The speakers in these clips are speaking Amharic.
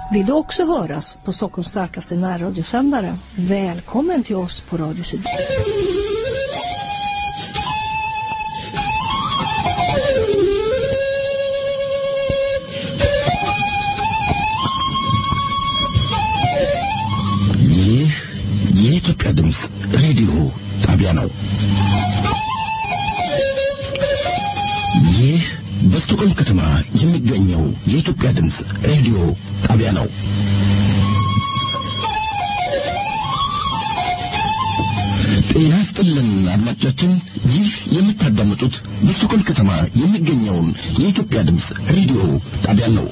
Vill du också höras på Stockholms starkaste närradiosändare? Välkommen till oss på Radio Syd. ይህ የኢትዮጵያ ድምፅ ሬዲዮ ጣቢያ ነው። ይህ በስቶኮልም ከተማ የሚገኘው የኢትዮጵያ ድምፅ ሬዲዮ ጣቢያ ነው። ጤና ይስጥልን አድማጮቻችን፣ ይህ የምታዳምጡት በስቶኮልም ከተማ የሚገኘውን የኢትዮጵያ ድምፅ ሬዲዮ ጣቢያ ነው።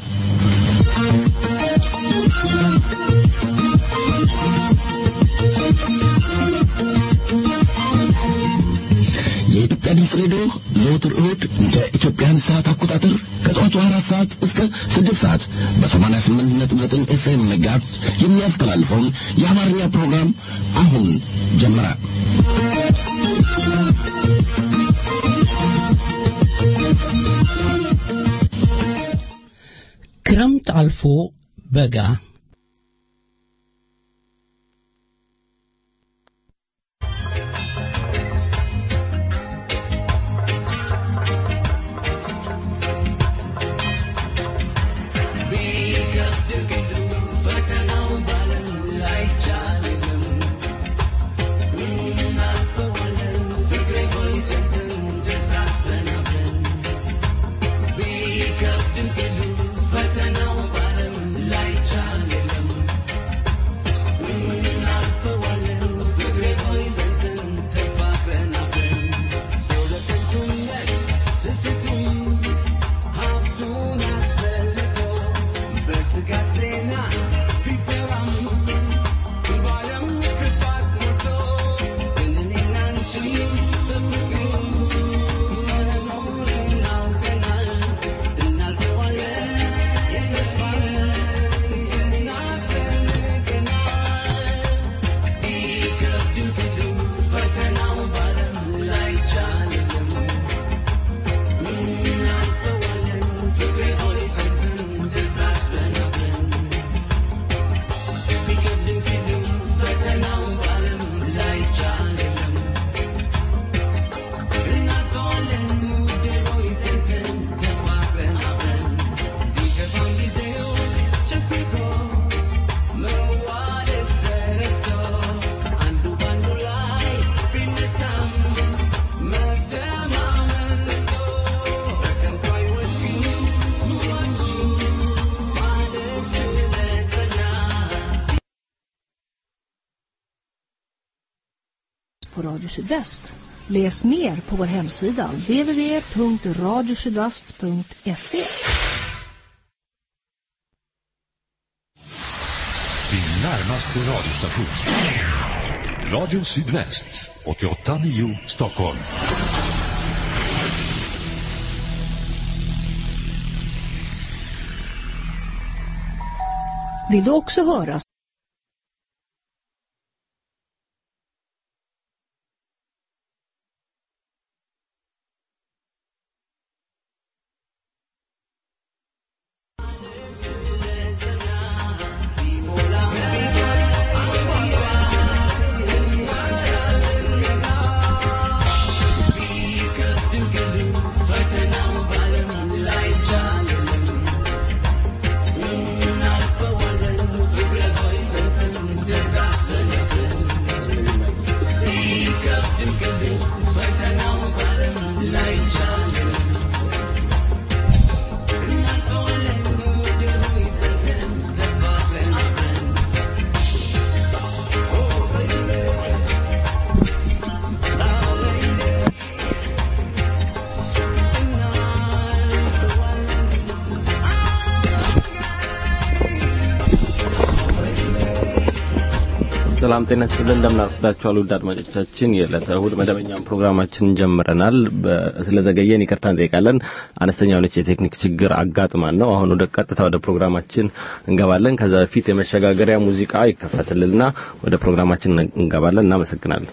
የኢትዮጵያ ድምፅ ሬዲዮ ዘወትር እሁድ እንደ ኢትዮጵያን ሰዓት አቆጣጠር ከጠዋቱ አራት ሰዓት እስከ ስድስት ሰዓት በሰማንያ ስምንት ነጥብ ዘጠኝ ኤፍኤም መጋዝ የሚያስተላልፈውን የአማርኛ ፕሮግራም አሁን ጀመረ። ክረምት አልፎ በጋ på Radio Sydväst. Läs mer på vår hemsida www.radiosydvast.se Din närmaste radiostation. Radio Sydväst, 88.9 Stockholm. Vill du också höras ሰላም ጤና ይስጥልን እንደምን አርፍዳችኋል ውድ አድማጮቻችን የዕለተ እሁድ መደበኛውን ፕሮግራማችን ጀምረናል ስለዘገየን ይቅርታ እንጠይቃለን አነስተኛ የሆነች የቴክኒክ ችግር አጋጥማን ነው አሁን ወደ ቀጥታ ወደ ፕሮግራማችን እንገባለን ከዛ በፊት የመሸጋገሪያ ሙዚቃ ይከፈትልና ወደ ፕሮግራማችን እንገባለን እናመሰግናለን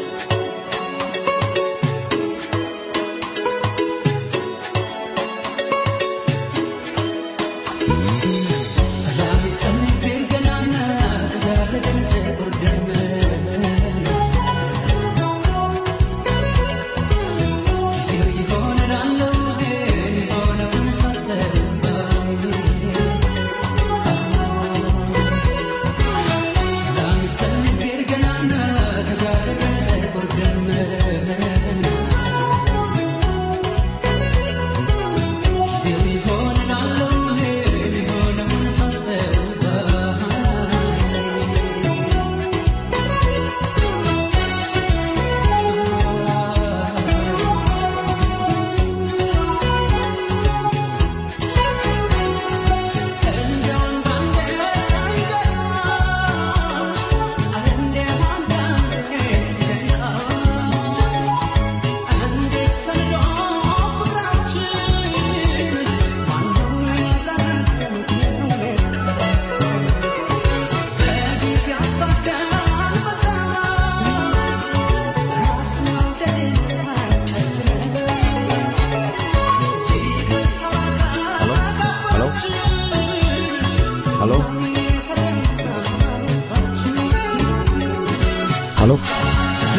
Thank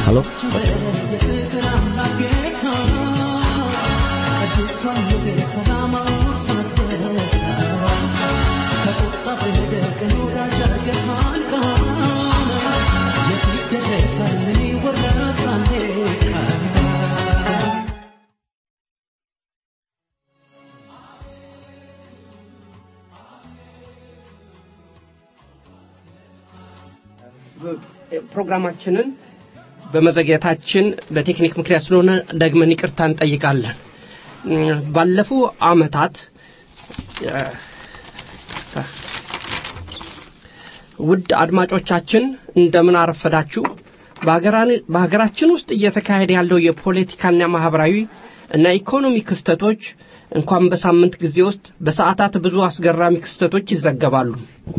ሀሎ ፕሮግራማችንን በመዘግየታችን በቴክኒክ ምክንያት ስለሆነ ደግመን ይቅርታ እንጠይቃለን። እም፣ ባለፉ አመታት እ፣ ውድ አድማጮቻችን እንደምን አረፈዳችሁ። በሀገራን- በሀገራችን ውስጥ እየተካሄደ ያለው የፖለቲካና ማህበራዊ እና ኢኮኖሚ ክስተቶች እንኳን በሳምንት ጊዜ ውስጥ በሰዓታት ብዙ አስገራሚ ክስተቶች ይዘገባሉ።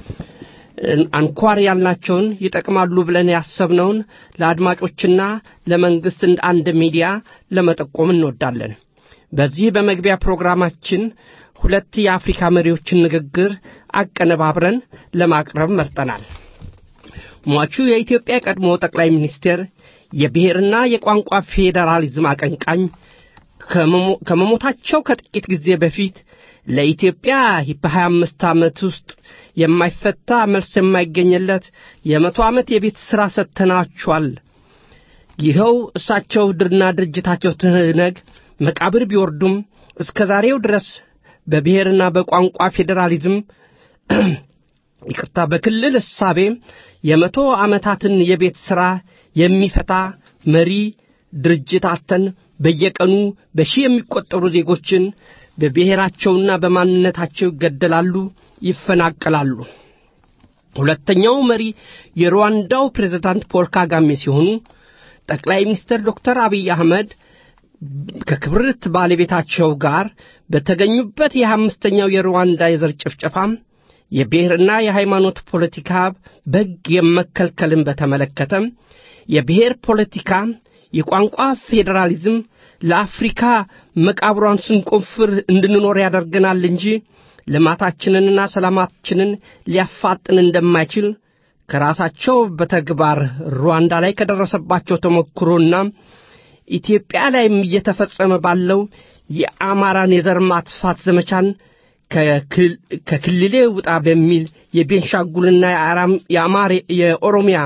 አንኳር ያልናቸውን ይጠቅማሉ ብለን ያሰብነውን ለአድማጮችና ለመንግስት እንደ አንድ ሚዲያ ለመጠቆም እንወዳለን። በዚህ በመግቢያ ፕሮግራማችን ሁለት የአፍሪካ መሪዎችን ንግግር አቀነባብረን ለማቅረብ መርጠናል። ሟቹ የኢትዮጵያ ቀድሞ ጠቅላይ ሚኒስቴር የብሔርና የቋንቋ ፌዴራሊዝም አቀንቃኝ ከመሞ- ከመሞታቸው ከጥቂት ጊዜ በፊት ለኢትዮጵያ በሀያ አምስት ዓመት ውስጥ የማይፈታ መልስ የማይገኝለት የመቶ ዓመት የቤት ሥራ ሰጥተናቸዋል። ይኸው እሳቸው ድርና ድርጅታቸው ትህነግ መቃብር ቢወርዱም እስከ ዛሬው ድረስ በብሔርና በቋንቋ ፌዴራሊዝም ይቅርታ በክልል እሳቤ የመቶ ዓመታትን የቤት ሥራ የሚፈታ መሪ ድርጅት አተን በየቀኑ በሺህ የሚቆጠሩ ዜጎችን በብሔራቸውና በማንነታቸው ይገደላሉ፣ ይፈናቀላሉ። ሁለተኛው መሪ የሩዋንዳው ፕሬዝዳንት ፖል ካጋሜ ሲሆኑ ጠቅላይ ሚኒስትር ዶክተር አብይ አህመድ ከክብርት ባለቤታቸው ጋር በተገኙበት የአምስተኛው የሩዋንዳ የዘር ጭፍጨፋም የብሔርና የሃይማኖት ፖለቲካ በሕግ የመከልከልን በተመለከተም የብሔር ፖለቲካ የቋንቋ ፌዴራሊዝም ለአፍሪካ መቃብሯን ስንቆፍር እንድንኖር ያደርገናል እንጂ ልማታችንንና ሰላማችንን ሊያፋጥን እንደማይችል ከራሳቸው በተግባር ሩዋንዳ ላይ ከደረሰባቸው ተሞክሮና ኢትዮጵያ ላይም እየተፈጸመ ባለው የአማራን የዘር ማጥፋት ዘመቻን ከክል- ከክልሌ ውጣ በሚል የቤንሻንጉልና የአራም- የአማሬ የኦሮሚያ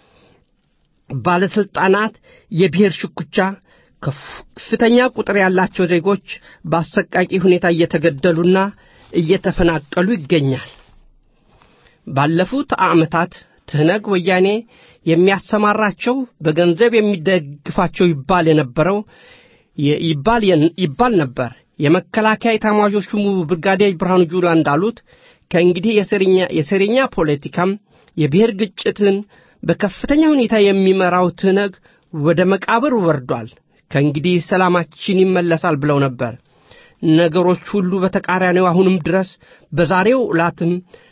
ባለስልጣናት የብሔር ሽኩቻ ከፍተኛ ቁጥር ያላቸው ዜጎች በአሰቃቂ ሁኔታ እየተገደሉና እየተፈናቀሉ ይገኛል። ባለፉት ዓመታት ትህነግ ወያኔ የሚያሰማራቸው በገንዘብ የሚደግፋቸው ይባል የነበረው የ- ይባል የን- ይባል ነበር። የመከላከያ ኤታማዦር ሹሙ ብርጋዴር ብርሃኑ ጁላ እንዳሉት ከእንግዲህ የሴረኛ የሴረኛ ፖለቲካም የብሔር ግጭትን በከፍተኛ ሁኔታ የሚመራው ትህነግ ወደ መቃብር ወርዷል። ከእንግዲህ ሰላማችን ይመለሳል ብለው ነበር። ነገሮች ሁሉ በተቃራኒው አሁንም ድረስ በዛሬው ዕላትም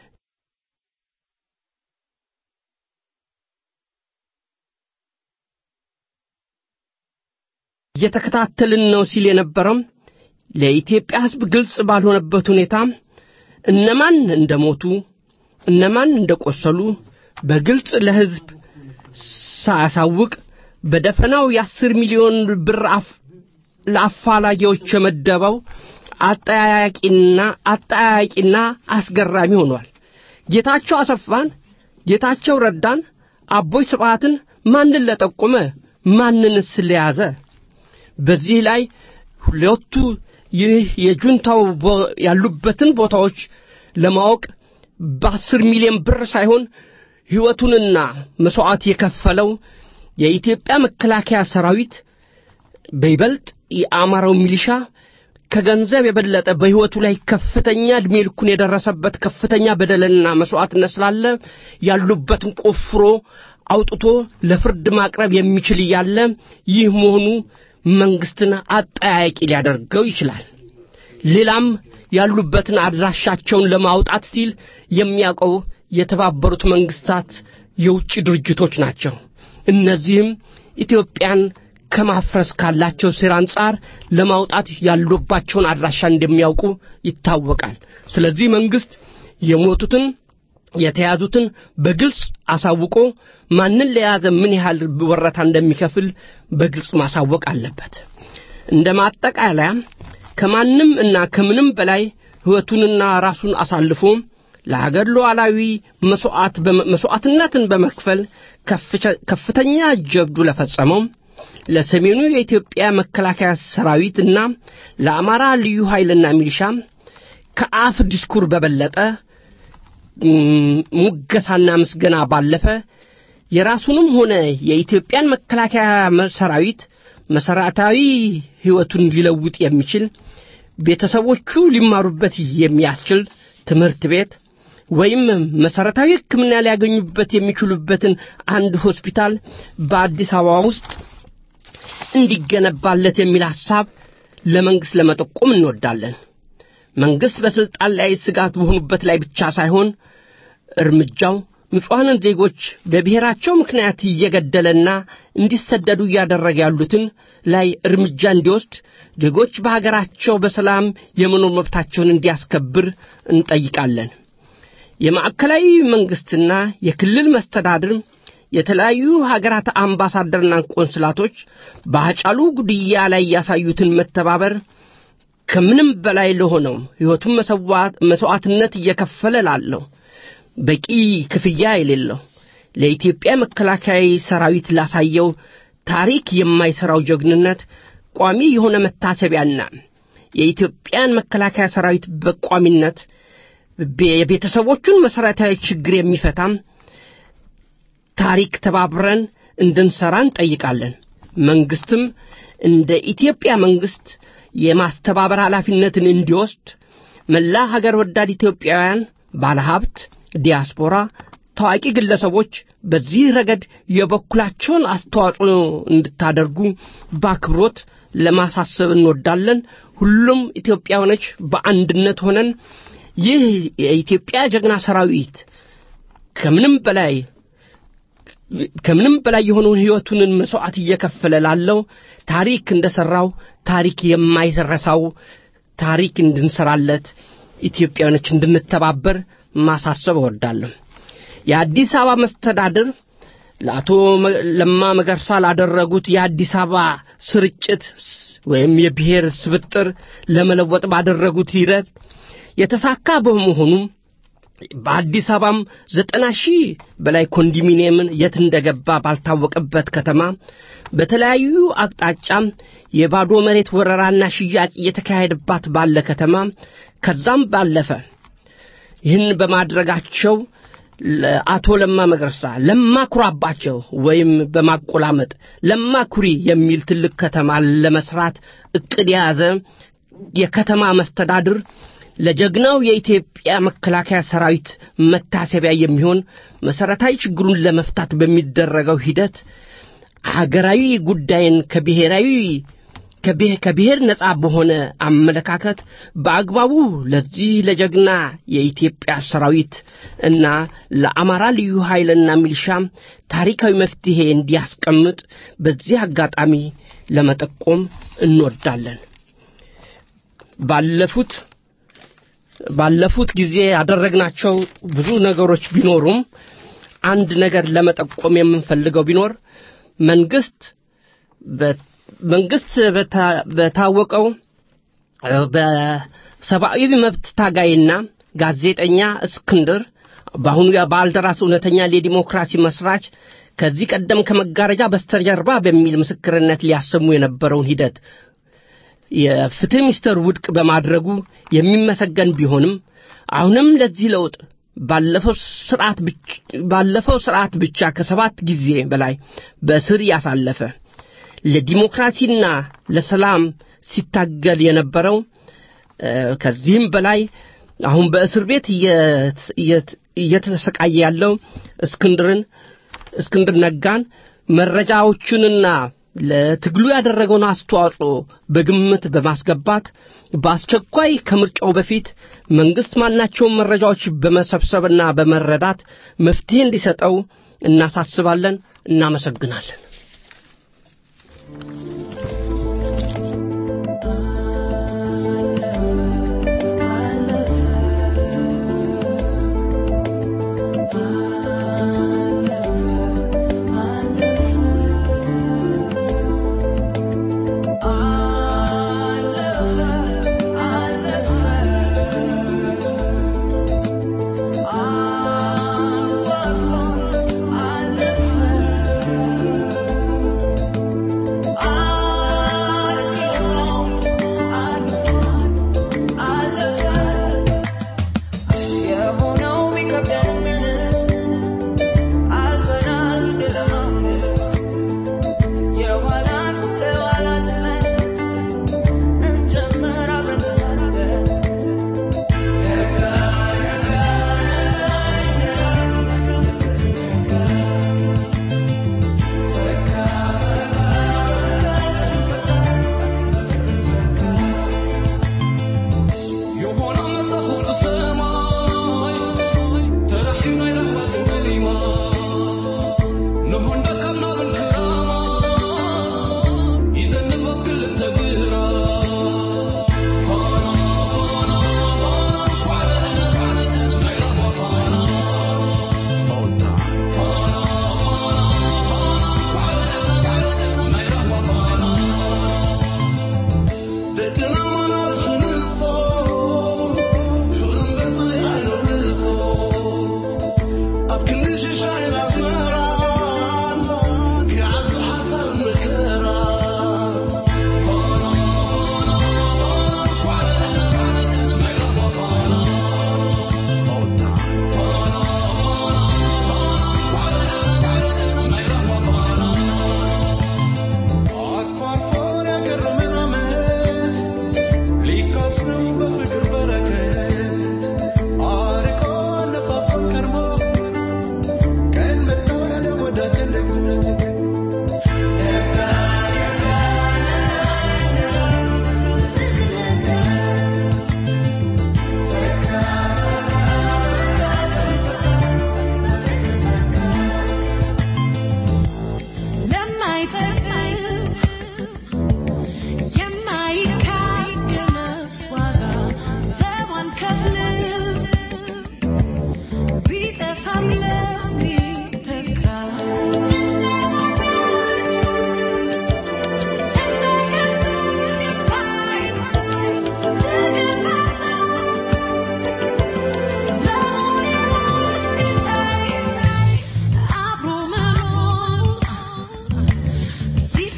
እየተከታተልን ነው ሲል የነበረው ለኢትዮጵያ ሕዝብ ግልጽ ባልሆነበት ሁኔታ እነማን እንደሞቱ እነማን እንደቆሰሉ በግልጽ ለሕዝብ ሳያሳውቅ በደፈናው የአስር ሚሊዮን ብር አፍ- ለአፋላጊዎች የመደበው አጠያያቂና አጠያያቂና አስገራሚ ሆኗል። ጌታቸው አሰፋን፣ ጌታቸው ረዳን፣ አቦይ ስብዓትን ማንን ለጠቆመ ማንንስ ለያዘ? በዚህ ላይ ሁለቱ ይህ የጁንታው ቦ- ያሉበትን ቦታዎች ለማወቅ በአስር ሚሊዮን ብር ሳይሆን ሕይወቱንና መሥዋዕት የከፈለው የኢትዮጵያ መከላከያ ሰራዊት በይበልጥ የአማራው ሚሊሻ ከገንዘብ የበለጠ በሕይወቱ ላይ ከፍተኛ ዕድሜ ልኩን የደረሰበት ከፍተኛ በደልና መሥዋዕትነት ስላለ ያሉበትን ቆፍሮ አውጥቶ ለፍርድ ማቅረብ የሚችል እያለ ይህ መሆኑ መንግስትን አጠያያቂ ሊያደርገው ይችላል። ሌላም ያሉበትን አድራሻቸውን ለማውጣት ሲል የሚያውቀው የተባበሩት መንግስታት የውጭ ድርጅቶች ናቸው። እነዚህም ኢትዮጵያን ከማፍረስ ካላቸው ሴራ አንጻር ለማውጣት ያሉባቸውን አድራሻ እንደሚያውቁ ይታወቃል። ስለዚህ መንግስት የሞቱትን የተያዙትን በግልጽ አሳውቆ ማንን ለያዘ ምን ያህል ወረታ እንደሚከፍል በግልጽ ማሳወቅ አለበት። እንደ ማጠቃለያ ከማንም እና ከምንም በላይ ሕይወቱንና ራሱን አሳልፎ ለሀገር ሉዓላዊ መስዋዕትነትን በመክፈል ከፍተኛ ጀብዱ ለፈጸመው ለሰሜኑ የኢትዮጵያ መከላከያ ሰራዊትና ለአማራ ልዩ ኃይልና ሚሊሻ ከአፍ ዲስኩር በበለጠ ሙገሳና ምስገና ባለፈ የራሱንም ሆነ የኢትዮጵያን መከላከያ ሰራዊት መሰረታዊ ሕይወቱን ሊለውጥ የሚችል ቤተሰቦቹ ሊማሩበት የሚያስችል ትምህርት ቤት ወይም መሰረታዊ ሕክምና ሊያገኙበት የሚችሉበትን አንድ ሆስፒታል በአዲስ አበባ ውስጥ እንዲገነባለት የሚል ሐሳብ ለመንግሥት ለመጠቆም እንወዳለን። መንግሥት በሥልጣን ላይ ስጋት በሆኑበት ላይ ብቻ ሳይሆን እርምጃው ንጹሐንን ዜጎች በብሔራቸው ምክንያት እየገደለና እንዲሰደዱ እያደረገ ያሉትን ላይ እርምጃ እንዲወስድ ዜጎች በሀገራቸው በሰላም የመኖር መብታቸውን እንዲያስከብር እንጠይቃለን። የማዕከላዊ መንግሥትና የክልል መስተዳድር የተለያዩ ሀገራት አምባሳደርና ቆንስላቶች በአጫሉ ጉድያ ላይ ያሳዩትን መተባበር ከምንም በላይ ለሆነው ሕይወቱን መሥዋዕትነት እየከፈለ ላለው በቂ ክፍያ የሌለው ለኢትዮጵያ መከላከያ ሰራዊት ላሳየው ታሪክ የማይሠራው ጀግንነት ቋሚ የሆነ መታሰቢያና የኢትዮጵያን መከላከያ ሰራዊት በቋሚነት የቤተሰቦቹን መሠረታዊ ችግር የሚፈታም ታሪክ ተባብረን እንድንሠራ እንጠይቃለን። መንግሥትም እንደ ኢትዮጵያ መንግሥት የማስተባበር ኃላፊነትን እንዲወስድ መላ ሀገር ወዳድ ኢትዮጵያውያን ባለሀብት፣ ዲያስፖራ፣ ታዋቂ ግለሰቦች በዚህ ረገድ የበኩላቸውን አስተዋጽኦ እንድታደርጉ በአክብሮት ለማሳሰብ እንወዳለን። ሁሉም ኢትዮጵያውያኖች በአንድነት ሆነን ይህ የኢትዮጵያ ጀግና ሰራዊት ከምንም በላይ ከምንም በላይ የሆነውን ሕይወቱንን መሥዋዕት እየከፈለ ላለው ታሪክ እንደ ሠራው ታሪክ የማይረሳው ታሪክ እንድንሠራለት ኢትዮጵያውያኖች እንድንተባበር ማሳሰብ እወዳለሁ። የአዲስ አበባ መስተዳድር ለአቶ ለማ መገርሳ ላደረጉት የአዲስ አበባ ስርጭት ወይም የብሔር ስብጥር ለመለወጥ ባደረጉት ሂደት የተሳካ በመሆኑ በአዲስ አበባም ዘጠና ሺህ በላይ ኮንዶሚኒየምን የት እንደገባ ባልታወቀበት ከተማ በተለያዩ አቅጣጫ የባዶ መሬት ወረራና ሽያጭ እየተካሄደባት ባለ ከተማ ከዛም ባለፈ ይህን በማድረጋቸው አቶ ለማ መገርሳ ለማ ኩራባቸው ወይም በማቆላመጥ ለማ ኩሪ የሚል ትልቅ ከተማ ለመስራት እቅድ የያዘ የከተማ መስተዳድር ለጀግናው የኢትዮጵያ መከላከያ ሰራዊት መታሰቢያ የሚሆን መሠረታዊ ችግሩን ለመፍታት በሚደረገው ሂደት ሀገራዊ ጉዳይን ከብሔራዊ ከብሔር ነጻ በሆነ አመለካከት በአግባቡ ለዚህ ለጀግና የኢትዮጵያ ሰራዊት እና ለአማራ ልዩ ኃይልና ሚሊሻ ታሪካዊ መፍትሔ እንዲያስቀምጥ በዚህ አጋጣሚ ለመጠቆም እንወዳለን። ባለፉት ባለፉት ጊዜ ያደረግናቸው ብዙ ነገሮች ቢኖሩም አንድ ነገር ለመጠቆም የምንፈልገው ቢኖር መንግስት መንግስት በታወቀው በሰብአዊ መብት ታጋይና ጋዜጠኛ እስክንድር በአሁኑ ባልደራስ እውነተኛ የዲሞክራሲ መስራች ከዚህ ቀደም ከመጋረጃ በስተጀርባ በሚል ምስክርነት ሊያሰሙ የነበረውን ሂደት የፍትህ ሚኒስተር ውድቅ በማድረጉ የሚመሰገን ቢሆንም አሁንም ለዚህ ለውጥ ባለፈው ስርዓት ብቻ ከሰባት ጊዜ በላይ በእስር ያሳለፈ ለዲሞክራሲና ለሰላም ሲታገል የነበረው ከዚህም በላይ አሁን በእስር ቤት እየተሰቃየ ያለው እስክንድርን እስክንድር ነጋን መረጃዎቹንና ለትግሉ ያደረገውን አስተዋጽኦ በግምት በማስገባት በአስቸኳይ ከምርጫው በፊት መንግሥት ማናቸውን መረጃዎች በመሰብሰብና በመረዳት መፍትሄ እንዲሰጠው እናሳስባለን። እናመሰግናለን።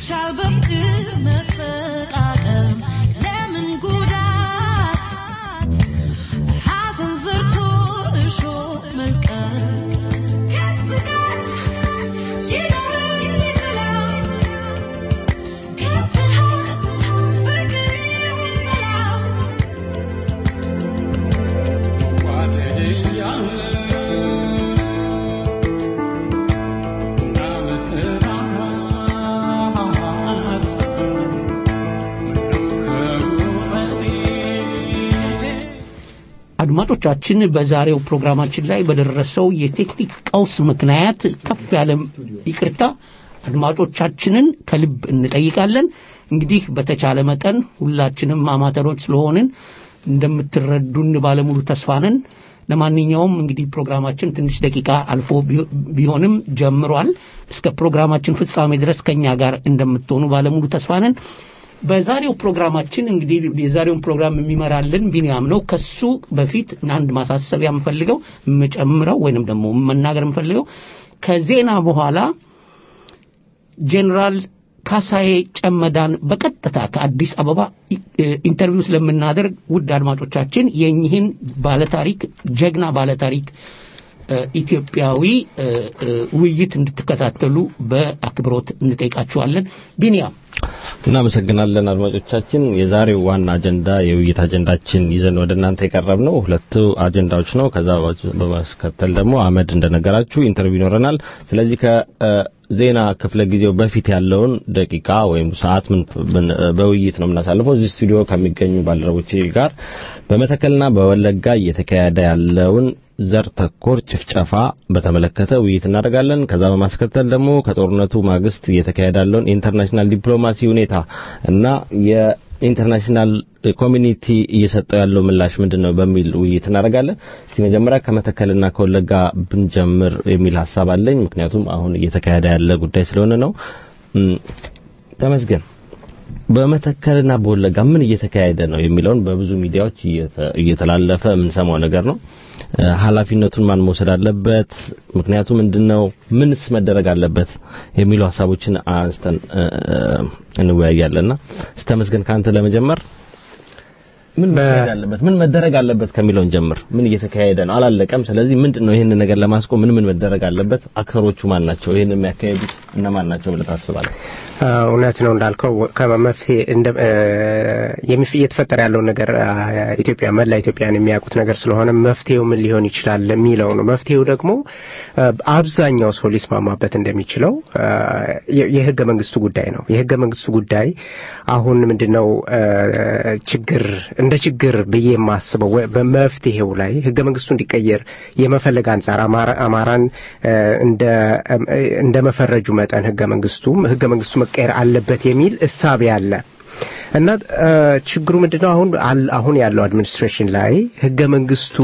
ቢቻል በፍቅር መጠቃቀም ለምን ጉዳት ሐዘን ዘርቶ እሾህ መልቀም ከስጋት ይኖር እንጂ ሰላም ከፍርሃት ፍቅር ይሁን ሰላም አድማጮቻችን በዛሬው ፕሮግራማችን ላይ በደረሰው የቴክኒክ ቀውስ ምክንያት ከፍ ያለ ይቅርታ አድማጮቻችንን ከልብ እንጠይቃለን። እንግዲህ በተቻለ መጠን ሁላችንም አማተሮች ስለሆንን እንደምትረዱን ባለሙሉ ተስፋ ነን። ለማንኛውም እንግዲህ ፕሮግራማችን ትንሽ ደቂቃ አልፎ ቢ- ቢሆንም ጀምሯል። እስከ ፕሮግራማችን ፍጻሜ ድረስ ከኛ ጋር እንደምትሆኑ ባለሙሉ ተስፋ ነን። በዛሬው ፕሮግራማችን እንግዲህ የዛሬውን ፕሮግራም የሚመራልን ቢንያም ነው። ከሱ በፊት አንድ ማሳሰቢያ የምፈልገው የምጨምረው ወይንም ደግሞ መናገር የምፈልገው ከዜና በኋላ ጄኔራል ካሳዬ ጨመዳን በቀጥታ ከአዲስ አበባ ኢ- ኢንተርቪው ስለምናደርግ ውድ አድማጮቻችን የኚህን ባለታሪክ ጀግና ባለታሪክ እ፣ ኢትዮጵያዊ እ፣ እ፣ ውይይት እንድትከታተሉ በአክብሮት እንጠይቃችኋለን። ቢንያም እናመሰግናለን አድማጮቻችን። የዛሬው ዋና አጀንዳ የውይይት አጀንዳችን ይዘን ወደ እናንተ የቀረብ ነው ሁለቱ አጀንዳዎች ነው። ከዛ በማስከተል ደግሞ አመድ እንደነገራችሁ ኢንተርቪው ይኖረናል። ስለዚህ ከዜና ክፍለ ጊዜው በፊት ያለውን ደቂቃ ወይም ሰዓት ምን ምን- በውይይት ነው የምናሳልፈው እዚህ ስቱዲዮ ከሚገኙ ባልደረቦቼ ጋር በመተከልና በወለጋ እየተካሄደ ያለውን ዘር ተኮር ጭፍጨፋ በተመለከተ ውይይት እናደርጋለን። ከዛ በማስከተል ደግሞ ከጦርነቱ ማግስት እየተካሄደ ያለውን የኢንተርናሽናል ዲፕሎማሲ ሁኔታ እና የኢንተርናሽናል ኮሚኒቲ እየሰጠው ያለው ምላሽ ምንድን ነው በሚል ውይይት እናደርጋለን። እስቲ መጀመሪያ ከመተከልና ከወለጋ ብንጀምር የሚል ሀሳብ አለኝ። ምክንያቱም አሁን እየተካሄደ ያለ ጉዳይ ስለሆነ ነው። እም፣ ተመስገን በመተከልና በወለጋ ምን እየተካሄደ ነው የሚለውን በብዙ ሚዲያዎች እየተ- እየተላለፈ የምንሰማው ነገር ነው። እ፣ ኃላፊነቱን ማን መውሰድ አለበት? ምክንያቱ ምንድነው? ምንስ መደረግ አለበት? የሚሉ ሀሳቦችን አንስተን እ፣ እ፣ እንወያያለንና ስተመስገን ከአንተ ለመጀመር ምን መደረግ አለበት? ምን መደረግ አለበት ከሚለውን ጀምር። ምን እየተካሄደ ነው? አላለቀም። ስለዚህ ምንድነው ይህንን ነገር ለማስቆም ምን ምን መደረግ አለበት? አክተሮቹ ማን ናቸው? ይህንን የሚያካሄዱት እነማን ናቸው ብለህ ታስባለህ? እውነት ነው እንዳልከው ከመፍትሄ እንደ እ፣ የሚፍ- እየተፈጠረ ያለውን ነገር አ፣ ኢትዮጵያ መላ ኢትዮጵያን የሚያውቁት ነገር ስለሆነ መፍትሄው ምን ሊሆን ይችላል የሚለው ነው። መፍትሄው ደግሞ እ፣ አብዛኛው ሰው ሊስማማበት እንደሚችለው እ፣ የ- የህገ መንግስቱ ጉዳይ ነው። የህገ መንግስቱ ጉዳይ አሁን ምንድነው እ፣ ችግር እንደ ችግር ብዬ የማስበው ወ- በመፍትሄው ላይ ህገ መንግስቱ እንዲቀየር የመፈለግ አንጻር አማራ- አማራን እ፣ እንደ እንደ መፈረጁ መጠን ህገ መንግስቱም ህገ መንግስቱ መቀየር አለበት የሚል እሳቤ አለ እና እ፣ ችግሩ ምንድነው አሁን አል- አሁን ያለው አድሚኒስትሬሽን ላይ ህገ መንግስቱ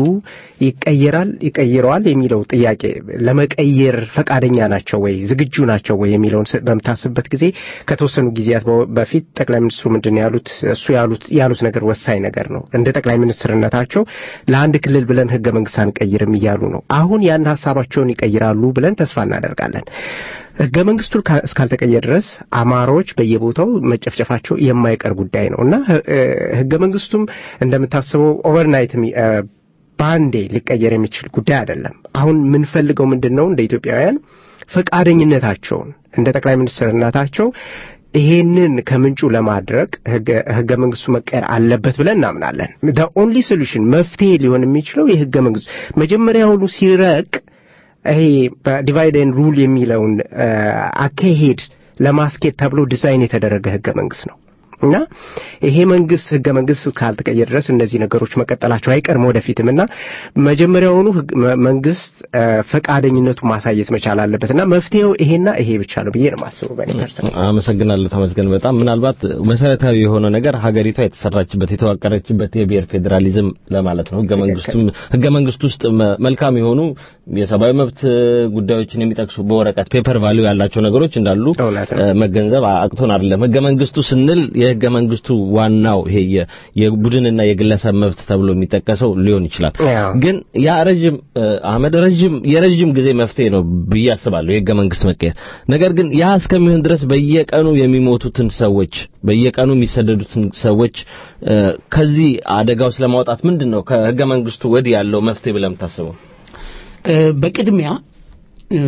ይቀየራል ይቀይረዋል የሚለው ጥያቄ ለመቀየር ፈቃደኛ ናቸው ወይ ዝግጁ ናቸው ወይ የሚለውን ስ- በምታስብበት ጊዜ ከተወሰኑ ጊዜያት በ- በፊት ጠቅላይ ሚኒስትሩ ምንድን ነው ያሉት እሱ ያሉት ያሉት ነገር ወሳኝ ነገር ነው እንደ ጠቅላይ ሚኒስትርነታቸው ለአንድ ክልል ብለን ህገ መንግስት አንቀይርም እያሉ ነው አሁን ያን ሀሳባቸውን ይቀይራሉ ብለን ተስፋ እናደርጋለን ህገ መንግስቱ ካ- እስካልተቀየረ ድረስ አማራዎች በየቦታው መጨፍጨፋቸው የማይቀር ጉዳይ ነው እና ህ- እ፣ ህገ መንግስቱም እንደምታስበው ኦቨርናይት የሚ- እ፣ በአንዴ ሊቀየር የሚችል ጉዳይ አይደለም። አሁን የምንፈልገው ምንድን ነው? እንደ ኢትዮጵያውያን ፈቃደኝነታቸውን እንደ ጠቅላይ ሚኒስትርነታቸው ይሄንን ከምንጩ ለማድረግ ህገ- ህገ መንግስቱ መቀየር አለበት ብለን እናምናለን። ኦንሊ ሶሉሽን መፍትሄ ሊሆን የሚችለው የህገ መንግስቱ መጀመሪያውኑ ሲረቅ ይሄ በዲቫይድ ኤንድ ሩል የሚለውን አ፣ አካሄድ ለማስኬድ ተብሎ ዲዛይን የተደረገ ህገ መንግስት ነው እና ይሄ መንግስት ህገ መንግስት ካልተቀየረ ድረስ እነዚህ ነገሮች መቀጠላቸው አይቀርም ወደፊትም እና መጀመሪያውኑ ህግ- መ- መንግስት አ፣ ፈቃደኝነቱ ማሳየት መቻል አለበት እና መፍትሄው ይሄና ይሄ ብቻ ነው ብዬ ነው የማስበው በእኔ ፐርሰን አመሰግናለሁ ተመስገን። በጣም ምናልባት መሰረታዊ የሆነ ነገር ሀገሪቷ የተሰራችበት የተዋቀረችበት የብሔር ፌዴራሊዝም ለማለት ነው። ህገ መንግስቱም ህገ መንግስቱ ውስጥ መ- መልካም የሆኑ የሰብአዊ መብት ጉዳዮችን የሚጠቅሱ በወረቀት ፔፐር ቫሊዩ ያላቸው ነገሮች እንዳሉ እውነት ነው። እ፣ መገንዘብ አቅቶን አይደለም። ህገ መንግስቱ ስንል የህገ መንግስቱ ዋናው ይሄ የ- የቡድንና የግለሰብ መብት ተብሎ የሚጠቀሰው ሊሆን ይችላል። ያው። ግን ያ ረጅም እ፣ አህመድ ረጅም የረጅም ጊዜ መፍትሄ ነው ብዬ አስባለሁ የህገ መንግስት መቀየር። ነገር ግን ያ እስከሚሆን ድረስ በየቀኑ የሚሞቱትን ሰዎች በየቀኑ የሚሰደዱትን ሰዎች እ፣ ከዚህ አደጋ ውስጥ ለማውጣት ምንድን ነው ከህገ መንግስቱ ወዲህ ያለው መፍትሄ ብለህ የምታስበው? እ፣ በቅድሚያ እ፣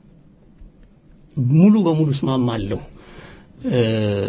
ሙሉ በሙሉ እስማማለሁ እ፣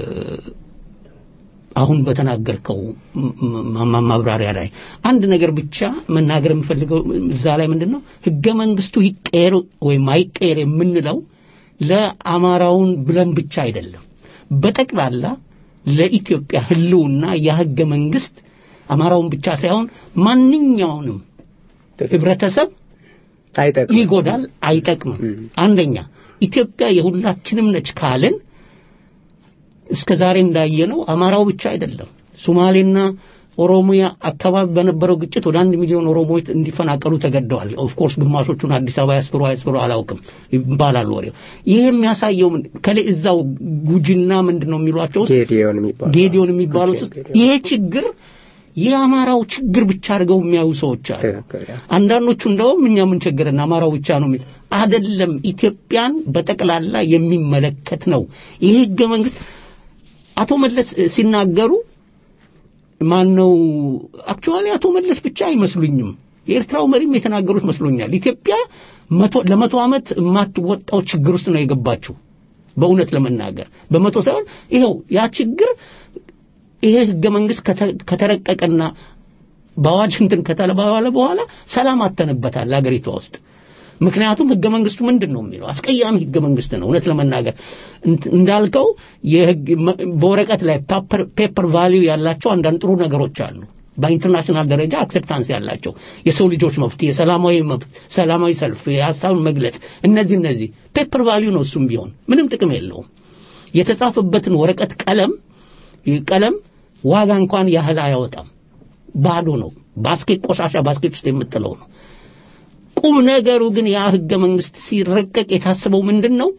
አሁን በተናገርከው ም- ም- ማብራሪያ ላይ አንድ ነገር ብቻ መናገር የምፈልገው እዛ ላይ ምንድን ነው ህገ መንግስቱ ይቀየር ወይም አይቀየር የምንለው ለአማራውን ብለን ብቻ አይደለም በጠቅላላ ለኢትዮጵያ ህልውና የህገ መንግስት አማራውን ብቻ ሳይሆን ማንኛውንም ህብረተሰብ አይጠቅም ይጎዳል፣ አይጠቅምም። አንደኛ ኢትዮጵያ የሁላችንም ነች ካልን እስከ ዛሬ እንዳየነው አማራው ብቻ አይደለም። ሶማሌና ኦሮሚያ አካባቢ በነበረው ግጭት ወደ አንድ ሚሊዮን ኦሮሞዎች እንዲፈናቀሉ ተገደዋል። ኦፍ ኮርስ ግማሾቹን አዲስ አበባ ያስፍሩ አያስፍሩ አላውቅም ይባላል ወሬው። ይህ የሚያሳየው ምን- ከላይ እዛው ጉጂና ምንድን ነው የሚሏቸው ውስጥ ጌዲዮን የሚባለው ጌዲዮን የሚባሉት ውስጥ ጌዲዮን። ይሄ ችግር የአማራው ችግር ብቻ አድርገው የሚያዩ ሰዎች አሉ። ትክክል ያ። አንዳንዶቹ እንደውም እኛ ምን ቸገረን አማራው ብቻ ነው የሚል አይደለም። ኢትዮጵያን በጠቅላላ የሚመለከት ነው ይህ ህገ መንግስት። አቶ መለስ እ, ሲናገሩ ማን ነው አክቹዋሊ አቶ መለስ ብቻ አይመስሉኝም። የኤርትራው መሪም የተናገሩት መስሎኛል። ኢትዮጵያ መቶ ለመቶ ዓመት የማትወጣው ችግር ውስጥ ነው የገባችው። በእውነት ለመናገር በመቶ ሳይሆን ይኸው ያ ችግር ይሄ ህገ መንግስት ከተ- ከተረቀቀና በአዋጅ እንትን ከተባለ በኋላ ሰላም አተንበታል አገሪቷ ውስጥ። ምክንያቱም ህገ መንግስቱ ምንድን ነው የሚለው አስቀያሚ ህገ መንግስት ነው። እውነት ለመናገር እንት- እንዳልከው የህግ- መ- በወረቀት ላይ ፔፐር ቫሊዩ ያላቸው አንዳንድ ጥሩ ነገሮች አሉ። በኢንተርናሽናል ደረጃ አክሴፕታንስ ያላቸው የሰው ልጆች መብት፣ የሰላማዊ መብት፣ ሰላማዊ ሰልፍ፣ የሀሳብን መግለጽ እነዚህ እነዚህ ፔፐር ቫሊዩ ነው። እሱም ቢሆን ምንም ጥቅም የለውም። የተጻፈበትን ወረቀት ቀለም ቀለም ዋጋ እንኳን ያህል አያወጣም። ባዶ ነው። ባስኬት ቆሻሻ ባስኬት ውስጥ የምጥለው ነው። ቁም ነገሩ ግን ያ ህገ መንግስት ሲረቀቅ የታሰበው ምንድን ነው?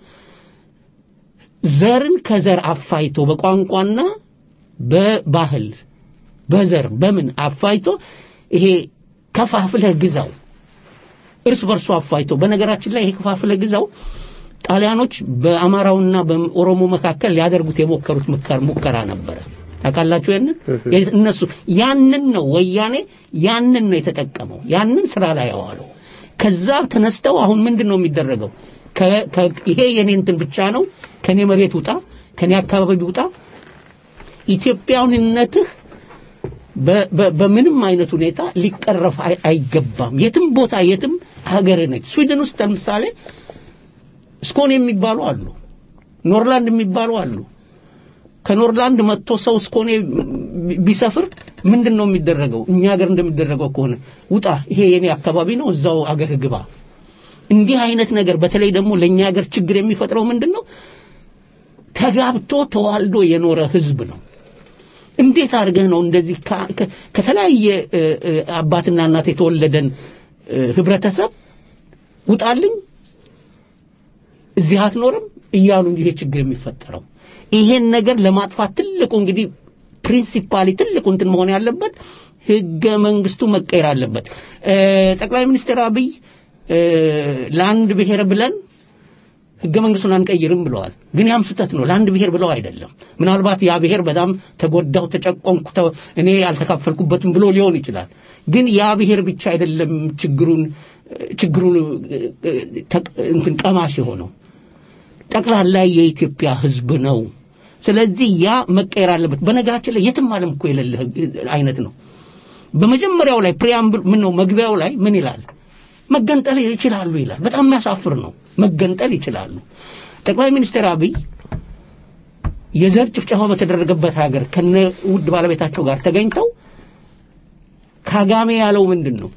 ዘርን ከዘር አፋይቶ በቋንቋና በባህል በዘር በምን አፋይቶ ይሄ ከፋፍለህ ግዛው እርስ በርሱ አፋይቶ በነገራችን ላይ ይሄ ከፋፍለህ ግዛው ጣሊያኖች በአማራውና በኦሮሞ መካከል ሊያደርጉት የሞከሩት ሙከራ ሙከራ ነበረ። ታውቃላችሁ ያንን የ- እነሱ ያንን ነው ወያኔ ያንን ነው የተጠቀመው ያንን ስራ ላይ ያዋለው። ከዛ ተነስተው አሁን ምንድን ነው የሚደረገው? ከ- ከ- ይሄ የኔ እንትን ብቻ ነው፣ ከኔ መሬት ውጣ፣ ከኔ አካባቢ ውጣ፣ ኢትዮጵያዊነትህ በ- በ- በምንም አይነት ሁኔታ ሊቀረፍ አይ- አይገባም። የትም ቦታ የትም ሀገር ነች። ስዊድን ውስጥ ለምሳሌ ስኮን የሚባሉ አሉ፣ ኖርላንድ የሚባሉ አሉ። ከኖርላንድ መጥቶ ሰው ስኮኔ ቢሰፍር ምንድን ነው የሚደረገው? እኛ ሀገር እንደሚደረገው ከሆነ ውጣ፣ ይሄ የኔ አካባቢ ነው፣ እዛው አገር ግባ። እንዲህ አይነት ነገር በተለይ ደግሞ ለእኛ ሀገር ችግር የሚፈጥረው ምንድን ነው? ተጋብቶ ተዋልዶ የኖረ ህዝብ ነው። እንዴት አድርገህ ነው እንደዚህ ከ- ከ- ከተለያየ እ, እ, አባትና እናት የተወለደን እ, ህብረተሰብ ውጣልኝ እዚህ አትኖርም እያሉ እንጂ ይሄ ችግር የሚፈጠረው ይሄን ነገር ለማጥፋት ትልቁ እንግዲህ ፕሪንሲፓሊ ትልቁ እንትን መሆን ያለበት ህገ መንግስቱ መቀየር አለበት። እ, ጠቅላይ ሚኒስትር አብይ እ, ለአንድ ብሔር ብለን ህገ መንግስቱን አንቀይርም ብለዋል። ግን ያም ስህተት ነው። ለአንድ ብሔር ብለው አይደለም። ምናልባት ያ ብሔር በጣም ተጎዳሁ፣ ተጨቆንኩ፣ ተ- እኔ ያልተካፈልኩበትም ብሎ ሊሆን ይችላል። ግን ያ ብሔር ብቻ አይደለም ችግሩን ችግሩን ተቅ- እንትን ቀማሽ የሆነው ጠቅላላ የኢትዮጵያ ህዝብ ነው። ስለዚህ ያ መቀየር አለበት። በነገራችን ላይ የትም ዓለም እኮ የሌለ ህግ- አይነት ነው። በመጀመሪያው ላይ ፕሪያምብል ምን ነው መግቢያው ላይ ምን ይላል? መገንጠል ይችላሉ ይላል። በጣም የሚያሳፍር ነው። መገንጠል ይችላሉ። ጠቅላይ ሚኒስትር አብይ የዘር ጭፍጨፋ በተደረገበት ሀገር ከነ ውድ ባለቤታቸው ጋር ተገኝተው ካጋሜ ያለው ምንድን ነው?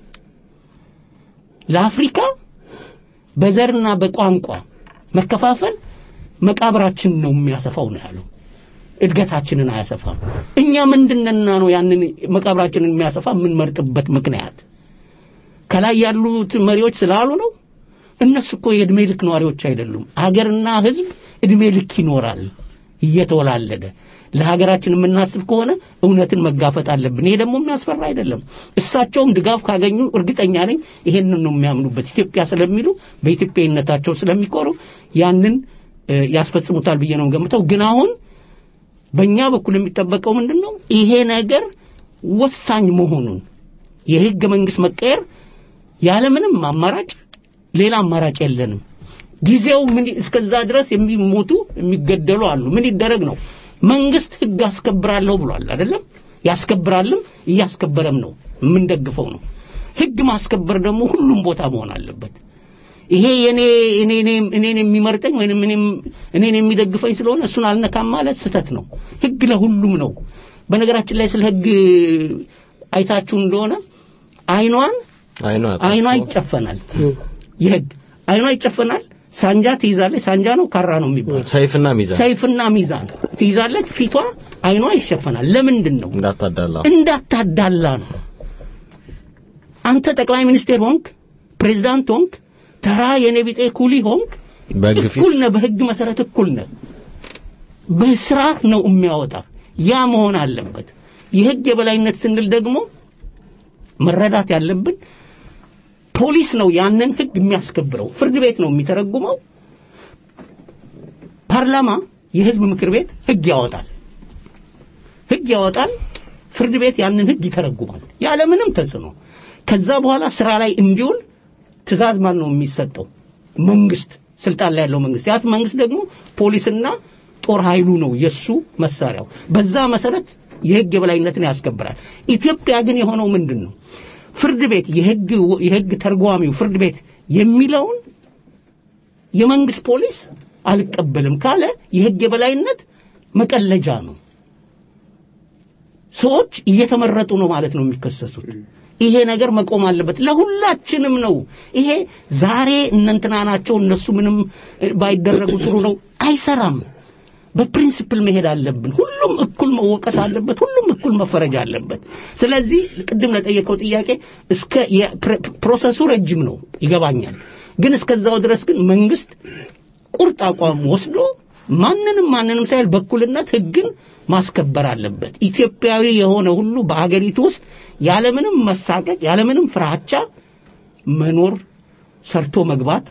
ለአፍሪካ በዘርና በቋንቋ መከፋፈል መቃብራችን ነው የሚያሰፋው ነው ያለው። እድገታችንን አያሰፋም። እኛ ምንድነና ነው ያንን መቃብራችንን የሚያሰፋ የምንመርጥበት ምክንያት? ከላይ ያሉት መሪዎች ስላሉ ነው? እነሱ እኮ የእድሜ ልክ ነዋሪዎች አይደሉም። አገርና ህዝብ እድሜ ልክ ይኖራል። እየተወላለደ ለሀገራችን የምናስብ ከሆነ እውነትን መጋፈጥ አለብን። ይሄ ደግሞ የሚያስፈራ አይደለም። እሳቸውም ድጋፍ ካገኙ እርግጠኛ ነኝ ይሄንን ነው የሚያምኑበት። ኢትዮጵያ ስለሚሉ በኢትዮጵያዊነታቸው ስለሚኮሩ ያንን እ፣ ያስፈጽሙታል ብዬ ነው ገምተው። ግን አሁን በእኛ በኩል የሚጠበቀው ምንድን ነው? ይሄ ነገር ወሳኝ መሆኑን የህገ መንግስት መቀየር ያለምንም አማራጭ ሌላ አማራጭ የለንም። ጊዜው ምን እስከዛ ድረስ የሚሞቱ የሚገደሉ አሉ። ምን ይደረግ ነው? መንግስት ህግ አስከብራለሁ ብሏል አይደለም? ያስከብራልም እያስከበረም ነው። የምንደግፈው ነው። ህግ ማስከበር ደግሞ ሁሉም ቦታ መሆን አለበት። ይሄ የኔ እኔ እኔ- እኔን የሚመርጠኝ ወይንም እኔም እኔን የሚደግፈኝ ስለሆነ እሱን አልነካም ማለት ስህተት ነው። ህግ ለሁሉም ነው። በነገራችን ላይ ስለ ህግ አይታችሁ እንደሆነ አይኗን አይኗ አይኗ ይጨፈናል። የህግ አይኗ ይጨፈናል። ሳንጃ ትይዛለች። ሳንጃ ነው ካራ ነው የሚባለው። ሰይፍና ሚዛን ሰይፍና ሚዛን ትይዛለች። ፊቷ አይኗ ይሸፈናል። ለምንድን ነው? እንዳታዳላ እንዳታዳላ ነው። አንተ ጠቅላይ ሚኒስቴር ሆንክ፣ ፕሬዝዳንት ሆንክ፣ ተራ የኔ ቢጤ ኩሊ ሆንክ፣ በህግ ፊት እኩል ነህ። በህግ መሰረት እኩል ነህ። በስራ ነው የሚያወጣ። ያ መሆን አለበት። የህግ የበላይነት ስንል ደግሞ መረዳት ያለብን ፖሊስ ነው ያንን ህግ የሚያስከብረው፣ ፍርድ ቤት ነው የሚተረጉመው፣ ፓርላማ የህዝብ ምክር ቤት ህግ ያወጣል። ህግ ያወጣል፣ ፍርድ ቤት ያንን ህግ ይተረጉማል ያለምንም ተጽዕኖ። ከዛ በኋላ ስራ ላይ እንዲውል ትእዛዝ ማን ነው የሚሰጠው? መንግስት፣ ስልጣን ላይ ያለው መንግስት። ያ መንግስት ደግሞ ፖሊስና ጦር ኃይሉ ነው የሱ መሳሪያው። በዛ መሰረት የህግ የበላይነትን ያስከብራል። ኢትዮጵያ ግን የሆነው ምንድን ነው? ፍርድ ቤት የህግ የህግ ተርጓሚው ፍርድ ቤት የሚለውን የመንግስት ፖሊስ አልቀበልም ካለ የህግ የበላይነት መቀለጃ ነው። ሰዎች እየተመረጡ ነው ማለት ነው የሚከሰሱት። ይሄ ነገር መቆም አለበት። ለሁላችንም ነው። ይሄ ዛሬ እነንትና ናቸው እነሱ ምንም እ፣ ባይደረጉ ጥሩ ነው አይሰራም። በፕሪንሲፕል መሄድ አለብን። ሁሉም እኩል መወቀስ አለበት። ሁሉም እኩል መፈረጅ አለበት። ስለዚህ ቅድም ለጠየቀው ጥያቄ እስከ የፕረ- ፕሮሰሱ ረጅም ነው ይገባኛል። ግን እስከዛው ድረስ ግን መንግስት ቁርጥ አቋም ወስዶ ማንንም ማንንም ሳይል በኩልነት ህግን ማስከበር አለበት። ኢትዮጵያዊ የሆነ ሁሉ በሀገሪቱ ውስጥ ያለምንም መሳቀቅ ያለምንም ፍራቻ መኖር ሰርቶ መግባት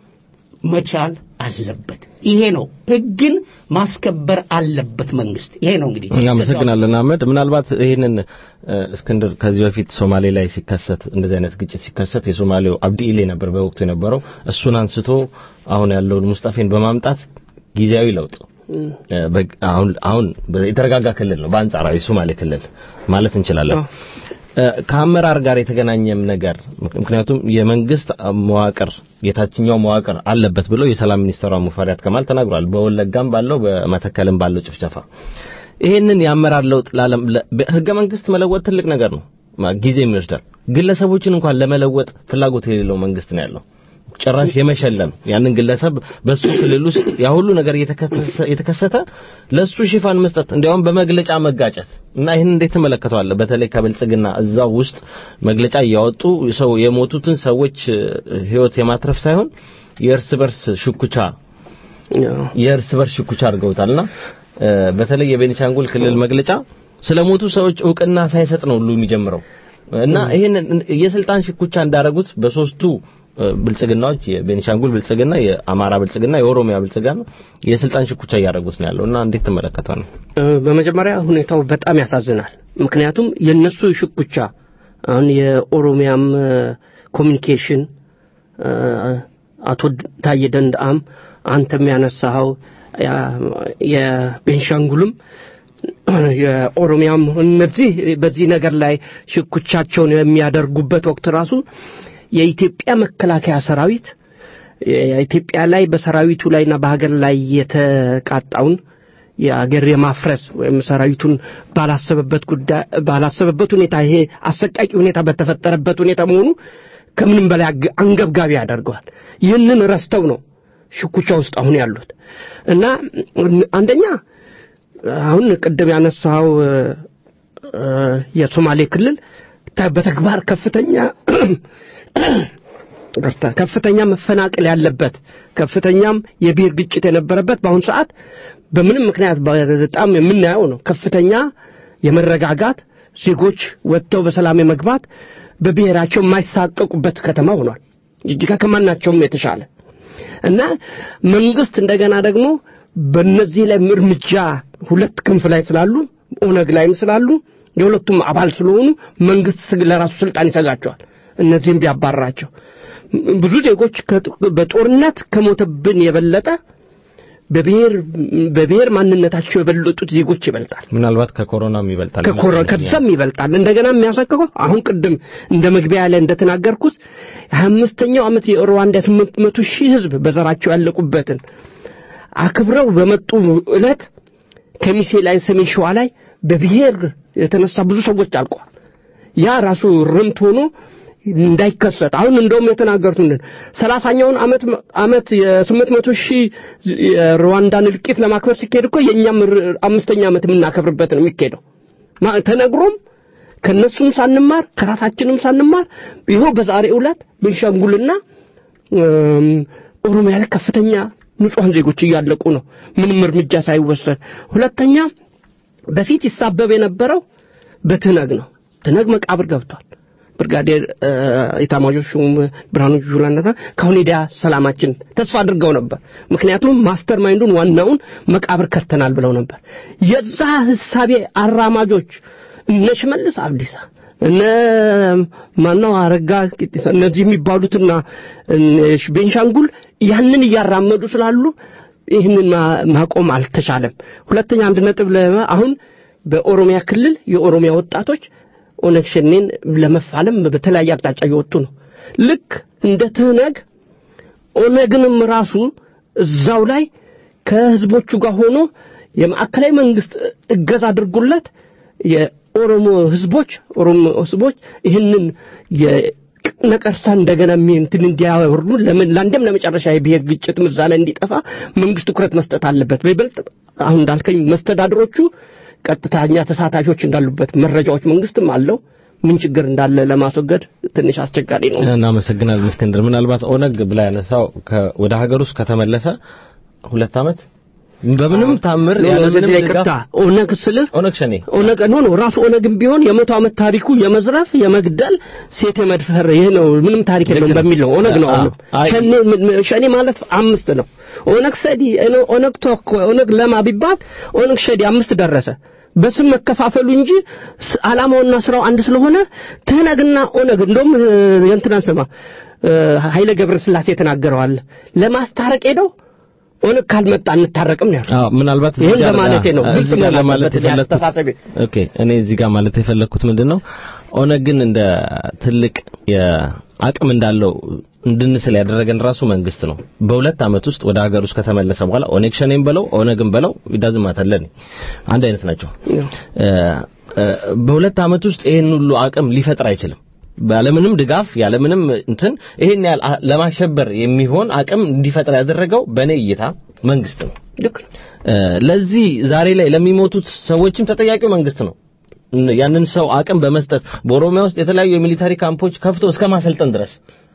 መቻል አለበት። ይሄ ነው ህግን ማስከበር አለበት መንግስት። ይሄ ነው እንግዲህ እናመሰግናለን አህመድ። ምናልባት ይህንን እ፣ እስክንድር ከዚህ በፊት ሶማሌ ላይ ሲከሰት እንደዚህ አይነት ግጭት ሲከሰት የሶማሌው አብዲ ኢሌ ነበር በወቅቱ የነበረው። እሱን አንስቶ አሁን ያለውን ሙስጣፌን በማምጣት ጊዜያዊ ለውጥ እ፣ በግ- አሁን አሁን የተረጋጋ ክልል ነው በአንጻራዊ ሶማሌ ክልል ማለት እንችላለን። እ፣ ከአመራር ጋር የተገናኘም ነገር ምክንያቱም የመንግስት መዋቅር የታችኛው መዋቅር አለበት ብለው የሰላም ሚኒስትሯ ሙፈሪያት ከማል ተናግሯል። በወለጋም ባለው በመተከልም ባለው ጭፍጨፋ ይሄንን የአመራር ለውጥ ለዓለም ለ- በህገ መንግስት መለወጥ ትልቅ ነገር ነው፣ ማ- ጊዜም ይወስዳል። ግለሰቦችን እንኳን ለመለወጥ ፍላጎት የሌለው መንግስት ነው ያለው። ጭራሽ የመሸለም ያንን ግለሰብ በሱ ክልል ውስጥ ያ ሁሉ ነገር እየተከሰተ የተከሰተ ለሱ ሽፋን መስጠት እንዲያውም በመግለጫ መጋጨት እና ይህን እንዴት ትመለከተዋለህ? በተለይ ከብልጽግና እዛው ውስጥ መግለጫ እያወጡ ሰው የሞቱትን ሰዎች እ፣ ህይወት የማትረፍ ሳይሆን የእርስ በርስ ሽኩቻ የእርስ በርስ ሽኩቻ አድርገውታልና እ፣ በተለይ የቤኒሻንጉል ክልል መግለጫ ስለሞቱ ሰዎች እውቅና ሳይሰጥ ነው ሁሉ የሚጀምረው እና ይሄንን የስልጣን ሽኩቻ እንዳደረጉት በሶስቱ እ፣ ብልጽግናዎች የቤኒሻንጉል ብልጽግና፣ የአማራ ብልጽግና፣ የኦሮሚያ ብልጽግና የስልጣን ሽኩቻ እያደረጉት ነው ያለው እና እንዴት ትመለከተው ነው? እ፣ በመጀመሪያ ሁኔታው በጣም ያሳዝናል። ምክንያቱም የነሱ ሽኩቻ አሁን የኦሮሚያም እ፣ ኮሚኒኬሽን እ፣ አቶ ታዬ ደንደአም አንተም ያነሳኸው ያ- የቤንሻንጉልም የኦሮሚያም እነዚህ በዚህ ነገር ላይ ሽኩቻቸውን የሚያደርጉበት ወቅት ራሱ የኢትዮጵያ መከላከያ ሰራዊት የኢትዮጵያ ላይ በሰራዊቱ ላይና በሀገር ላይ የተቃጣውን የአገር የማፍረስ ወይም ሰራዊቱን ባላሰበበት ጉዳይ ባላሰበበት ሁኔታ ይሄ አሰቃቂ ሁኔታ በተፈጠረበት ሁኔታ መሆኑ ከምንም በላይ አግ- አንገብጋቢ ያደርገዋል። ይህንን ረስተው ነው ሽኩቻ ውስጥ አሁን ያሉት እና አንደኛ አሁን ቅድም ያነሳው የሶማሌ ክልል ተ- በተግባር ከፍተኛ ይቅርታ፣ ከፍተኛ መፈናቀል ያለበት ከፍተኛም የብሔር ግጭት የነበረበት በአሁኑ ሰዓት በምንም ምክንያት በጣም የምናየው ነው። ከፍተኛ የመረጋጋት ዜጎች ወጥተው በሰላም የመግባት በብሔራቸው የማይሳቀቁበት ከተማ ሆኗል። ጅጅጋ ከማናቸውም የተሻለ እና መንግስት እንደገና ደግሞ በእነዚህ ላይ እርምጃ ሁለት ክንፍ ላይ ስላሉ ኦነግ ላይም ስላሉ የሁለቱም አባል ስለሆኑ መንግስት ስግ- ለራሱ ስልጣን ይሰጋቸዋል። እነዚህም ቢያባራቸው ብዙ ዜጎች ከጥ- በጦርነት ከሞተብን የበለጠ በብሔር በብሔር ማንነታቸው የበለጡት ዜጎች ይበልጣል። ምናልባት ከኮሮናም ይበልጣል ከኮረ ከዛም ይበልጣል። እንደገና የሚያሳቅቀው አሁን ቅድም እንደ መግቢያ ላይ እንደተናገርኩት ሀያ አምስተኛው ዓመት የሩዋንዳ ስምንት መቶ ሺህ ህዝብ በዘራቸው ያለቁበትን አክብረው በመጡ ዕለት ከሚሴ ላይ ሰሜን ሸዋ ላይ በብሔር የተነሳ ብዙ ሰዎች አልቀዋል። ያ ራሱ ርምት ሆኖ እንዳይከሰት አሁን እንደውም የተናገሩት ምንድን ሰላሳኛውን ዓመት ዓመት የስምንት መቶ ሺህ የሩዋንዳን እልቂት ለማክበር ሲካሄድ እኮ የእኛም ር- አምስተኛ ዓመት የምናከብርበት ነው የሚካሄደው ማ- ተነግሮም ከነሱም ሳንማር ከራሳችንም ሳንማር ይኸው በዛሬው ዕለት ቤንሻንጉልና እም፣ ኦሮሚያ ላይ ከፍተኛ ንጹሐን ዜጎች እያለቁ ነው፣ ምንም እርምጃ ሳይወሰድ። ሁለተኛ በፊት ይሳበብ የነበረው በትነግ ነው። ትነግ መቃብር ገብቷል። ብርጋዴር እ፣ ኤታማዦር ሹም ብርሃኑ ጁላና ከአሁን ሄዳ ሰላማችን ተስፋ አድርገው ነበር። ምክንያቱም ማስተር ማይንዱን ዋናውን መቃብር ከተናል ብለው ነበር። የዛ ህሳቤ አራማጆች እነ ሽመልስ አብዲሳ እነ ማናው አረጋ ቂጢሳ እነዚህ የሚባሉትና እነ ቤንሻንጉል ያንን እያራመዱ ስላሉ ይህንን ማ- ማቆም አልተቻለም። ሁለተኛ አንድ ነጥብ ለ- አሁን በኦሮሚያ ክልል የኦሮሚያ ወጣቶች ኦነግ ሸኔን ለመፋለም በተለያየ አቅጣጫ እየወጡ ነው። ልክ እንደ ትህነግ ኦነግንም ራሱ እዛው ላይ ከህዝቦቹ ጋር ሆኖ የማዕከላዊ መንግስት እገዛ አድርጎለት የኦሮሞ ህዝቦች ኦሮሞ ህዝቦች ይህንን የነቀርሳ እንደገና የሚ- እንትን እንዲያወርዱ ለምን ለአንድም ለመጨረሻ የብሔር ግጭት ምዛ ላይ እንዲጠፋ መንግስት ትኩረት መስጠት አለበት። በይበልጥ አሁን እንዳልከኝ መስተዳድሮቹ ቀጥተኛ ተሳታፊዎች እንዳሉበት መረጃዎች መንግስትም አለው። ምን ችግር እንዳለ ለማስወገድ ትንሽ አስቸጋሪ ነው። እናመሰግናለን እስክንድር። ምናልባት ኦነግ ብላ ያነሳው ከ- ወደ ሀገር ውስጥ ከተመለሰ ሁለት ዓመት በምንም ታምር ኖ፣ ያለምንም በዚህ ላይ ድጋፍ- ቅርታ ኦነግ ስልህ ኦነግ ሸኔ ኦነግ ኖ ኖ ራሱ ኦነግም ቢሆን የመቶ ዓመት ታሪኩ የመዝረፍ የመግደል ሴት የመድፈር ይሄ ነው ምንም ታሪክ የለውም ልክ ነው። በሚል ነው ኦነግ ነው አዎ። አሁንም አይ- ሸኔ ምን- ምን- ሸኔ ማለት አምስት ነው ኦነግ ሰዲ ኦነ- ኦነግ ቶክ ኦነግ ለማ ቢባል ኦነግ ሸዲ አምስት ደረሰ በስም መከፋፈሉ እንጂ ስ- ዓላማውና ስራው አንድ ስለሆነ ትህነግና ኦነግ እንደውም እ፣ የእንትናን ስማ እ፣ ኃይለ ገብረ ስላሴ ተናገረዋል ለማስታረቅ ሄደው ኦነግ ካልመጣ እንታረቅም ነው ያሉት። አዎ ምናልባት እዚህ ይህን ጋር- ለማለቴ ነው። አ- ግልጽ እዚህ ጋር መሆን ለማለት አለበት የፈለኩት አስተሳሰቤ። ኦኬ እኔ እዚህ ጋር ማለት የፈለኩት ምንድነው ኦነግን እንደ ትልቅ የአቅም እንዳለው እንድንስል ያደረገን ራሱ መንግስት ነው። በሁለት ዓመት ውስጥ ወደ ሀገር ውስጥ ከተመለሰ በኋላ ኦነግ ሸኔም በለው ኦነግም በለው ይዳዝማታለን አንድ አይነት ናቸው። እ፣ እ፣ በሁለት ዓመት ውስጥ ይህን ሁሉ አቅም ሊፈጥር አይችልም። ያለምንም ድጋፍ ያለምንም እንትን ይሄን ያህል አ- ለማሸበር የሚሆን አቅም እንዲፈጥር ያደረገው በእኔ እይታ መንግስት ነው። ልክ ነው። እ፣ ለዚህ ዛሬ ላይ ለሚሞቱት ሰዎችም ተጠያቂው መንግስት ነው። እን- ያንን ሰው አቅም በመስጠት በኦሮሚያ ውስጥ የተለያዩ የሚሊታሪ ካምፖች ከፍቶ እስከ ማሰልጠን ድረስ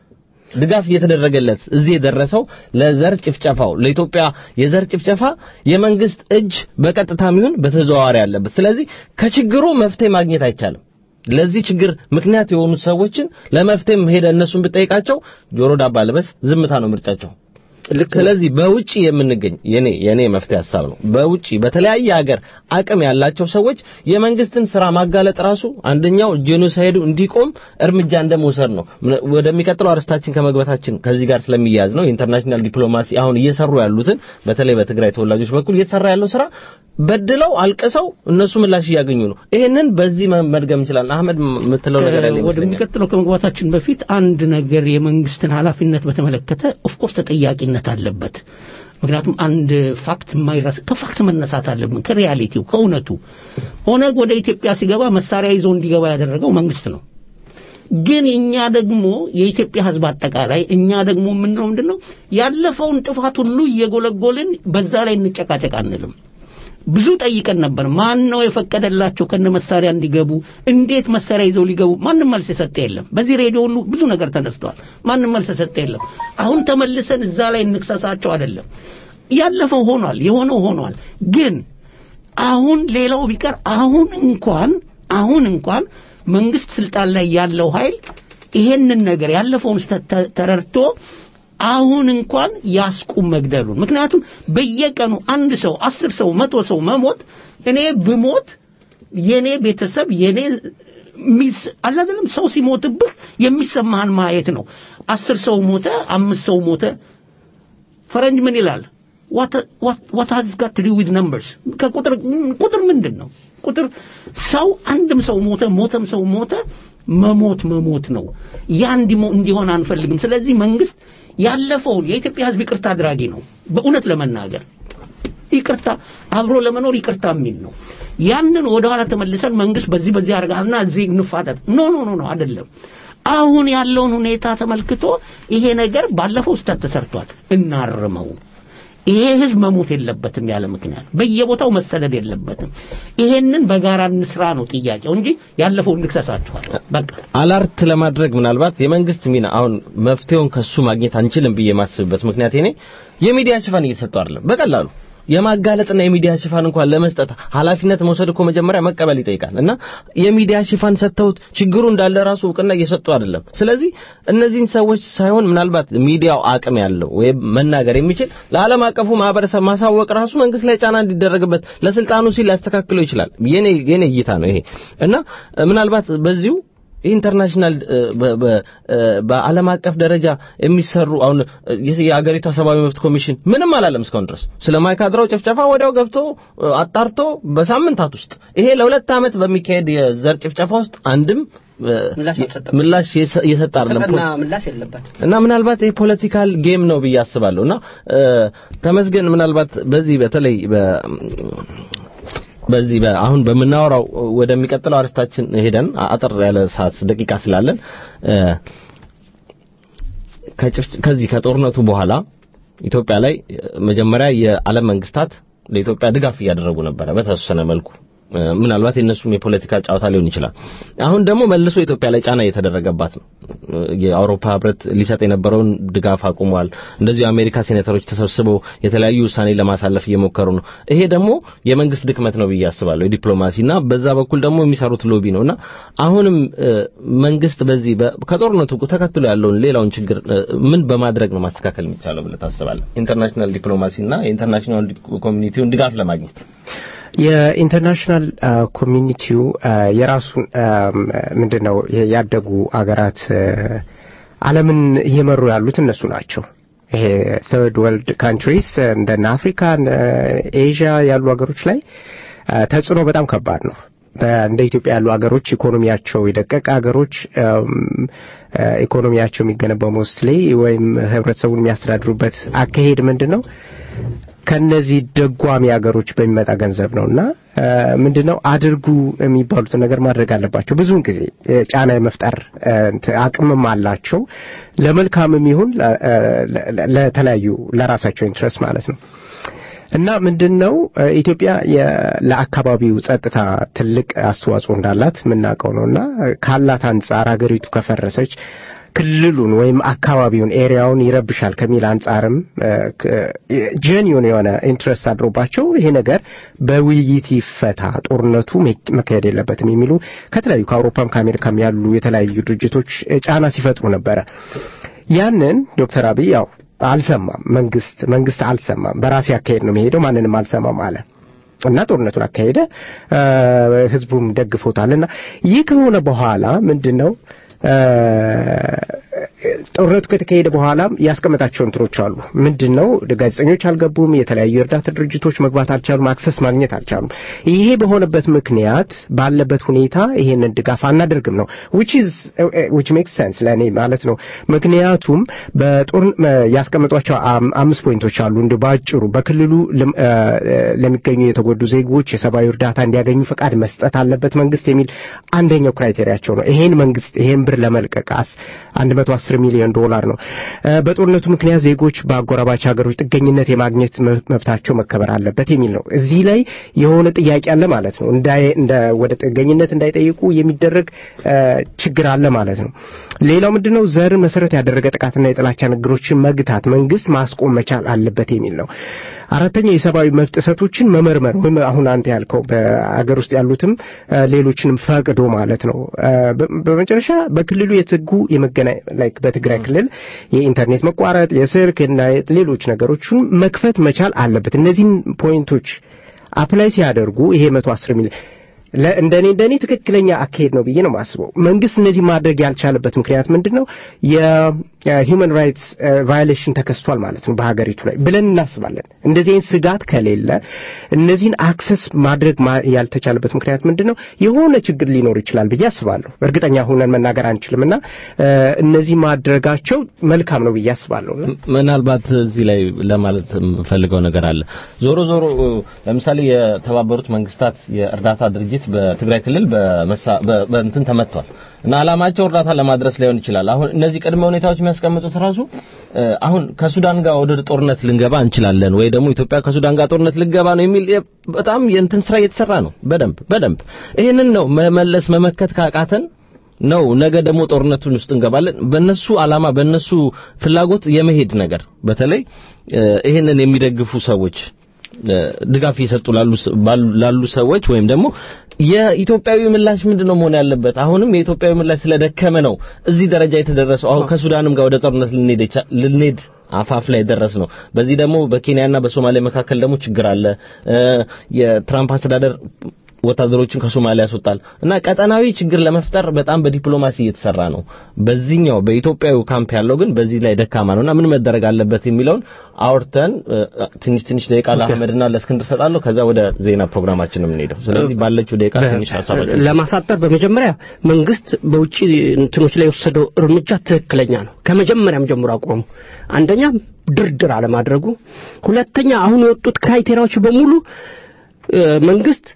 ድጋፍ እየተደረገለት እዚህ የደረሰው ለዘር ጭፍጨፋው ለኢትዮጵያ የዘር ጭፍጨፋ የመንግስት እጅ በቀጥታም ይሁን በተዘዋዋሪ ያለበት። ስለዚህ ከችግሩ መፍትሄ ማግኘት አይቻልም። ለዚህ ችግር ምክንያት የሆኑት ሰዎችን ለመፍትሄም ሄደ እነሱን ብጠይቃቸው ጆሮ ዳባ ልበስ ዝምታ ነው ምርጫቸው። ልክ ነው። ስለዚህ በውጪ የምንገኝ የኔ የኔ መፍትሄ ሀሳብ ነው። በውጪ በተለያየ ሀገር አቅም ያላቸው ሰዎች የመንግስትን ስራ ማጋለጥ ራሱ አንደኛው ጄኖሳይዱ እንዲቆም እርምጃ እንደመውሰድ ነው። ምን- ወደሚቀጥለው አርስታችን ከመግባታችን ከዚህ ጋር ስለሚያያዝ ነው የኢንተርናሽናል ዲፕሎማሲ አሁን እየሰሩ ያሉትን በተለይ በትግራይ ተወላጆች በኩል እየተሰራ ያለው ስራ በድለው አልቅሰው እነሱ ምላሽ እያገኙ ነው። ይሄንን በዚህ መ- መድገም እንችላለን። አህመድ ም- የምትለው ነገር ያለ ይመስለኛል። ወደሚቀጥለው ከመግባታችን በፊት አንድ ነገር የመንግስትን ኃላፊነት በተመለከተ ኦፍኮርስ ተጠያቂነት አለበት። ምክንያቱም አንድ ፋክት የማይረስ ከፋክት መነሳት አለብን፣ ከሪያሊቲው ከእውነቱ። ኦነግ ወደ ኢትዮጵያ ሲገባ መሳሪያ ይዞ እንዲገባ ያደረገው መንግስት ነው። ግን እኛ ደግሞ የኢትዮጵያ ሕዝብ አጠቃላይ እኛ ደግሞ የምንለው ምንድን ነው ያለፈውን ጥፋት ሁሉ እየጎለጎልን በዛ ላይ እንጨቃጨቅ አንልም። ብዙ ጠይቀን ነበር። ማን ነው የፈቀደላቸው ከነ መሳሪያ እንዲገቡ? እንዴት መሳሪያ ይዘው ሊገቡ? ማንም መልስ የሰጠ የለም። በዚህ ሬዲዮ ሁሉ ብዙ ነገር ተነስቷል። ማንም መልስ የሰጠ የለም። አሁን ተመልሰን እዛ ላይ እንክሰሳቸው አይደለም። ያለፈው ሆኗል፣ የሆነው ሆኗል። ግን አሁን ሌላው ቢቀር አሁን እንኳን አሁን እንኳን መንግስት ስልጣን ላይ ያለው ኃይል ይሄንን ነገር ያለፈውን ስህተት ተ- ተረድቶ አሁን እንኳን ያስቁም መግደሉን። ምክንያቱም በየቀኑ አንድ ሰው አስር ሰው መቶ ሰው መሞት እኔ ብሞት የኔ ቤተሰብ የኔ ሚስ አለ አይደለም ሰው ሲሞትብህ የሚሰማህን ማየት ነው። አስር ሰው ሞተ፣ አምስት ሰው ሞተ። ፈረንጅ ምን ይላል? what has got to do with numbers ከቁጥር ቁጥር ምንድን ነው? ቁጥር ሰው አንድም ሰው ሞተ ሞተም ሰው ሞተ መሞት መሞት ነው። ያ እንዲሞ- እንዲሆን አንፈልግም። ስለዚህ መንግስት ያለፈውን የኢትዮጵያ ሕዝብ ይቅርታ አድራጊ ነው። በእውነት ለመናገር ይቅርታ አብሮ ለመኖር ይቅርታ የሚል ነው። ያንን ወደኋላ ተመልሰን መንግስት በዚህ በዚህ አድርጋልና እዚህ እንፋጠጥ ኖ ኖ ኖ ኖ አይደለም። አሁን ያለውን ሁኔታ ተመልክቶ ይሄ ነገር ባለፈው ስህተት ተሰርቷል፣ እናርመው። ይሄ ህዝብ መሞት የለበትም ያለ ምክንያት በየቦታው መሰደድ የለበትም። ይሄንን በጋራ እንስራ ነው ጥያቄው እንጂ ያለፈውን እንክሰሳችኋል። በቃ አላርት ለማድረግ ምናልባት የመንግስት ሚና አሁን መፍትሄውን ከሱ ማግኘት አንችልም ብዬ የማስብበት ምክንያት እኔ የሚዲያ ሽፋን እየተሰጠው አይደለም። በቀላሉ የማጋለጥና የሚዲያ ሽፋን እንኳን ለመስጠት ኃላፊነት መውሰድ እኮ መጀመሪያ መቀበል ይጠይቃል እና የሚዲያ ሽፋን ሰጥተውት ችግሩ እንዳለ ራሱ እውቅና እየሰጡ አይደለም። ስለዚህ እነዚህን ሰዎች ሳይሆን ምናልባት ሚዲያው አቅም ያለው ወይም መናገር የሚችል ለዓለም አቀፉ ማህበረሰብ ማሳወቅ ራሱ መንግስት ላይ ጫና እንዲደረግበት ለስልጣኑ ሲል ሊያስተካክለው ይችላል። የኔ የኔ እይታ ነው ይሄ እና ምናልባት በዚሁ ኢንተርናሽናል በ- በ- በዓለም አቀፍ ደረጃ የሚሰሩ አሁን የሀገሪቷ ሰብአዊ መብት ኮሚሽን ምንም አላለም እስካሁን ድረስ ስለ ማይካድራው ጭፍጨፋ ወዲያው ገብቶ አጣርቶ በሳምንታት ውስጥ ይሄ ለሁለት ዓመት በሚካሄድ የዘር ጭፍጨፋ ውስጥ አንድም እ፣ ምላሽ አልሰጠም። ምላሽ የሰ- የሰጠ አይደለም ተጠና ምላሽ የለበት እና ምናልባት የፖለቲካል ጌም ነው ብዬ አስባለሁ እና እ፣ ተመስገን ምናልባት በዚህ በተለይ በ በዚህ በ- አሁን በምናወራው ወደሚቀጥለው አርስታችን ሄደን አጠር ያለ ሰዓት ደቂቃ ስላለን እ፣ ከጭፍ- ከዚህ ከጦርነቱ በኋላ ኢትዮጵያ ላይ እ፣ መጀመሪያ የዓለም መንግስታት ለኢትዮጵያ ድጋፍ እያደረጉ ነበረ በተወሰነ መልኩ እ፣ ምናልባት የእነሱም የፖለቲካ ጨዋታ ሊሆን ይችላል። አሁን ደግሞ መልሶ ኢትዮጵያ ላይ ጫና እየተደረገባት ነው። እ፣ የአውሮፓ ህብረት ሊሰጥ የነበረውን ድጋፍ አቁሟል። እንደዚሁ የአሜሪካ ሴኔተሮች ተሰብስበው የተለያዩ ውሳኔ ለማሳለፍ እየሞከሩ ነው። ይሄ ደግሞ የመንግስት ድክመት ነው ብዬ አስባለሁ። የዲፕሎማሲና በዛ በኩል ደግሞ የሚሰሩት ሎቢ ነውና አሁንም እ፣ መንግስት በዚህ በ- ከጦርነቱ ተከትሎ ያለውን ሌላውን ችግር እ፣ ምን በማድረግ ነው ማስተካከል የሚቻለው ብለህ ታስባለህ? ኢንተርናሽናል ዲፕሎማሲና የኢንተርናሽናል ኮሚኒቲውን ድጋፍ ለማግኘት የኢንተርናሽናል አ፣ ኮሚኒቲው አ፣ የራሱን አም፣ ምንድነው የ- ያደጉ አገራት አ፣ ዓለምን እየመሩ ያሉት እነሱ ናቸው። ይሄ ተርድ ወርልድ ካንትሪስ እንደነ አፍሪካ እነ ኤዥያ ያሉ ሀገሮች ላይ አ፣ ተጽዕኖ በጣም ከባድ ነው። በ- እንደ ኢትዮጵያ ያሉ ሀገሮች ኢኮኖሚያቸው የደቀቀ ሀገሮች አም፣ አ፣ ኢኮኖሚያቸው የሚገነባው ሞስትሊ ወይም ህብረተሰቡን የሚያስተዳድሩበት አካሄድ ምንድን ነው? ከነዚህ ደጓሚ ሀገሮች በሚመጣ ገንዘብ ነውና አ፣ ምንድነው አድርጉ የሚባሉትን ነገር ማድረግ አለባቸው። ብዙውን ጊዜ እ፣ ጫና የመፍጠር እ፣ እንትን አቅምም አላቸው። ለመልካምም ይሁን ለ- እ፣ ለ- ለተለያዩ ለራሳቸው ኢንትረስት ማለት ነው። እና ምንድነው እ፣ ኢትዮጵያ የ- ለአካባቢው ጸጥታ ትልቅ አስተዋጽኦ እንዳላት የምናውቀው ነውና እ፣ ካላት አንጻር ሀገሪቱ ከፈረሰች ክልሉን ወይም አካባቢውን ኤሪያውን ይረብሻል ከሚል አንጻርም ጀኒውን የሆነ ኢንትረስት አድሮባቸው ይሄ ነገር በውይይት ይፈታ፣ ጦርነቱ መ- መካሄድ የለበትም የሚሉ ከተለያዩ ከአውሮፓም ከአሜሪካም ያሉ የተለያዩ ድርጅቶች እ፣ ጫና ሲፈጥሩ ነበረ። ያንን ዶክተር አብይ ያው አልሰማም። መንግስት መንግስት አልሰማም። በራሴ አካሄድ ነው የሚሄደው፣ ማንንም አልሰማም አለ እና ጦርነቱን አካሄደ። እ፣ ህዝቡም ደግፎታል። እና ይህ ከሆነ በኋላ ምንድን ነው እ፣ ጦርነቱ ከተካሄደ በኋላም ያስቀመጣቸው እንትኖች አሉ። ምንድን ነው ጋዜጠኞች አልገቡም፣ የተለያዩ የእርዳታ ድርጅቶች መግባት አልቻሉም፣ አክሰስ ማግኘት አልቻሉም። ይሄ በሆነበት ምክንያት ባለበት ሁኔታ ይሄንን ድጋፍ አናደርግም ነው which is which makes sense ለእኔ ማለት ነው። ምክንያቱም በጦር ያስቀመጧቸው አም- አምስት ፖይንቶች አሉ እንደ ባጭሩ በክልሉ ለም- እ፣ እ፣ ለሚገኙ የተጎዱ ዜጎች የሰብአዊ እርዳታ እንዲያገኙ ፈቃድ መስጠት አለበት መንግስት የሚል አንደኛው ክራይቴሪያቸው ነው። ይሄን መንግስት ይሄን ብር ለመልቀቅ አስ 110 አስር ሚሊዮን ዶላር ነው። በጦርነቱ ምክንያት ዜጎች በአጎራባች ሀገሮች ጥገኝነት የማግኘት መብታቸው መከበር አለበት የሚል ነው። እዚህ ላይ የሆነ ጥያቄ አለ ማለት ነው። እንደ ወደ ጥገኝነት እንዳይጠይቁ የሚደረግ ችግር አለ ማለት ነው። ሌላው ምንድነው? ዘርን መሰረት ያደረገ ጥቃትና የጥላቻ ንግግሮችን መግታት መንግስት ማስቆም መቻል አለበት የሚል ነው። አራተኛው የሰብአዊ መብት ጥሰቶችን መመርመር ወይም አሁን አንተ ያልከው በአገር ውስጥ ያሉትም ሌሎችንም ፈቅዶ ማለት ነው። በመጨረሻ በክልሉ የተዘጉ የመገናኛ ላይክ በትግራይ ክልል የኢንተርኔት መቋረጥ፣ የስልክ እና ሌሎች ነገሮችን መክፈት መቻል አለበት። እነዚህን ፖይንቶች አፕላይ ሲያደርጉ ይሄ መቶ አስር ሚሊዮን እንደኔ እንደኔ ትክክለኛ አካሄድ ነው ብዬ ነው የማስበው። መንግስት እነዚህ ማድረግ ያልቻለበት ምክንያት ምንድን ነው? የሂውማን ራይትስ ቫዮሌሽን ተከስቷል ማለት ነው በሀገሪቱ ላይ ብለን እናስባለን። እንደዚህ አይነት ስጋት ከሌለ እነዚህን አክሰስ ማድረግ ያልተቻለበት ምክንያት ምንድን ነው? የሆነ ችግር ሊኖር ይችላል ብዬ አስባለሁ። እርግጠኛ ሆነን መናገር አንችልም እና እነዚህ ማድረጋቸው መልካም ነው ብዬ አስባለሁ። ምናልባት እዚህ ላይ ለማለት የምፈልገው ነገር አለ። ዞሮ ዞሮ ለምሳሌ የተባበሩት መንግስታት የእርዳታ ድርጅት በትግራይ ክልል በእንትን ተመቷል እና አላማቸው እርዳታ ለማድረስ ሊሆን ይችላል። አሁን እነዚህ ቅድመ ሁኔታዎች የሚያስቀምጡት ራሱ አሁን ከሱዳን ጋር ወደ ጦርነት ልንገባ እንችላለን ወይ ደግሞ ኢትዮጵያ ከሱዳን ጋር ጦርነት ልንገባ ነው የሚል በጣም የእንትን ስራ እየተሰራ ነው። በደንብ በደንብ ይህንን ነው መመለስ መመከት ካቃተን ነው ነገ ደግሞ ጦርነቱን ውስጥ እንገባለን። በነሱ አላማ በነሱ ፍላጎት የመሄድ ነገር በተለይ ይህንን የሚደግፉ ሰዎች ድጋፍ እየሰጡ ላሉ ሰዎች ወይም ደግሞ የኢትዮጵያዊ ምላሽ ምንድነው መሆን ያለበት? አሁንም የኢትዮጵያዊ ምላሽ ስለደከመ ነው እዚህ ደረጃ የተደረሰው። አሁን ከሱዳንም ጋር ወደ ጦርነት ልንሄድ አፋፍ ላይ ደረስ ነው። በዚህ ደግሞ በኬንያና በሶማሊያ መካከል ደግሞ ችግር አለ። የትራምፕ አስተዳደር ወታደሮችን ከሶማሊያ ያስወጣል እና ቀጠናዊ ችግር ለመፍጠር በጣም በዲፕሎማሲ እየተሰራ ነው። በዚህኛው በኢትዮጵያዊ ካምፕ ያለው ግን በዚህ ላይ ደካማ ነውና ምን መደረግ አለበት የሚለውን አውርተን ትንሽ ትንሽ ደቂቃ ለአህመድና ለእስክንድር ሰጣለሁ። ከዛ ወደ ዜና ፕሮግራማችን ነው የምንሄደው። ስለዚህ ባለችው ደቂቃ ትንሽ ሀሳባችን ለማሳጠር በመጀመሪያ መንግስት በውጭ እንትኖች ላይ የወሰደው እርምጃ ትክክለኛ ነው። ከመጀመሪያም ጀምሮ አቋሙ አንደኛ ድርድር አለማድረጉ፣ ሁለተኛ አሁን የወጡት ክራይቴሪያዎች በሙሉ መንግስት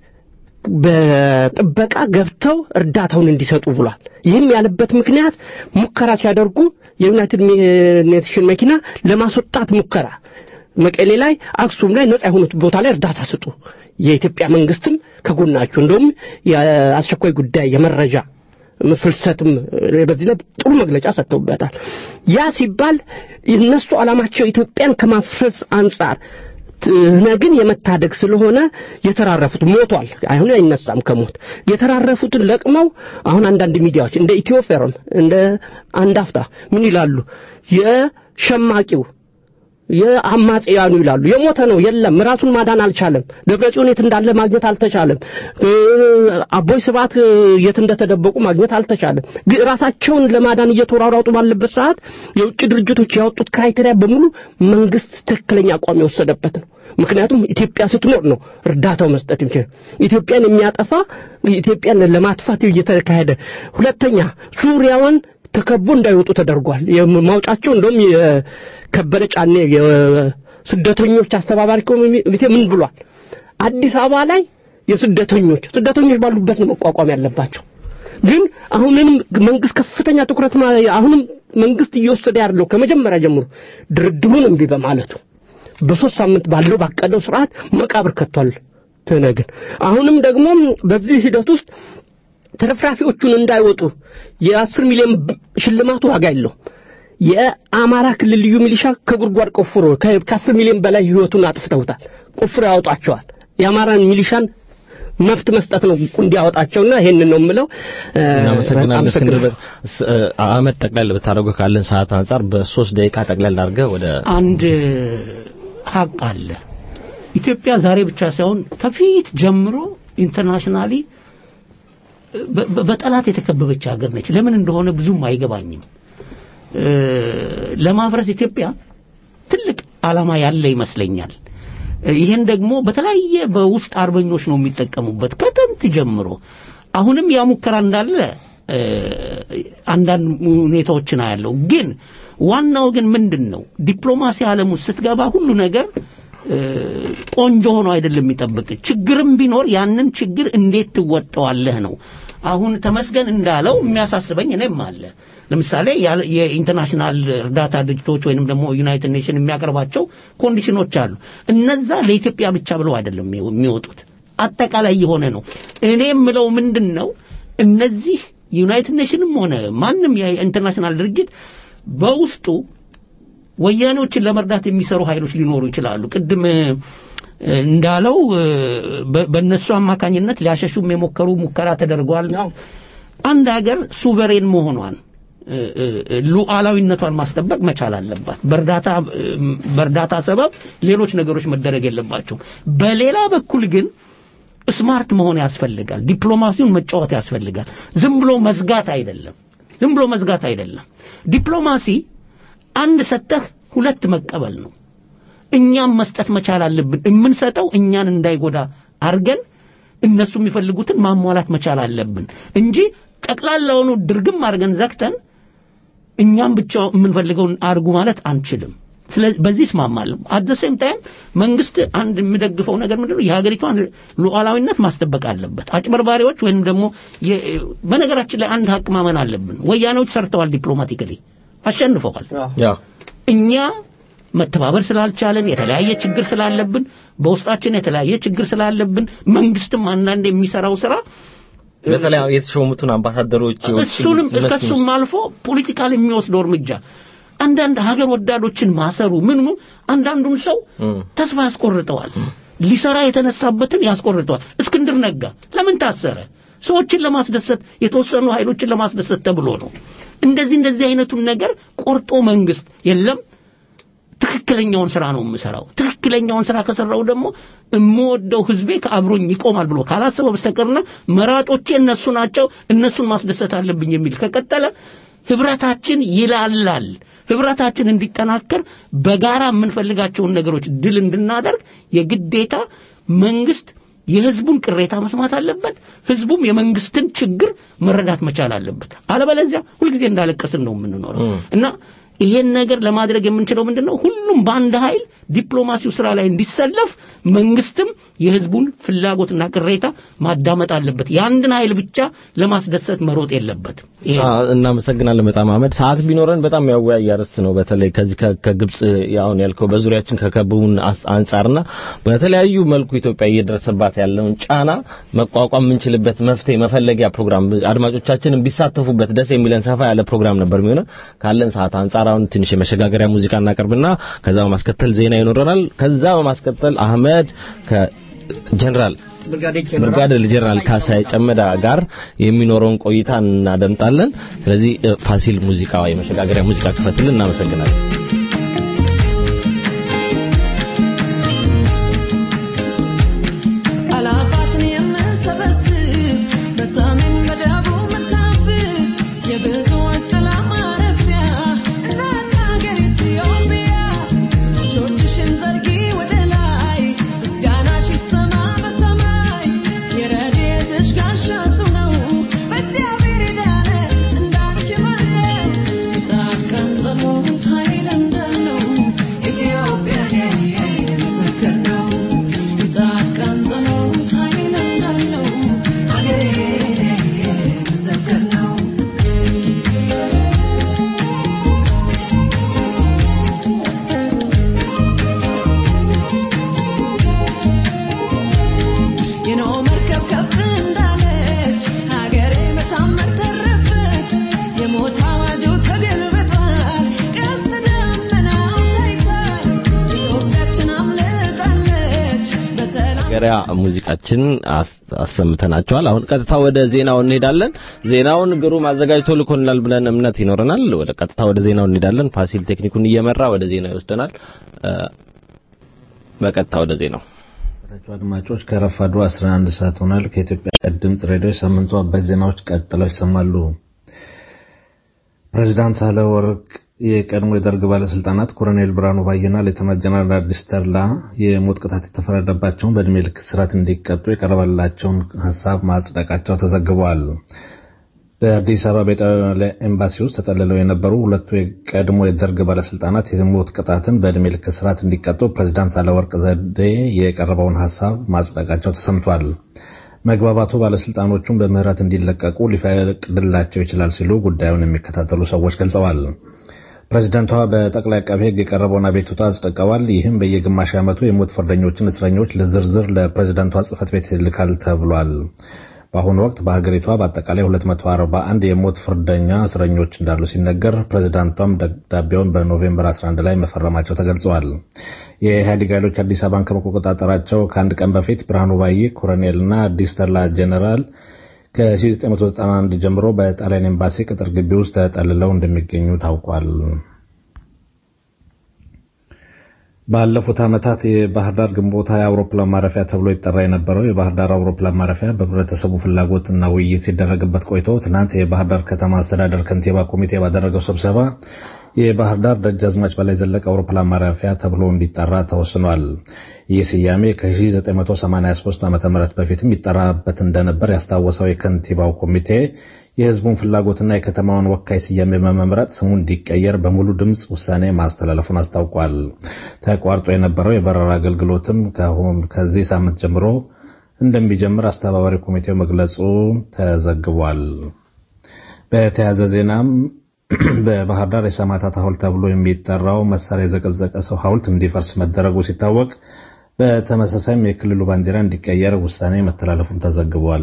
በጥበቃ ገብተው እርዳታውን እንዲሰጡ ብሏል። ይህም ያለበት ምክንያት ሙከራ ሲያደርጉ የዩናይትድ ኔሽን መኪና ለማስወጣት ሙከራ መቀሌ ላይ፣ አክሱም ላይ ነጻ የሆኑት ቦታ ላይ እርዳታ ስጡ፣ የኢትዮጵያ መንግስትም ከጎናችሁ እንደውም የአስቸኳይ ጉዳይ የመረጃ ፍልሰትም በዚህ ላይ ጥሩ መግለጫ ሰጥተውበታል። ያ ሲባል እነሱ ዓላማቸው ኢትዮጵያን ከማፍረስ አንጻር ግን የመታደግ ስለሆነ የተራረፉት ሞቷል። አሁን አይነሳም ከሞት የተራረፉትን ለቅመው አሁን አንዳንድ ሚዲያዎች እንደ ኢትዮፌሮን እንደ አንዳፍታ ምን ይላሉ? የሸማቂው የአማጽያኑ ይላሉ። የሞተ ነው የለም፣ ራሱን ማዳን አልቻለም። ደብረጽዮን የት እንዳለ ማግኘት አልተቻለም። አቦይ ስብዓት የት እንደተደበቁ ማግኘት አልተቻለም። ራሳቸውን ለማዳን እየተሯሯጡ ባለበት ሰዓት የውጭ ድርጅቶች ያወጡት ክራይቴሪያ በሙሉ መንግስት ትክክለኛ አቋም የወሰደበት ነው። ምክንያቱም ኢትዮጵያ ስትኖር ነው እርዳታው መስጠት የሚችል። ኢትዮጵያን የሚያጠፋ ኢትዮጵያን ለማጥፋት እየተካሄደ ሁለተኛ ሱሪያውን ተከቦ እንዳይወጡ ተደርጓል። ማውጫቸው እንደውም የከበደ ጫኔ የስደተኞች አስተባባሪ ኮሚቴ ምን ብሏል? አዲስ አበባ ላይ የስደተኞች ስደተኞች ባሉበት ነው መቋቋም ያለባቸው። ግን አሁንም መንግስት ከፍተኛ ትኩረት አሁንም መንግስት እየወሰደ ያለው ከመጀመሪያ ጀምሮ ድርድሩን እምቢ በማለቱ በሶስት ሳምንት ባለው ባቀደው ስርዓት መቃብር ከቷል። ትነግን አሁንም ደግሞ በዚህ ሂደት ውስጥ ተረፍራፊዎቹን እንዳይወጡ የአስር ሚሊዮን ሽልማቱ ዋጋ የለውም። የአማራ ክልል ልዩ ሚሊሻ ከጉድጓድ ቆፍሮ ከአስር ሚሊዮን በላይ ህይወቱን አጥፍተውታል። ቆፍሮ ያወጣቸዋል። የአማራን ሚሊሻን መብት መስጠት ነው እንዲያወጣቸውና ይሄንን ነው የምለው። እናመሰግናለን እስክንድር። አህመድ ጠቅላላ ብታደርገው ካለን ሰዓት አንጻር በሶስት ደቂቃ ጠቅላላ አድርገህ ወደ አንድ ሀቅ አለ። ኢትዮጵያ ዛሬ ብቻ ሳይሆን ከፊት ጀምሮ ኢንተርናሽናሊ በጠላት የተከበበች ሀገር ነች። ለምን እንደሆነ ብዙም አይገባኝም። ለማፍረስ ኢትዮጵያ ትልቅ ዓላማ ያለ ይመስለኛል። ይሄን ደግሞ በተለያየ በውስጥ አርበኞች ነው የሚጠቀሙበት ከጥንት ጀምሮ። አሁንም ያ ሙከራ እንዳለ አንዳንድ ሁኔታዎችን አያለው። ግን ዋናው ግን ምንድን ነው ዲፕሎማሲ ዓለም ውስጥ ስትገባ ሁሉ ነገር ቆንጆ ሆኖ አይደለም የሚጠብቅ። ችግርም ቢኖር ያንን ችግር እንዴት ትወጣዋለህ ነው። አሁን ተመስገን እንዳለው የሚያሳስበኝ እኔም አለ። ለምሳሌ ያለ- የኢንተርናሽናል እርዳታ ድርጅቶች ወይንም ደግሞ ዩናይትድ ኔሽን የሚያቀርባቸው ኮንዲሽኖች አሉ። እነዛ ለኢትዮጵያ ብቻ ብለው አይደለም የሚወ- የሚወጡት አጠቃላይ የሆነ ነው። እኔ የምለው ምንድን ነው እነዚህ ዩናይትድ ኔሽንም ሆነ ማንም የኢንተርናሽናል ድርጅት በውስጡ ወያኔዎችን ለመርዳት የሚሰሩ ኃይሎች ሊኖሩ ይችላሉ። ቅድም እ፣ እንዳለው እ፣ በ- በእነሱ አማካኝነት ሊያሸሹም የሞከሩ ሙከራ ተደርጓል። አንድ ሀገር ሱቨሬን መሆኗን እ፣ እ፣ ሉዓላዊነቷን ማስጠበቅ መቻል አለባት። በእርዳታ እ፣ በእርዳታ ሰበብ ሌሎች ነገሮች መደረግ የለባቸውም። በሌላ በኩል ግን ስማርት መሆን ያስፈልጋል። ዲፕሎማሲውን መጫወት ያስፈልጋል። ዝም ብሎ መዝጋት አይደለም። ዝም ብሎ መዝጋት አይደለም። ዲፕሎማሲ አንድ ሰጠህ ሁለት መቀበል ነው። እኛም መስጠት መቻል አለብን። የምንሰጠው እኛን እንዳይጎዳ አርገን እነሱ የሚፈልጉትን ማሟላት መቻል አለብን እንጂ ጠቅላላውኑ ድርግም አድርገን ዘግተን እኛም ብቻ የምንፈልገውን አርጉ ማለት አንችልም። ስለዚህ በዚህ እስማማለሁ። አት ዘ ሴም ታይም መንግስት አንድ የሚደግፈው ነገር ምንድነው? የሀገሪቷን ሉዓላዊነት ማስጠበቅ አለበት። አጭበርባሪዎች ወይም ደግሞ የ- በነገራችን ላይ አንድ ሀቅ ማመን አለብን። ወያኔዎች ሰርተዋል፣ ዲፕሎማቲካሊ አሸንፈዋል። ያው እኛ መተባበር ስላልቻለን የተለያየ ችግር ስላለብን በውስጣችን የተለያየ ችግር ስላለብን መንግስትም አንዳንድ የሚሰራው ስራ በተለይ የተሾሙትን አምባሳደሮች እሱንም ከሱም አልፎ ፖለቲካል የሚወስደው እርምጃ አንዳንድ ሀገር ወዳዶችን ማሰሩ ምን ምን አንዳንዱን ሰው ተስፋ ያስቆርጠዋል። ሊሰራ የተነሳበትን ያስቆርጠዋል። እስክንድር ነጋ ለምን ታሰረ? ሰዎችን ለማስደሰት የተወሰኑ ኃይሎችን ለማስደሰት ተብሎ ነው። እንደዚህ እንደዚህ አይነቱን ነገር ቆርጦ መንግስት የለም ትክክለኛውን ስራ ነው የምሰራው። ትክክለኛውን ስራ ከሰራው ደግሞ የምወደው ህዝቤ ከአብሮኝ ይቆማል ብሎ ካላሰበ በስተቀርና መራጮቼ እነሱ ናቸው፣ እነሱን ማስደሰት አለብኝ የሚል ከቀጠለ ህብረታችን ይላላል። ህብረታችን እንዲጠናከር በጋራ የምንፈልጋቸውን ነገሮች ድል እንድናደርግ የግዴታ መንግስት የህዝቡን ቅሬታ መስማት አለበት። ህዝቡም የመንግስትን ችግር መረዳት መቻል አለበት። አለበለዚያ ሁልጊዜ እንዳለቀስን ነው የምንኖረው እና ይሄን ነገር ለማድረግ የምንችለው ምንድን ነው? ሁሉም በአንድ ኃይል ዲፕሎማሲው ስራ ላይ እንዲሰለፍ መንግስትም የህዝቡን ፍላጎትና ቅሬታ ማዳመጥ አለበት። የአንድን ኃይል ብቻ ለማስደሰት መሮጥ የለበትም። ይሄ አዎ፣ እናመሰግናለን በጣም አህመድ። ሰዓት ቢኖረን በጣም ያወያይ አርዕስት ነው። በተለይ ከዚህ ከ- ከግብጽ አሁን ያልከው በዙሪያችን ከከበቡን አስ- አንጻርና በተለያዩ መልኩ ኢትዮጵያ እየደረሰባት ያለውን ጫና መቋቋም የምንችልበት መፍትሄ መፈለጊያ ፕሮግራም አድማጮቻችንን ቢሳተፉበት ደስ የሚለን ሰፋ ያለ ፕሮግራም ነበር የሚሆነው። ካለን ሰዓት አንጻር አሁን ትንሽ የመሸጋገሪያ ሙዚቃ እናቀርብና ከዛ በማስከተል ዜና ይኖረናል። ከዛ በማስከተል አህመድ ከጀነራል ብርጋዴር ጀነራል ካሳይ ጨመዳ ጋር የሚኖረውን ቆይታ እናደምጣለን። ስለዚህ እ፣ ፋሲል ሙዚቃ የመሸጋገሪያ ሙዚቃ ክፈትልን። እናመሰግናለን። አላፋትን የምንሰበስብ በሰሜን በደቡብ ምታብብ የብዙዎች ሰላም ማረፊያ እናት ሀገር ኢትዮጵያ እጆችሽን ዘርጊ ወደ ላይ ምስጋናሽ ይሰማ በሰማይ የረድኤትሽ ጋሻ እሱ ነው በእግዚአብሔር የዳነ እንዳንቺ ማንም የጻድቃን ጸሎት ኃይል እንዳለው ኢትዮጵያን ያየ ምስክር ነው የጻድቃን ጸሎት ኃይል እንዳለው ሀገሬን ያየ ምስክር ነው የኖህ መርከብ ከፍ እንዳለች ሀገሬ በታምር ተረፈች። የሞት አዋጁ ተገልብጧል፣ ቀስተ ደመናው ታይቷል። ኢትዮጵያችን አምልጣለች በሰላም ገሪያ ሙዚቃችን አስ- አሰምተናቸዋል። አሁን ቀጥታ ወደ ዜናው እንሄዳለን። ዜናውን ግሩም አዘጋጅቶ ልኮልናል ብለን እምነት ይኖረናል። ወደ ቀጥታ ወደ ዜናው እንሄዳለን። ፋሲል ቴክኒኩን እየመራ ወደ ዜናው ይወስደናል። እ፣ በቀጥታ ወደ ዜናው የተከበራችሁ አድማጮች ከረፋዱ 11 ሰዓት ሆኗል። ከኢትዮጵያ ድምፅ ሬዲዮ የሳምንቱ አበይት ዜናዎች ቀጥለው ይሰማሉ። ፕሬዚዳንት ሳህለወርቅ የቀድሞ የደርግ ባለስልጣናት ኮሎኔል ብርሃኑ ባየና ሌተናንት ጀነራል አዲስ ተድላ የሞት ቅጣት የተፈረደባቸውን በእድሜ ልክ እስራት እንዲቀጡ የቀረበላቸውን ሀሳብ ማጽደቃቸው ተዘግበዋል። በአዲስ አበባ በኢጣሊያ ኤምባሲ ውስጥ ተጠልለው የነበሩ ሁለቱ የቀድሞ የደርግ ባለስልጣናት የሞት ቅጣትን በእድሜ ልክ እስራት እንዲቀጡ ፕሬዚዳንት ሳህለወርቅ ዘውዴ የቀረበውን ሀሳብ ማጽደቃቸው ተሰምቷል። መግባባቱ ባለስልጣኖቹን በምህረት እንዲለቀቁ ሊፈቅድላቸው ይችላል ሲሉ ጉዳዩን የሚከታተሉ ሰዎች ገልጸዋል። ፕሬዚደንቷ በጠቅላይ አቃቤ ሕግ የቀረበውን አቤቱታ አጽድቀዋል። ይህም በየግማሽ ዓመቱ የሞት ፍርደኞችን እስረኞች ለዝርዝር ለፕሬዚደንቷ ጽህፈት ቤት ይልካል ተብሏል። በአሁኑ ወቅት በሀገሪቷ በአጠቃላይ 241 የሞት ፍርደኛ እስረኞች እንዳሉ ሲነገር ፕሬዚዳንቷም ደብዳቤውን በኖቬምበር 11 ላይ መፈረማቸው ተገልጸዋል። የኢህአዴግ ኃይሎች አዲስ አበባን ከመቆጣጠራቸው ከአንድ ቀን በፊት ብርሃኑ ባዬ ኮሎኔልና አዲስ ተላ ጄኔራል ከ1991 ጀምሮ በጣሊያን ኤምባሲ ቅጥር ግቢ ውስጥ ተጠልለው እንደሚገኙ ታውቋል። ባለፉት ዓመታት የባህር ዳር ግንቦት ሃያ አውሮፕላን ማረፊያ ተብሎ ይጠራ የነበረው የባህር ዳር አውሮፕላን ማረፊያ በህብረተሰቡ ፍላጎትና ውይይት ሲደረግበት ቆይቶ ትናንት የባህር ዳር ከተማ አስተዳደር ከንቲባ ኮሚቴ ባደረገው ስብሰባ የባህር ዳር ደጃዝማች በላይ ዘለቀ አውሮፕላን ማረፊያ ተብሎ እንዲጠራ ተወስኗል። ይህ ስያሜ ከ1983 ዓ ም በፊትም ይጠራበት እንደነበር ያስታወሰው የከንቲባው ኮሚቴ የህዝቡን ፍላጎትና የከተማውን ወካይ ስያሜ በመምረጥ ስሙ እንዲቀየር በሙሉ ድምፅ ውሳኔ ማስተላለፉን አስታውቋል። ተቋርጦ የነበረው የበረራ አገልግሎትም ከዚህ ሳምንት ጀምሮ እንደሚጀምር አስተባባሪ ኮሚቴው መግለጹ ተዘግቧል። በተያያዘ ዜናም በባህር ዳር የሰማዕታት ሐውልት ተብሎ የሚጠራው መሳሪያ የዘቀዘቀ ሰው ሐውልት እንዲፈርስ መደረጉ ሲታወቅ በተመሳሳይም የክልሉ ባንዲራ እንዲቀየር ውሳኔ መተላለፉም ተዘግቧል።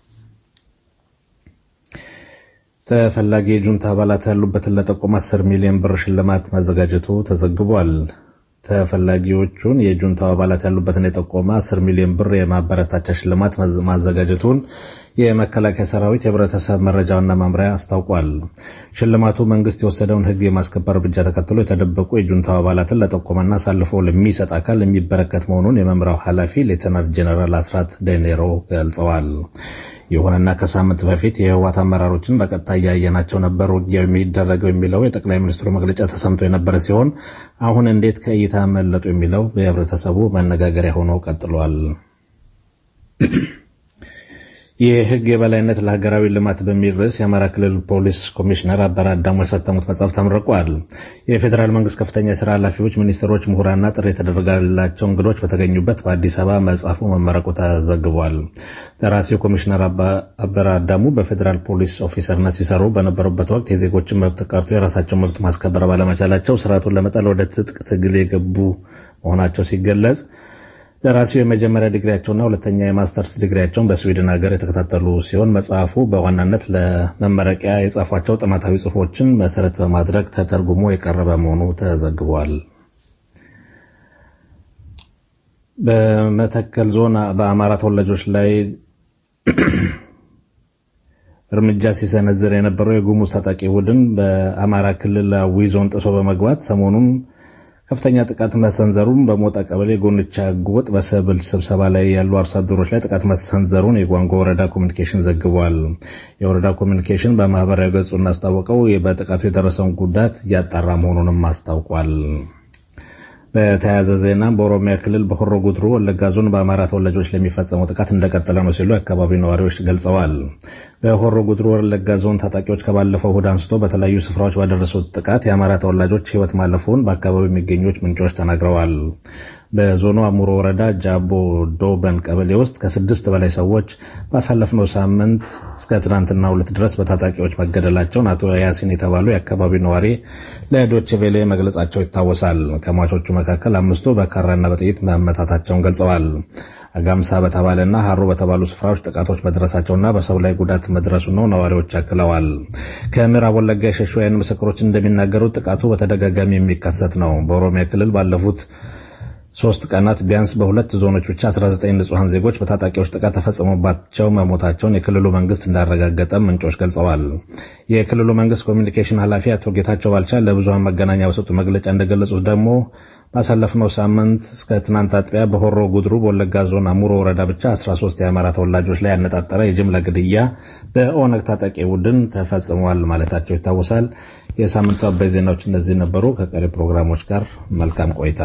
ተፈላጊ የጁንታ አባላት ያሉበትን ለጠቆም 10 ሚሊዮን ብር ሽልማት ማዘጋጀቱ ተዘግቧል። ተፈላጊዎቹን የጁንታው አባላት ያሉበትን የጠቆመ 10 ሚሊዮን ብር የማበረታቻ ሽልማት ማዘጋጀቱን የመከላከያ ሰራዊት የህብረተሰብ መረጃና መምሪያ አስታውቋል። ሽልማቱ መንግስት የወሰደውን ህግ የማስከበር እርምጃ ተከትሎ የተደበቁ የጁንታው አባላትን ለጠቆመና አሳልፎ ለሚሰጥ አካል የሚበረከት መሆኑን የመምሪያው ኃላፊ ሌተናንት ጄኔራል አስራት ደኔሮ ገልጸዋል። ይሁንና ከሳምንት በፊት የህወሓት አመራሮችን በቀጥታ እያየናቸው ነበር ውጊያው የሚደረገው የሚለው የጠቅላይ ሚኒስትሩ መግለጫ ተሰምቶ የነበረ ሲሆን አሁን እንዴት ከእይታ መለጡ የሚለው በህብረተሰቡ መነጋገሪያ ሆኖ ቀጥሏል። የህግ የበላይነት ለሀገራዊ ልማት በሚል ርዕስ የአማራ ክልል ፖሊስ ኮሚሽነር አበራ አዳሙ ያሳተሙት መጽሐፍ ተመርቋል። የፌዴራል መንግስት ከፍተኛ የስራ ኃላፊዎች፣ ሚኒስትሮች፣ ምሁራንና ጥሪ የተደረገላቸው እንግዶች በተገኙበት በአዲስ አበባ መጽሐፉ መመረቁ ተዘግቧል። ደራሲው ኮሚሽነር አበራ አዳሙ በፌዴራል ፖሊስ ኦፊሰርነት ሲሰሩ በነበሩበት ወቅት የዜጎችን መብት ቀርቶ የራሳቸውን መብት ማስከበር ባለመቻላቸው ስርዓቱን ለመጣል ወደ ትጥቅ ትግል የገቡ መሆናቸው ሲገለጽ ደራሲው የመጀመሪያ ዲግሪያቸውና ሁለተኛ የማስተርስ ዲግሪያቸውን በስዊድን ሀገር የተከታተሉ ሲሆን መጽሐፉ በዋናነት ለመመረቂያ የጻፏቸው ጥናታዊ ጽሑፎችን መሰረት በማድረግ ተተርጉሞ የቀረበ መሆኑ ተዘግቧል። በመተከል ዞን በአማራ ተወላጆች ላይ እርምጃ ሲሰነዝር የነበረው የጉሙዝ ታጣቂ ቡድን በአማራ ክልላዊ ዞን ጥሶ በመግባት ሰሞኑን ከፍተኛ ጥቃት መሰንዘሩን በሞጣ ቀበሌ ጎንቻ ጎጥ በሰብል ስብሰባ ላይ ያሉ አርሶ አደሮች ላይ ጥቃት መሰንዘሩን የጓንጓ ወረዳ ኮሚኒኬሽን ዘግቧል። የወረዳ ኮሚኒኬሽን በማህበራዊ ገጹ እንዳስታወቀው በጥቃቱ የደረሰውን ጉዳት እያጣራ መሆኑንም አስታውቋል። በተያያዘ ዜና በኦሮሚያ ክልል በሆሮ ጉድሩ ወለጋ ዞን በአማራ ተወላጆች ለሚፈጸመው ጥቃት እንደቀጠለ ነው ሲሉ የአካባቢው ነዋሪዎች ገልጸዋል። በሆሮ ጉድሩ ወለጋ ዞን ታጣቂዎች ከባለፈው እሁድ አንስቶ በተለያዩ ስፍራዎች ባደረሱት ጥቃት የአማራ ተወላጆች ሕይወት ማለፉን በአካባቢው የሚገኙት ምንጮች ተናግረዋል። በዞኑ አሙሮ ወረዳ ጃቦ ዶበን ቀበሌ ውስጥ ከስድስት በላይ ሰዎች ባሳለፍነው ሳምንት እስከ ትናንትና ሁለት ድረስ በታጣቂዎች መገደላቸውን አቶ ያሲን የተባሉ የአካባቢው ነዋሪ ለዶይቼ ቬለ መግለጻቸው ይታወሳል። ከሟቾቹ መካከል አምስቱ በካራና በጥይት መመታታቸውን ገልጸዋል። አጋምሳ በተባለና ሀሮ በተባሉ ስፍራዎች ጥቃቶች መድረሳቸውና በሰው ላይ ጉዳት መድረሱ ነው ነዋሪዎች አክለዋል። ከምዕራብ ወለጋ የሸሹ የዓይን ምስክሮች እንደሚናገሩት ጥቃቱ በተደጋጋሚ የሚከሰት ነው። በኦሮሚያ ክልል ባለፉት ሶስት ቀናት ቢያንስ በሁለት ዞኖች ብቻ 19 ንጹሐን ዜጎች በታጣቂዎች ጥቃት ተፈጽሞባቸው መሞታቸውን የክልሉ መንግስት እንዳረጋገጠ ምንጮች ገልጸዋል። የክልሉ መንግስት ኮሚኒኬሽን ኃላፊ አቶ ጌታቸው ባልቻ ለብዙሃን መገናኛ በሰጡ መግለጫ እንደገለጹት ደግሞ ባሳለፍነው ሳምንት እስከ ትናንት አጥቢያ በሆሮ ጉድሩ በወለጋ ዞን አሙሮ ወረዳ ብቻ 13 የአማራ ተወላጆች ላይ ያነጣጠረ የጅምላ ግድያ በኦነግ ታጣቂ ቡድን ተፈጽመዋል ማለታቸው ይታወሳል። የሳምንቱ አበይ ዜናዎች እነዚህ ነበሩ። ከቀሪ ፕሮግራሞች ጋር መልካም ቆይታ።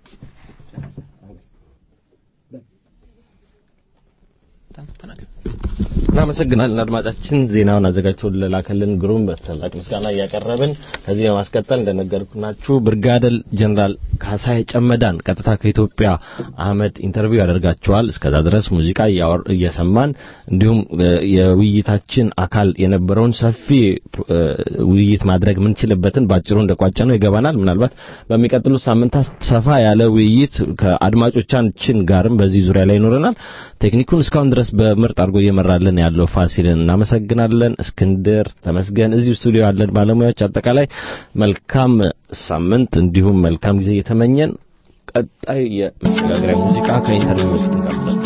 Thank you. እናመሰግናለን አድማጫችን ዜናውን አዘጋጅተው ለላከልን ግሩም በታላቅ ምስጋና እያቀረብን ከዚህ በማስቀጠል እንደነገርኩናችሁ ብርጋዴር ጀነራል ካሳይ ጨመዳን ቀጥታ ከኢትዮጵያ አህመድ ኢንተርቪው ያደርጋቸዋል። እስከዛ ድረስ ሙዚቃ እያወር እየሰማን እንዲሁም እ፣ የውይይታችን አካል የነበረውን ሰፊ እ፣ ውይይት ማድረግ የምንችልበትን ባጭሩ እንደቋጨ ነው ይገባናል። ምናልባት በሚቀጥሉት ሳምንታት ሰፋ ያለ ውይይት ከአድማጮቻችን ጋርም በዚህ ዙሪያ ላይ ይኖረናል። ቴክኒኩን እስካሁን ድረስ በምርጥ አድርጎ እየመራልን ያለው ፋሲልን እናመሰግናለን። እስክንድር ተመስገን፣ እዚሁ ስቱዲዮ ያለን ባለሙያዎች፣ አጠቃላይ መልካም ሳምንት እንዲሁም መልካም ጊዜ እየተመኘን ቀጣይ የመሸጋገሪያ ሙዚቃ ከኢንተርቪው በፊት እንጋብዛለን።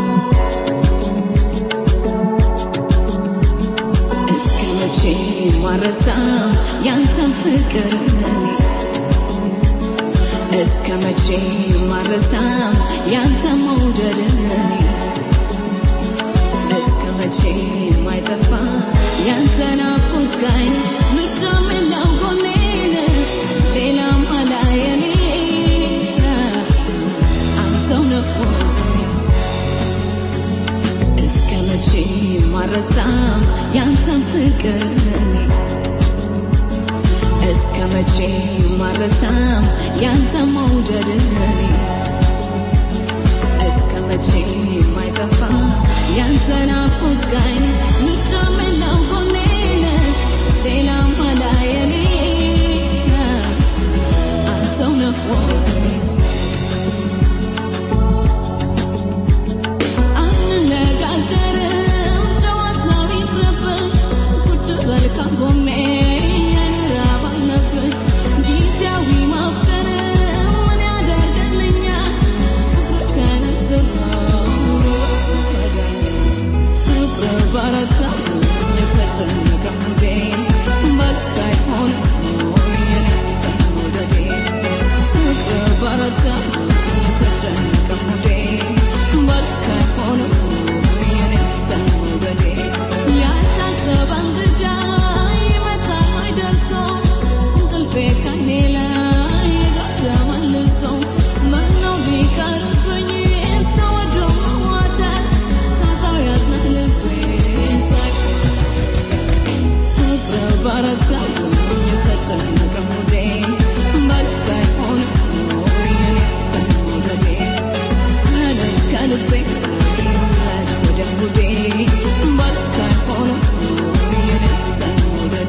እስከ መቼ ማረሳ ያንተን ፍቅር እስከ መቼ ማረሳ ያንተ መውደድ እስከ መቼ ማይጠፋ ያንተ ናፍቆት ጋይ ምድረምላው ጎኔን ሌላም አላየኔ አንተው ነፎኝ እስከ መቼ ማረሳ ያንተን ፍቅር እስከ መቼ ማረሳ ያንተ መውደድ እስከ መቼ ማይጠፋ ያንተ ናፍቆት ጋይ ምድረምላው ጎኔን ሌላም አላየኔ አንተው ነፎኝ አንነጋገርም ጨዋታው ይቅርብን ቁጭ በል ከጎኔ የኑር አባልነብን ጊዜያዊ ማፍቀር ምን ያደርግልኛል ፍቅር ከነስረው ፍቅር በረታ የተጨነቀ ሙዴ መልክ አይሆንም የኔ መውደዴ ፍቅር በረታ የተጨነቀ ሙዴ መልክ አይሆንም የኔ መውደዴ ያልታሰበ እንግዳ ይመጣል ወይ ደርሶ እንቅልፌ ከኔ ላይ ጋር ተመልሶ ምነው ቢቀርብኝ ተወዶ መዋተት ታዛው ያዝናል ልቤ ሳይቆይ ፍቅር በረታ የተጨነቀ ሙዴ መልክ አይሆንም የኔ መውደዴ ተነስ ከልቤ ይውረድ ወደ ሙዴ መልክ አይሆንም የኔ መውደዴ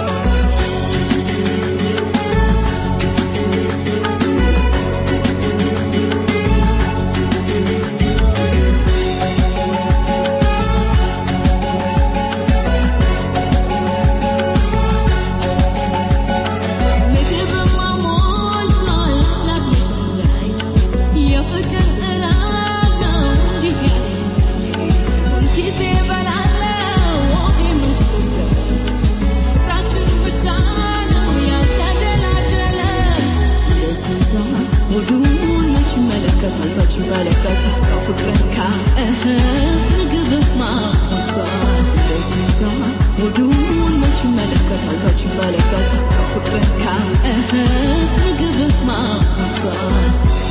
ምግብማ ሞልቷል ላግኝሽ ላይ የፍቅር እራት ነው እንዲህ ያለኝ ሁልጊዜ እበላለሁ ወጌምሽ ፍቅራችን ብቻ ነው ያልተደላደለ የስንቷ ሆዱን መች ይመለከታል መች ይመለከታል ሰው ፍቅርን ካእህ ምግብማ ሞልቷል የስንቷ ሆዱን መች ይመለከታል መች ይመለከታል ሰው ፍቅርን ካእህ ምግብማ ሞልቷል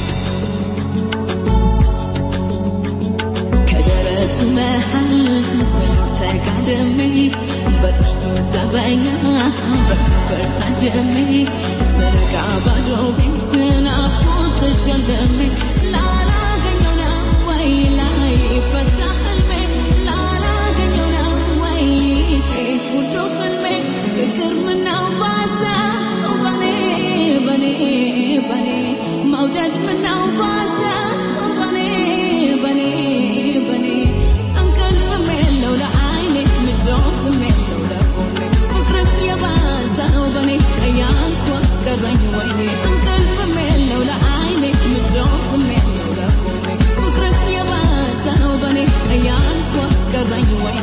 ከደረቱ መሃል ተጋድሜ በጥርሱ ዘበኛ በከንፈር ታድሜ ዘረጋ ባዶ ቤት ናፍቆት ተሸልሜ ላላገኘው ነው ወይ ላይ ፈታ ህልሜ ላላገኘው ነው ወይ ሁሉ ህልሜ ፍቅር ምነው ባሰ በኔ በኔ በኔ መውደድ ምነው ባሰ በኔ በኔ በኔ እንቅልፍም የለው ለዓይኔ ምቾትም የለው ለጎኔ ፍቅርስ የባሰ ነው በኔ እያልኩ አስቀረኝ ወይኔ እንቅልፍም የለው ለዓይኔ ምቾትም የለው ለጎኔ ፍቅርስ የባሰ ነው በኔ እያልኩ አስቀረኝ ወይኔ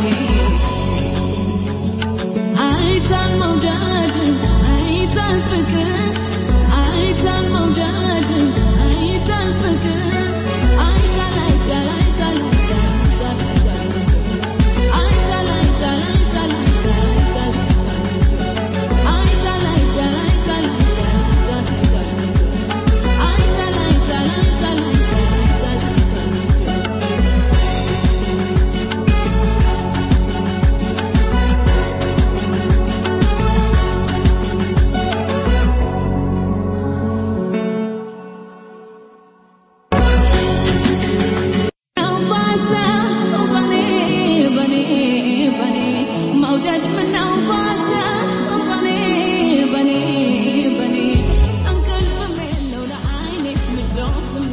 አይታል መውደድ አይታል ፍቅር አይታል መውደድ አይታል ፍቅር አይታል አይታል አይታል አይታል አይታል አይታል አይታል አይታል አይታል አይታል አይታል አይታል አይታል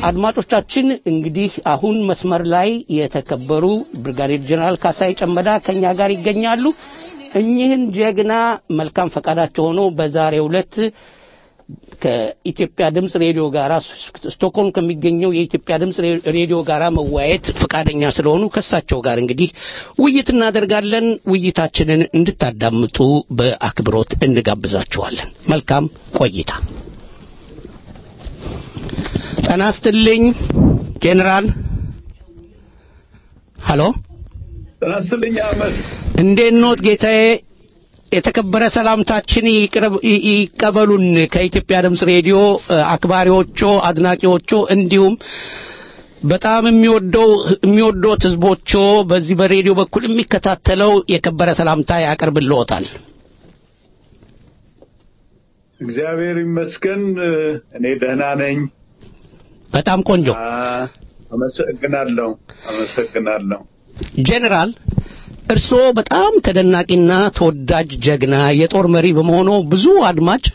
አድማጮቻችን እንግዲህ አሁን መስመር ላይ የተከበሩ ብርጋዴር ጀነራል ካሳይ ጨመዳ ከኛ ጋር ይገኛሉ። እኚህን ጀግና መልካም ፈቃዳቸው ሆኖ በዛሬው ዕለት ከኢትዮጵያ ድምፅ ሬዲዮ ጋር ስቶክሆልም ከሚገኘው የኢትዮጵያ ድምፅ ሬዲዮ ጋር መወያየት ፈቃደኛ ስለሆኑ ከእሳቸው ጋር እንግዲህ ውይይት እናደርጋለን። ውይይታችንን እንድታዳምጡ በአክብሮት እንጋብዛችኋለን። መልካም ቆይታ። ጤና ይስጥልኝ ጄኔራል። ሀሎ ጤና ይስጥልኝ አህመድ። እንዴት ኖት ጌታዬ? የተከበረ ሰላምታችን ይቅረብ- ይ- ይቀበሉን ከኢትዮጵያ ድምፅ ሬዲዮ እ፣ አክባሪዎቹ፣ አድናቂዎቹ እንዲሁም በጣም የሚወደው የሚወዶት ህዝቦቹ በዚህ በሬዲዮ በኩል የሚከታተለው የከበረ ሰላምታ ያቀርብልዎታል። እግዚአብሔር ይመስገን እኔ ደህና ነኝ። በጣም ቆንጆ አ፣ አመሰግናለሁ አመሰግናለሁ። ጄኔራል እርስዎ በጣም ተደናቂና ተወዳጅ ጀግና የጦር መሪ በመሆኑ ብዙ አድማጭ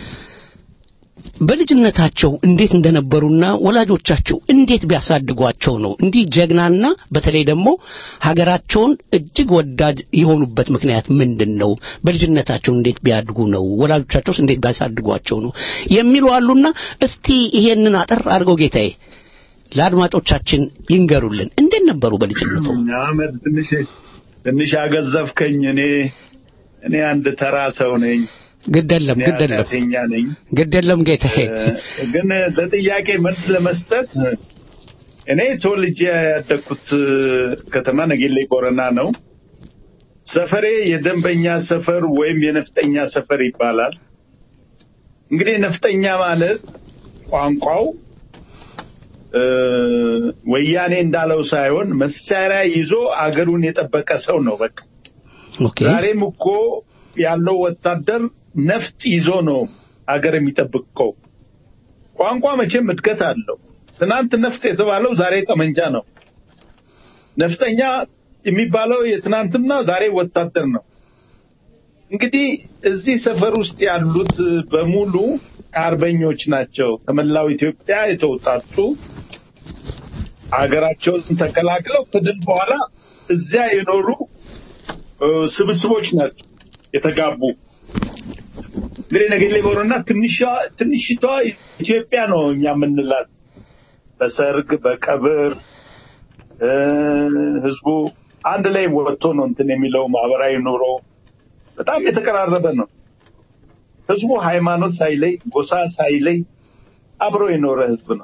በልጅነታቸው እንዴት እንደነበሩና ወላጆቻቸው እንዴት ቢያሳድጓቸው ነው እንዲህ ጀግናና በተለይ ደግሞ ሀገራቸውን እጅግ ወዳድ የሆኑበት ምክንያት ምንድን ነው? በልጅነታቸው እንዴት ቢያድጉ ነው? ወላጆቻቸውስ እንዴት ቢያሳድጓቸው ነው? የሚሉ አሉና እስቲ ይሄንን አጠር አድርገው ጌታዬ ለአድማጮቻችን ይንገሩልን። እንዴት ነበሩ በልጅነቱ? አህመድ ትንሽ ትንሽ አገዘፍከኝ። እኔ እኔ አንድ ተራ ሰው ነኝ። ግደለም እኔ ግደለም ኃጢአተኛ ነኝ። ግደለም ጌታዬ እ፣ ግን ለጥያቄ መልስ ለመስጠት እኔ ተወልጄ ያደግኩት ከተማ ነጌሌ ቦረና ነው። ሰፈሬ የደንበኛ ሰፈር ወይም የነፍጠኛ ሰፈር ይባላል። እንግዲህ ነፍጠኛ ማለት ቋንቋው እ፣ ወያኔ እንዳለው ሳይሆን መሳሪያ ይዞ አገሩን የጠበቀ ሰው ነው። በቃ ኦኬ ዛሬም እኮ ያለው ወታደር ነፍጥ ይዞ ነው አገር የሚጠብቀው። ቋንቋ መቼም እድገት አለው። ትናንት ነፍጥ የተባለው ዛሬ ጠመንጃ ነው። ነፍጠኛ የሚባለው የትናንትና ዛሬ ወታደር ነው። እንግዲህ እዚህ ሰፈር ውስጥ ያሉት በሙሉ አርበኞች ናቸው። ከመላው ኢትዮጵያ የተውጣጡ አገራቸውን ተቀላቅለው ከድል በኋላ እዚያ የኖሩ እ፣ ስብስቦች ናቸው የተጋቡ። እንግዲህ ነገሌ ቦረና ትንሿ ትንሽቷ ኢትዮጵያ ነው እኛ የምንላት። በሰርግ በቀብር እ፣ ህዝቡ አንድ ላይ ወጥቶ ነው እንትን የሚለው ማህበራዊ ኑሮ በጣም የተቀራረበ ነው። ህዝቡ ሃይማኖት ሳይለይ ጎሳ ሳይለይ አብሮ የኖረ ህዝብ ነው።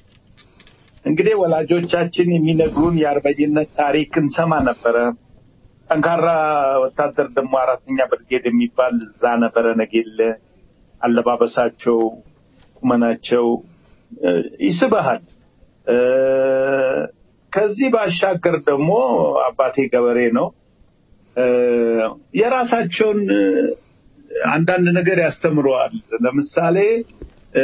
እንግዲህ ወላጆቻችን የሚነግሩን የአርበኝነት ታሪክ እንሰማ ነበረ። ጠንካራ ወታደር ደግሞ አራተኛ ብርጌድ የሚባል እዛ ነበረ ነጌለ። አለባበሳቸው፣ ቁመናቸው እ፣ ይስብሃል። እ፣ ከዚህ ባሻገር ደግሞ አባቴ ገበሬ ነው። እ፣ የራሳቸውን እ፣ አንዳንድ ነገር ያስተምረዋል። ለምሳሌ እ፣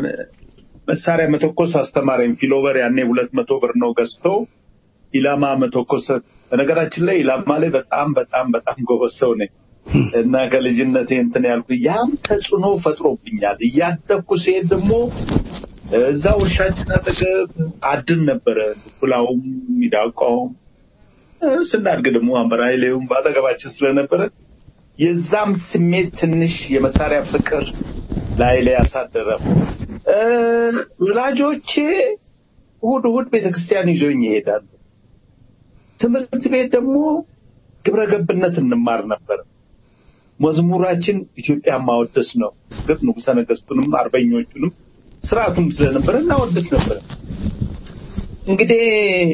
መሳሪያ መተኮስ አስተማረኝ። ፊሎበር ያኔ ሁለት መቶ ብር ነው ገዝቶ ኢላማ መተኮስ። በነገራችን ላይ ኢላማ ላይ በጣም በጣም በጣም ጎበዝ ሰው ነኝ እና ከልጅነቴ እንትን ያልኩ ያም ተጽዕኖ ፈጥሮብኛል። እያደግኩ ሲሄድ ደግሞ እዛ ውሻችን አጠገብ አድን ነበረ፣ ዱኩላውም ሚዳቋውም እ፣ ስናድግ ደግሞ አምበራይሌውም በአጠገባችን ስለነበረ የዛም ስሜት ትንሽ የመሳሪያ ፍቅር ላይ ላይ ያሳደረ እ፣ ወላጆቼ እሑድ እሑድ ቤተክርስቲያን ይዞኝ ይሄዳሉ። ትምህርት ቤት ደግሞ ግብረ ገብነት እንማር ነበር። መዝሙራችን ኢትዮጵያ ማወደስ ነው። እርግጥ ንጉሠ ነገሥቱንም አርበኞቹንም ስርዓቱም ስለነበረ እናወደስ ነበር። እንግዲህ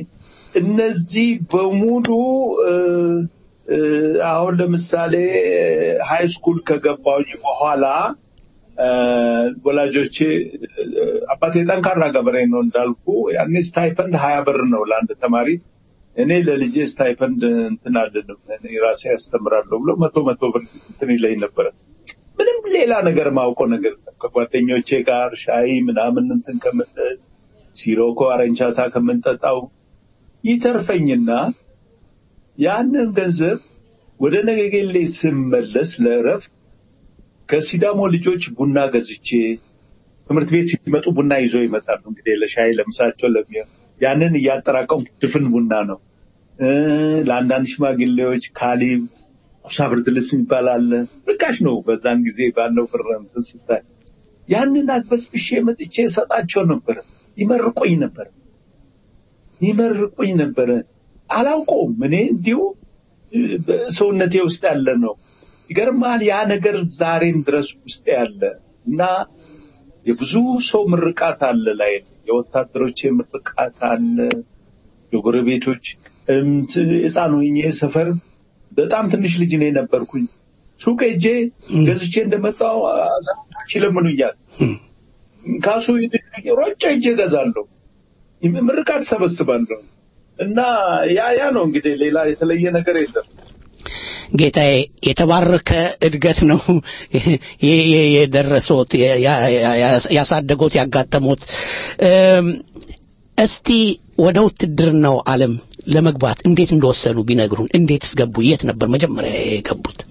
እነዚህ በሙሉ እ፣ እ፣ አሁን ለምሳሌ ሃይ ስኩል ከገባሁኝ በኋላ እ፣ ወላጆቼ እ፣ አባቴ ጠንካራ ገበሬ ነው እንዳልኩ፣ ያኔ ስታይፐንድ ሀያ ብር ነው ለአንድ ተማሪ። እኔ ለልጄ ስታይፐንድ እንትን አልልም እኔ ራሴ ያስተምራለሁ ብሎ መቶ መቶ ብር እንትን ይለኝ ነበረ። ምንም ሌላ ነገር ማውቀው ነገር የለም። ከጓደኞቼ ጋር ሻይ ምናምን እንትን ከምንል ሲሮኮ አረንቻታ ከምንጠጣው ይተርፈኝና ያንን ገንዘብ ወደ ነገጌሌ ስመለስ ለእረፍት ከሲዳሞ ልጆች ቡና ገዝቼ ትምህርት ቤት ሲመጡ ቡና ይዞ ይመጣሉ። እንግዲህ ለሻይ ለምሳቸው ለሚሆን ያንን እያጠራቀሙ ድፍን ቡና ነው። እ፣ ለአንዳንድ ሽማግሌዎች ካሊብ ኩሳ ብርድ ልብስ የሚባል አለ። ርካሽ ነው በዛን ጊዜ ባለው ብር እንትን ስታይ ያንን አግበስብሼ መጥቼ እሰጣቸው ነበረ። ይመርቆኝ ነበረ ይመርቁኝ ነበረ። አላውቀውም እኔ እንዲሁ እ፣ በሰውነቴ ውስጥ ያለ ነው። ይገርማል። ያ ነገር ዛሬም ድረስ ውስጥ ያለ እና የብዙ ሰው ምርቃት አለ ላይ የወታደሮች ምርቃት አለ፣ የጎረቤቶች እምት ሕፃን ሆኜ ሰፈር በጣም ትንሽ ልጅ ነው የነበርኩኝ። ሱቅ ሄጄ ገዝቼ እንደመጣሁ አዛውንቶች ይለምኑኛል። ካሱ ሮጬ ሄጄ እገዛለሁ፣ ምርቃት ሰበስባለሁ። እና ያ ያ ነው እንግዲህ ሌላ የተለየ ነገር የለም። ጌታዬ የተባረከ እድገት ነው የ- የ- የደረሶት የ- ያ- ያ- ያሳደጎት ያጋጠሙት። እም፣ እስቲ ወደ ውትድርናው ዓለም ለመግባት እንዴት እንደወሰኑ ቢነግሩን። እንዴትስ ገቡ? የት ነበር መጀመሪያ የገቡት?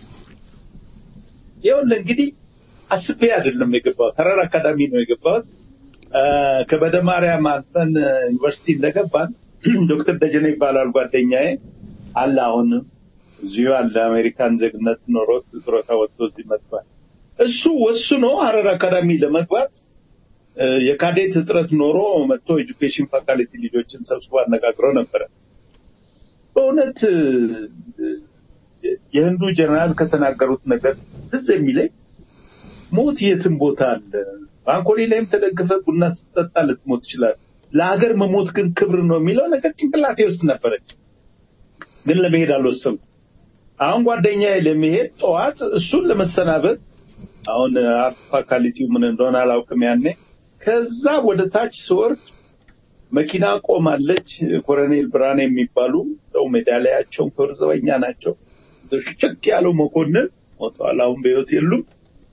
ይኸውልህ እንግዲህ አስቤ አይደለም የገባሁት፣ ሀረር አካዳሚ ነው የገባሁት። አ፣ ከበደ ማርያም አልፈን ዩኒቨርሲቲ እንደገባን ዶክተር ደጀኔ ይባላል ጓደኛዬ አለ። አሁን እዚሁ አለ። አሜሪካን ዜግነት ኖሮት ጡረታ ወጥቶ እዚህ መጥቷል። እሱ ወስኖ ሀረር አካዳሚ ለመግባት እ፣ የካዴት እጥረት ኖሮ መጥቶ ኤጁኬሽን ፋካልቲ ልጆችን ሰብስቦ አነጋግሮ ነበረ። በእውነት እ፣ የህንዱ ጀነራል ከተናገሩት ነገር ትዝ የሚለኝ ሞት የትም ቦታ አለ። ባንኮሊ ላይም ተደግፈ ቡና ስትጠጣ ልትሞት ይችላል። ለሀገር መሞት ግን ክብር ነው የሚለው ነገር ጭንቅላቴ ውስጥ ነበረች፣ ግን ለመሄድ አልወሰንኩም። አሁን ጓደኛዬ ለመሄድ ጠዋት እሱን ለመሰናበት አሁን አርት ፋካልቲው ምን እንደሆነ አላውቅም ያኔ ከዛ ወደ ታች ስወርድ መኪና ቆማለች። ኮሎኔል ብርሃኔ የሚባሉ ሰው ሜዳሊያቸውን ክብር ዘበኛ ናቸው። ሽክ ያለው መኮንን ሞተዋል። አሁን በሕይወት የሉም።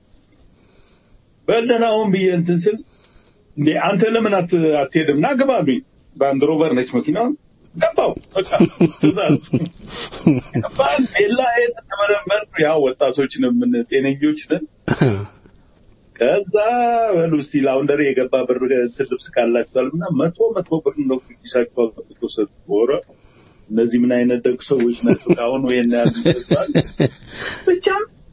በልደን አሁን ብዬ እንትን ስል እንዴ አንተ ለምን አት- አትሄድም? ና ግባ አሉኝ። በአንድ ሮቨር ነች መኪናውን ገባው። በቃ ትእዛዝ ገባን። ሌላ ሄድ ተመረመር። ያው ወጣቶች ነን፣ ምን ጤነኞች ነን። ከዛ በሉ እስቲ ላውንደሪ የገባ ብር እንትን ልብስ ካላችኋል እና መቶ መቶ ብር ነው ኪሳቸው አውጥቶ ሰጡ። ኧረ እነዚህ ምን አይነት ደግ ሰዎች ናቸው? አሁን ወይን ያሉ ይሰጣል። ብቻ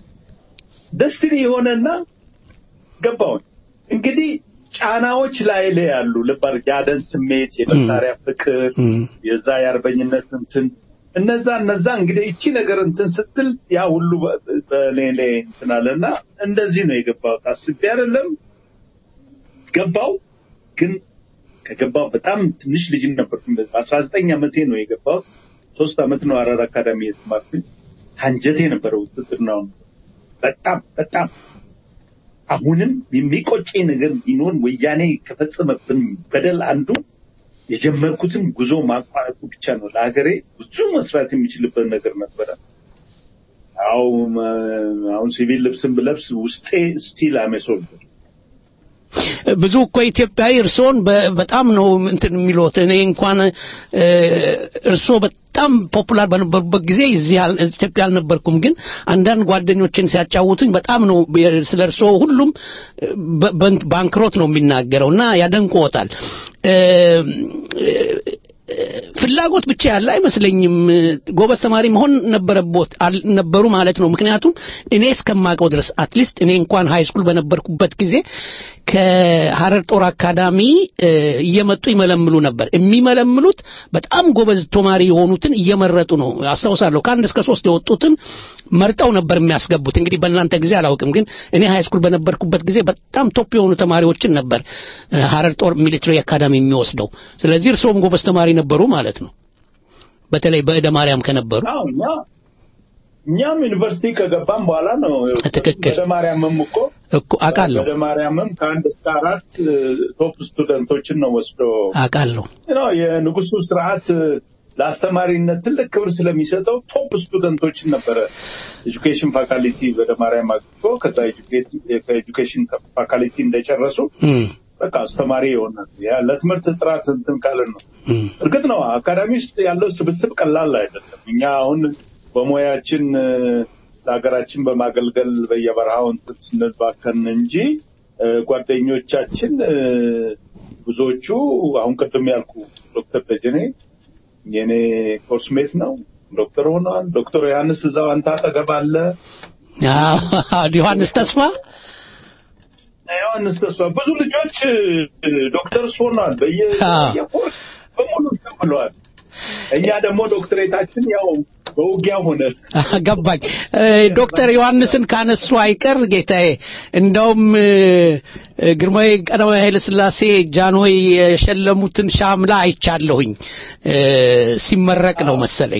ደስትኒ የሆነና ገባውን እንግዲህ ጫናዎች ላይ ላይ ያሉ ልባር የአደን ስሜት፣ የመሳሪያ ፍቅር፣ የዛ የአርበኝነት እንትን እነዛ እነዛ እንግዲህ እቺ ነገር እንትን ስትል ያ ሁሉ በ- በእኔ ላይ እንትን አለና እንደዚህ ነው የገባሁት። አስቤ አይደለም ገባው። ግን ከገባው በጣም ትንሽ ልጅ ነበር። አስራ ዘጠኝ ዓመቴ ነው የገባሁት። ሶስት ዓመት ነው ሀረር አካዳሚ የተማርኩኝ። አንጀቴ ነበረ ውትድርናው በጣም በጣም አሁንም የሚቆጨኝ ነገር ቢኖር ወያኔ ከፈጸመብን በደል አንዱ የጀመርኩትን ጉዞ ማቋረጡ ብቻ ነው። ለሀገሬ ብዙ መስራት የሚችልበት ነገር ነበረ። አው አሁን ሲቪል ልብስን ብለብስ ውስጤ ስቲል አሜሶል ብዙ እኮ ኢትዮጵያዊ እርስዎን በ- በጣም ነው እንትን የሚሉት። እኔ እንኳን እ፣ እርስዎ በጣም ፖፑላር በነበሩበት ጊዜ እዚህ አል- ኢትዮጵያ አልነበርኩም፣ ግን አንዳንድ ጓደኞችን ሲያጫውቱኝ በጣም ነው የ- ስለ እርስዎ ሁሉም እ፣ በ- በ- ባንክሮት ነው የሚናገረው እና ያደንቅዎታል። እ፣ እ፣ ፍላጎት ብቻ ያለ አይመስለኝም። ጎበዝ ተማሪ መሆን ነበረቦት አል- ነበሩ ማለት ነው። ምክንያቱም እኔ እስከማውቀው ድረስ አትሊስት እኔ እንኳን ሃይ ስኩል በነበርኩበት ጊዜ ከሀረር ጦር አካዳሚ እ፣ እየመጡ ይመለምሉ ነበር። የሚመለምሉት በጣም ጎበዝ ተማሪ የሆኑትን እየመረጡ ነው። አስታውሳለሁ ከአንድ እስከ ሶስት የወጡትን መርጠው ነበር የሚያስገቡት። እንግዲህ በእናንተ ጊዜ አላውቅም፣ ግን እኔ ሃይ ስኩል በነበርኩበት ጊዜ በጣም ቶፕ የሆኑ ተማሪዎችን ነበር እ፣ ሀረር ጦር ሚሊትሪ አካዳሚ የሚወስደው። ስለዚህ እርስዎም ጎበዝ ተማሪ ነበሩ ማለት ነው። በተለይ በእደ ማርያም ከነበሩ አዎ እኛ እኛም ዩኒቨርሲቲ ከገባም በኋላ ነው ትክክል። ወደ ማርያምም እኮ እኮ አውቃለሁ ወደ ማርያምም ከአንድ እስከ አራት ቶፕ ስቱደንቶችን ነው ወስዶ አውቃለሁ። ነው የንጉሱ ስርዓት ለአስተማሪነት ትልቅ ክብር ስለሚሰጠው ቶፕ ስቱደንቶችን ነበረ ኤጁኬሽን ፋካልቲ ወደ ማርያም አግብቶ ከዛ ከኤጁኬሽን ፋካልቲ እንደጨረሱ እም፣ በቃ አስተማሪ ይሆናል። ያ ለትምህርት ጥራት እንትን ካለን ነው። እም፣ እርግጥ ነው አካዳሚ ውስጥ ያለው ስብስብ ቀላል አይደለም። እኛ አሁን በሙያችን እ፣ ለሀገራችን በማገልገል በየበረሃው እንትን ስንል ባከን እንጂ እ፣ ጓደኞቻችን እ፣ ብዙዎቹ አሁን ቅድም ያልኩ ዶክተር ደጀኔ የኔ ኮርስሜት ነው ዶክተር ሆነዋል። ዶክተር ዮሐንስ እዛው አንተ አጠገብ አለ። አዎ፣ ዮሐንስ ተስፋ ዮሐንስ ተስፋ ብዙ ልጆች እ፣ ዶክተርስ ሆነዋል። በየ አዎ። በየኮርስ በሙሉ እንትን ብለዋል። እኛ ደግሞ ዶክትሬታችን ያው በውጊያ ሆነ። ገባኝ። እ፣ ዶክተር ዮሐንስን ካነሱ አይቀር ጌታዬ፣ እንደውም እ፣ እ፣ ግርማዊ ቀዳማዊ ኃይለ ሥላሴ ጃንሆይ የሸለሙትን ሻምላ አይቻለሁኝ እ፣ ሲመረቅ ነው መሰለኝ።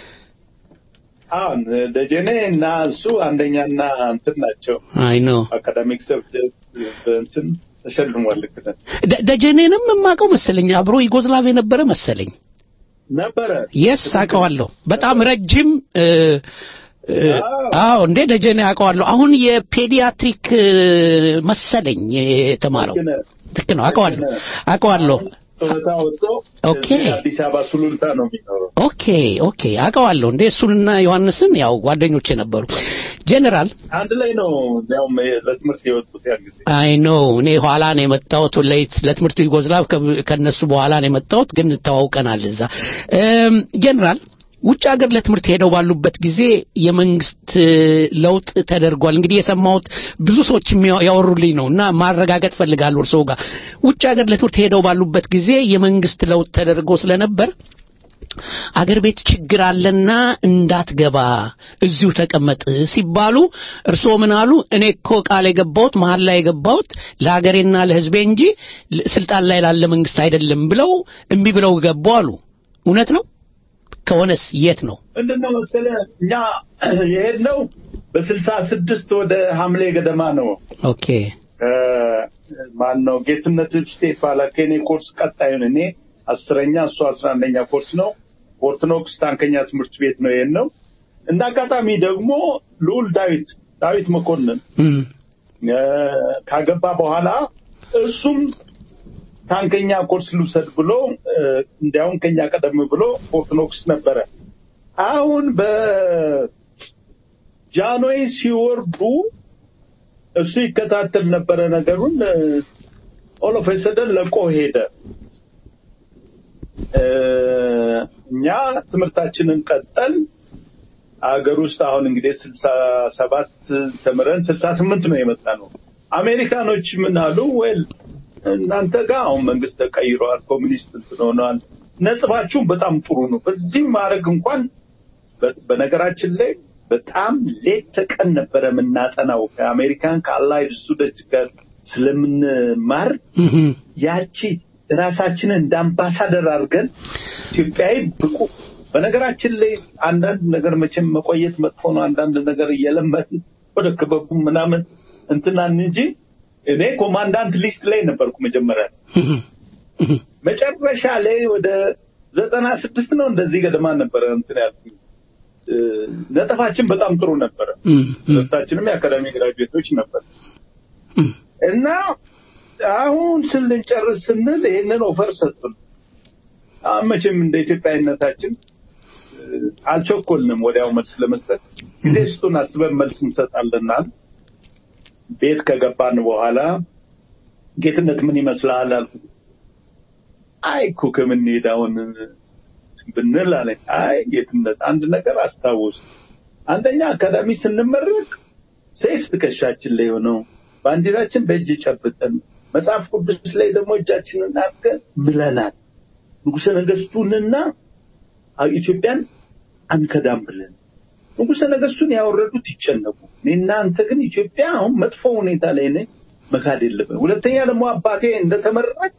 አሁን ደጀኔ እና እሱ አንደኛና እንትን ናቸው። አይ ነው አካዳሚክ ሰብጀክት እንትን ተሸልሟል። ልክ ነህ። ደ- ደጀኔንም የማውቀው መሰለኝ አብሮ ዩጎዝላቭ የነበረ መሰለኝ። ነበረ የስ አውቀዋለሁ። በጣም ረጅም እ፣ እ፣ አዎ እንዴ ደጀኔ አውቀዋለሁ። አሁን የፔዲያትሪክ እ፣ መሰለኝ የተማረው ልክ ነህ። ልክ ነው። አውቀዋለሁ አውቀዋለሁ። ጡረታ ወጥቶ ኦኬ። እዚህ አዲስ አበባ ሱሉልታ ነው የሚኖረው። ኦኬ ኦኬ አውቀዋለሁ። እንዴ እሱንና ዮሐንስን ያው ጓደኞቼ ነበሩ። ጄኔራል አንድ ላይ ነው ያውም ለትምህርት የወጡት ያን ጊዜ። አይ ኖ እኔ ኋላ ነው የመጣሁት ለይት ለትምህርት ዩጎዝላቭ ከ- ከነሱ በኋላ ነው የመጣሁት፣ ግን ተዋውቀናል እዛ። እም፣ ጄኔራል ውጭ ሀገር ለትምህርት ሄደው ባሉበት ጊዜ የመንግስት እ፣ ለውጥ ተደርጓል። እንግዲህ የሰማሁት ብዙ ሰዎች የሚያ- ያወሩልኝ ነው እና ማረጋገጥ ፈልጋለሁ እርስዎ ጋር ውጭ ሀገር ለትምህርት ሄደው ባሉበት ጊዜ የመንግስት ለውጥ ተደርጎ ስለነበር አገር ቤት ችግር አለና እንዳትገባ እዚሁ ተቀመጥ ሲባሉ እርስዎ ምን አሉ? እኔ እኮ ቃል የገባሁት መሀል ላይ የገባሁት ለሀገሬና ለሕዝቤ እንጂ ል- ስልጣን ላይ ላለ መንግስት አይደለም ብለው እምቢ ብለው ገቡ አሉ። እውነት ነው? ከሆነስ የት ነው? ምንድን ነው መሰለህ እኛ የሄድነው በስልሳ ስድስት ወደ ሐምሌ ገደማ ነው። ኦኬ ማን ነው ጌትነት ስቴት ባላ ከኔ ኮርስ ቀጣዩን እኔ አስረኛ እሱ አስራ አንደኛ ኮርስ ነው። ኦርቶዶክስ ታንከኛ ትምህርት ቤት ነው ይሄን ነው። እንደ አጋጣሚ ደግሞ ልዑል ዳዊት ዳዊት መኮንን እም፣ እ፣ ካገባ በኋላ እሱም ታንከኛ ኮርስ ልውሰድ ብሎ እ፣ እንዲያውም ከኛ ቀደም ብሎ ኦርቶዶክስ ነበረ። አሁን በጃንሆይ ሲወርዱ እሱ ይከታተል ነበረ ነገሩን። ኦሎፍ ሰደን ለቆ ሄደ። እ፣ እኛ ትምህርታችንን ቀጠል አገር ውስጥ አሁን እንግዲህ ስልሳ ሰባት ተምረን ስልሳ ስምንት ነው የመጣ ነው። አሜሪካኖች ምን አሉ? ወል እናንተ ጋር አሁን መንግስት ተቀይሯል፣ ኮሚኒስት እንትን ሆኗል፣ ነጥባችሁም በጣም ጥሩ ነው። በዚህ ማድረግ እንኳን በ- በነገራችን ላይ በጣም ሌት ተቀን ነበረ የምናጠናው ከአሜሪካን ከአላይድ ስቱደንት ጋር ስለምንማር እም፣ ያቺ ራሳችንን እንደ አምባሳደር አድርገን ኢትዮጵያዊ ብቁ በነገራችን ላይ አንዳንድ ነገር መቼም መቆየት መጥፎ ነው። አንዳንድ ነገር እየለመድን ወደ ክበቡ ምናምን እንትናን እንጂ እኔ ኮማንዳንት ሊስት ላይ ነበርኩ መጀመሪያ። እም፣ እም፣ መጨረሻ ላይ ወደ ዘጠና ስድስት ነው እንደዚህ ገደማ ነበረ እንትን ያልኩኝ። እ፣ ነጥባችን በጣም ጥሩ ነበረ። እም፣ እም፣ ሁለታችንም የአካዳሚ ግራጁዌቶች ነበር እም። እና አሁን ስንጨርስ ስንል ይህንን ኦፈር ሰጡን። አሁን መቼም እንደ ኢትዮጵያዊነታችን እ፣ አልቸኮልንም ወዲያው መልስ ለመስጠት ጊዜ ስጡን አስበን መልስ እንሰጣለናል። ቤት ከገባን በኋላ ጌትነት ምን ይመስልሃል አልኩት። አይ እኮ ከምንሄድ አሁን ብንል አለኝ። አይ ጌትነት አንድ ነገር አስታውስ፣ አንደኛ አካዳሚ ስንመረቅ ሰይፍ ትከሻችን ላይ ሆነው ባንዲራችን በእጅ ጨብጠን መጽሐፍ ቅዱስ ላይ ደግሞ እጃችንን አድርገን ምለናል። ንጉሠ ነገሥቱንና ኢትዮጵያን አንከዳም ብለን ንጉሠ ነገሥቱን ያወረዱት ይጨነቁ። እኔና አንተ ግን ኢትዮጵያ አሁን መጥፎ ሁኔታ ላይ ነኝ፣ መካድ የለብን። ሁለተኛ ደግሞ አባቴ እንደተመረቅ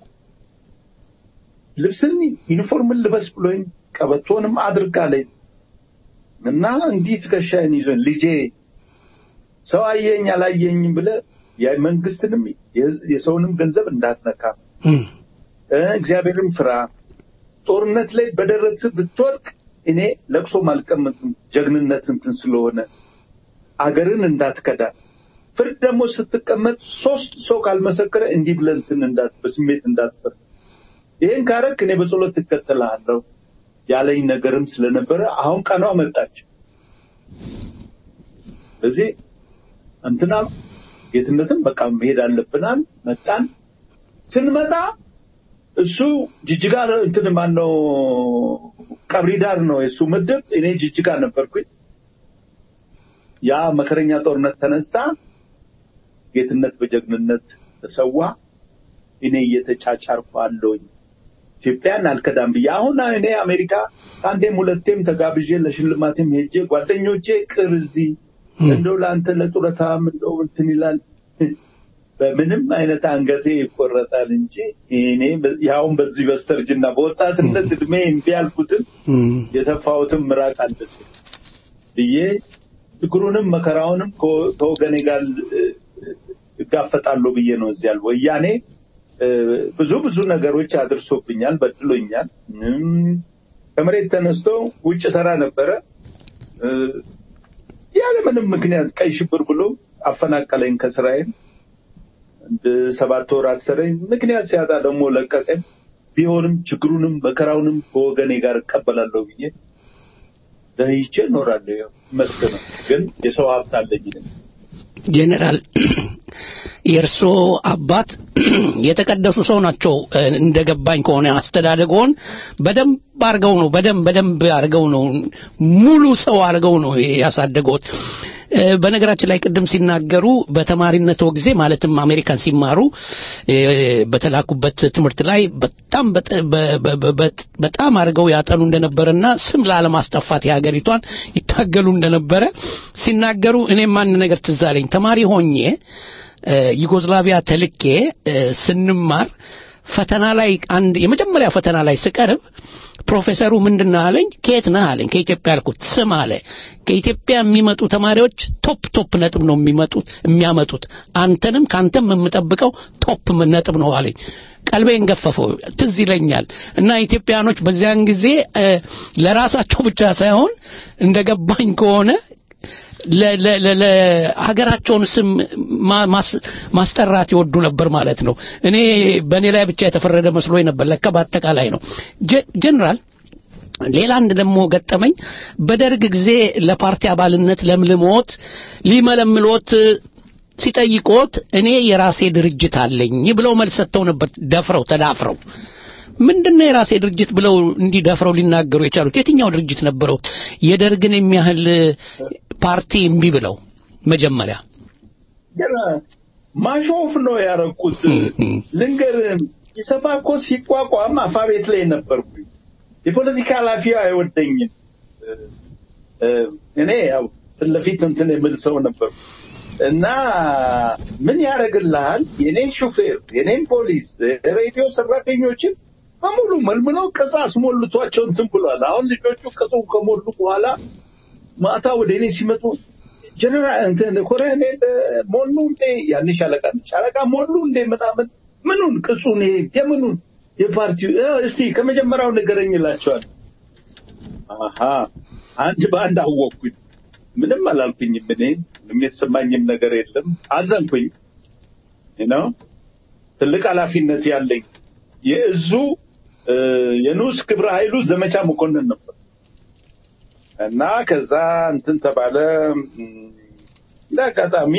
ልብስን ዩኒፎርምን ልበስ ብሎኝ ቀበቶንም አድርጋለኝ እና እንዲህ ትከሻዬን ይዞኝ ልጄ ሰው አየኝ አላየኝም ብለህ የመንግስትንም የሰውንም ገንዘብ እንዳትነካ እም፣ እ፣ እግዚአብሔርን ፍራ። ጦርነት ላይ በደረት ብትወድቅ እኔ ለቅሶ ማልቀምጥም ጀግንነት እንትን ስለሆነ አገርን እንዳትከዳ። ፍርድ ደግሞ ስትቀመጥ ሶስት ሰው ካልመሰከረ እንዲህ ብለህ እንትን እንዳት በስሜት እንዳትፈር። ይህን ካረክ እኔ በጸሎት ትከተልሃለሁ ያለኝ ነገርም ስለነበረ አሁን ቀኗ መጣች። ስለዚህ እንትና ጌትነትም በቃ መሄድ አለብናል። መጣን። ስንመጣ እሱ ጅጅጋ እንትን ማነው ቀብሪ ዳር ነው የእሱ ምድብ፣ እኔ ጅጅጋ ነበርኩኝ። ያ መከረኛ ጦርነት ተነሳ። ጌትነት በጀግንነት ተሰዋ። እኔ እየተጫጫርኩ አለሁኝ ኢትዮጵያን አልከዳም ብዬ አሁን እኔ አሜሪካ ከአንዴም ሁለቴም ተጋብዤ ለሽልማቴም ሄጄ ጓደኞቼ ቅር እዚህ እንደው ለአንተ ለጡረታም እንደው እንትን ይላል በምንም አይነት አንገቴ ይቆረጣል እንጂ እኔ ያውን በዚህ በስተርጅና በወጣትነት እድሜ እምቢ ያልኩትን የተፋሁትን ምራቅ አለች ብዬ ችግሩንም መከራውንም ከ- ከወገኔ ጋር እ፣ እጋፈጣለሁ ብዬ ነው እዚህ ያል ወያኔ እ፣ ብዙ ብዙ ነገሮች አድርሶብኛል፣ በድሎኛል። እም፣ ከመሬት ተነስቶ ውጭ ሰራ ነበረ እ፣ ያለ ምንም ምክንያት ቀይ ሽብር ብሎ አፈናቀለኝ ከስራዬ። አንድ ሰባት ወር አሰረኝ። ምክንያት ሲያጣ ደግሞ ለቀቀኝ። ቢሆንም ችግሩንም መከራውንም ከወገኔ ጋር እቀበላለሁ ብዬ ደህይቼ እኖራለሁ። ያው ይመስገን ነው። ግን የሰው ሀብት አለኝ እኔ። ጄኔራል የእርሶ አባት የተቀደሱ ሰው ናቸው። እ፣ እንደገባኝ ከሆነ አስተዳደጎን በደንብ አድርገው ነው በደንብ በደንብ አድርገው ነው ሙሉ ሰው አድርገው ነው ያሳደገውት። እ፣ በነገራችን ላይ ቅድም ሲናገሩ በተማሪነቶ ጊዜ ማለትም አሜሪካን ሲማሩ እ፣ በተላኩበት ትምህርት ላይ በጣም በጥ- በ- በ- በ- በጣም አድርገው ያጠኑ እንደነበረና ስም ላለማስጠፋት የሀገሪቷን ይታገሉ እንደነበረ ሲናገሩ እኔም አንድ ነገር ትዝ አለኝ። ተማሪ ሆኜ እ፣ ዩጎዝላቪያ ተልኬ እ፣ ስንማር ፈተና ላይ አንድ የመጀመሪያ ፈተና ላይ ስቀርብ ፕሮፌሰሩ ምንድን ነው አለኝ። ከየት ነህ አለኝ። ከኢትዮጵያ አልኩት። ስም አለ ከኢትዮጵያ የሚመጡ ተማሪዎች ቶፕ ቶፕ ነጥብ ነው የሚመጡት የሚያመጡት አንተንም ከአንተም የምጠብቀው ቶፕ ነጥብ ነው አለኝ። ቀልቤን ገፈፈው። ትዝ ይለኛል እና ኢትዮጵያኖች በዚያን ጊዜ እ፣ ለራሳቸው ብቻ ሳይሆን እንደገባኝ ከሆነ ለ- ለ- ለ- ለሀገራቸውን ስም ማ- ማስ- ማስጠራት ይወዱ ነበር ማለት ነው። እኔ በእኔ ላይ ብቻ የተፈረደ መስሎኝ ነበር። ለካ በአጠቃላይ ነው። ጀ- ጀነራል ሌላ አንድ ደግሞ ገጠመኝ። በደርግ ጊዜ ለፓርቲ አባልነት ለምልሞት ሊመለምሎት ሲጠይቆት እኔ የራሴ ድርጅት አለኝ ብለው መልስ ሰጥተው ነበር። ደፍረው ተዳፍረው ምንድነው የራሴ ድርጅት ብለው እንዲህ ደፍረው ሊናገሩ የቻሉት? የትኛው ድርጅት ነበረው? የደርግን የሚያህል ፓርቲ እምቢ ብለው መጀመሪያ ግን ማሾፍ ነው ያረኩት። ልንገርህ፣ ኢሰፓ እኮ ሲቋቋም አፋቤት ላይ ነበርኩኝ። የፖለቲካ ኃላፊው አይወደኝም። እ፣ እኔ ያው ፊት ለፊት እንትን የምል ሰው ነበርኩ እና ምን ያደርግልሃል? የኔን ሹፌር፣ የኔን ፖሊስ፣ የሬዲዮ ሰራተኞችን በሙሉ መልምለው ቅጽ አስሞልቷቸው እንትን ብሏል። አሁን ልጆቹ ቅጹ ከሞሉ በኋላ ማታ ወደ እኔ ሲመጡ ጀነራል እንትን ኮሎኔል ሞሉ እንዴ ያኔ ሻለቃ ነኝ። ሻለቃ ሞሉ እንዴ ምናምን ምኑን ቅጹን ይሄ የምኑን የፓርቲው እ፣ እስቲ ከመጀመሪያው ንገረኝ ይላቸዋል። አሀ አንድ በአንድ አወቅኩኝ። ምንም አላልኩኝም። እኔ ምንም የተሰማኝም ነገር የለም። አዘንኩኝ ነው ትልቅ ኃላፊነት ያለኝ የእዙ እ፣ የንዑስ ክብረ ኃይሉ ዘመቻ መኮንን ነበር እና ከዛ እንትን ተባለ። እም፣ እንደ አጋጣሚ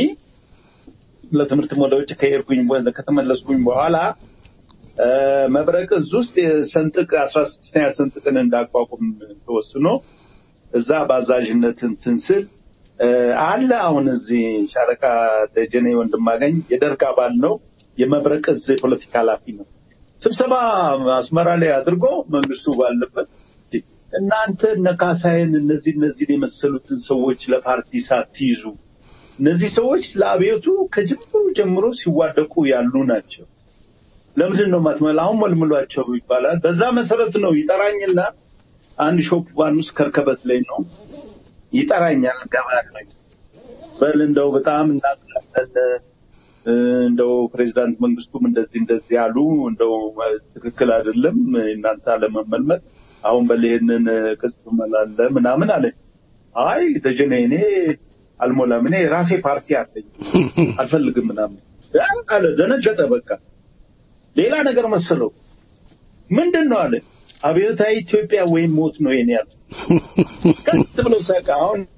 ለትምህርት ወደ ውጭ ከሄድኩኝ በ- ከተመለስኩኝ በኋላ እ፣ መብረቅ እዝ ውስጥ የሰንጥቅ አስራ ስድስተኛ ሰንጥቅን እንዳቋቁም ተወስኖ እዛ በአዛዥነት እንትን ስል እ፣ አለ አሁን እዚህ ሻለቃ ደጀኔ ወንድማገኝ የደርግ አባል ነው። የመብረቅ እዝ የፖለቲካ ኃላፊ ነው። ስብሰባ አስመራ ላይ አድርጎ መንግስቱ ባለበት እናንተ እነ ካሳይን እነዚህ እነዚህን የመሰሉትን ሰዎች ለፓርቲ ሳትይዙ እነዚህ ሰዎች ለአብዮቱ ከጅምሩ ጀምሮ ሲዋደቁ ያሉ ናቸው። ለምንድን ነው ማትመላ አሁን መልምሏቸው ይባላል። በዛ መሰረት ነው ይጠራኝና አንድ ሾፕ ባን ውስጥ ከርከበት ላይ ነው ይጠራኛል። ገባለኝ በል እንደው በጣም እናውቃለን እ፣ እንደው ፕሬዚዳንት መንግስቱም እንደዚህ እንደዚህ ያሉ እንደው ትክክል አይደለም እናንተ አለመመልመል አሁን በል ይሄንን ቅጽ ትመላለ ምናምን አለ። አይ ደጀኔ እኔ አልሞላም፣ እኔ ራሴ ፓርቲ አለኝ አልፈልግም ምናምን ያ አለ። ደነገጠ። በቃ ሌላ ነገር መሰለው። ምንድን ነው አለ። አብዮታዊ ኢትዮጵያ ወይም ሞት ነው የኔ ያለ። ቀጥ ብሎ ሳቀ። አሁን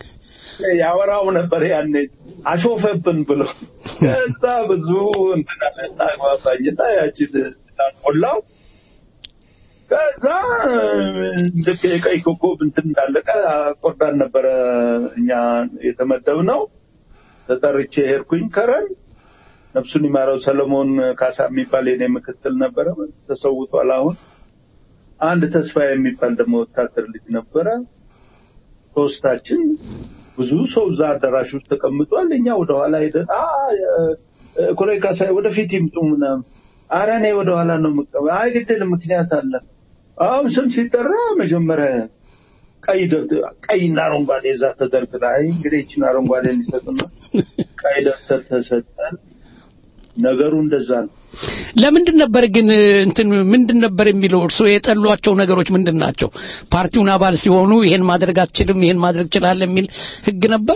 ያወራው ነበር ያኔ አሾፈብን ብሎ ከዛ ብዙ እንትን አለ አግባባኝና ያችን ሞላው ከዛ ልክ የቀይ ኮከብ እንትን እንዳለቀ አቆርዳን ነበረ እኛ የተመደብነው ተጠርቼ ሄድኩኝ ከረን ነፍሱን ይማረው ሰለሞን ካሳ የሚባል የኔ ምክትል ነበረ ተሰውቷል አሁን አንድ ተስፋ የሚባል ደግሞ ወታደር ልጅ ነበረ ሶስታችን ብዙ ሰው እዛ አዳራሽ ውስጥ ተቀምጧል እኛ ወደኋላ ሄደን አ ኮሎኔል ካሳይ ወደፊት ይምጡ ምናምን ኧረ እኔ ወደኋላ ነው የምቀመጥ አይ ግድል ምክንያት አለ አሁን ስም ሲጠራ መጀመሪያ ቀይ ደብተር ቀይና አረንጓዴ እዛ ተደርግራ አይ እንግዲህ ይችን አረንጓዴ ሊሰጥና ቀይ ደብተር ተሰጠን ነገሩ እንደዛ ነው ለምንድን ነበር ግን እንትን ምንድን ነበር የሚለው እርስዎ የጠሏቸው ነገሮች ምንድን ናቸው? ፓርቲውን አባል ሲሆኑ ይሄን ማድረግ አትችልም፣ ይሄን ማድረግ ትችላለህ የሚል ህግ ነበር?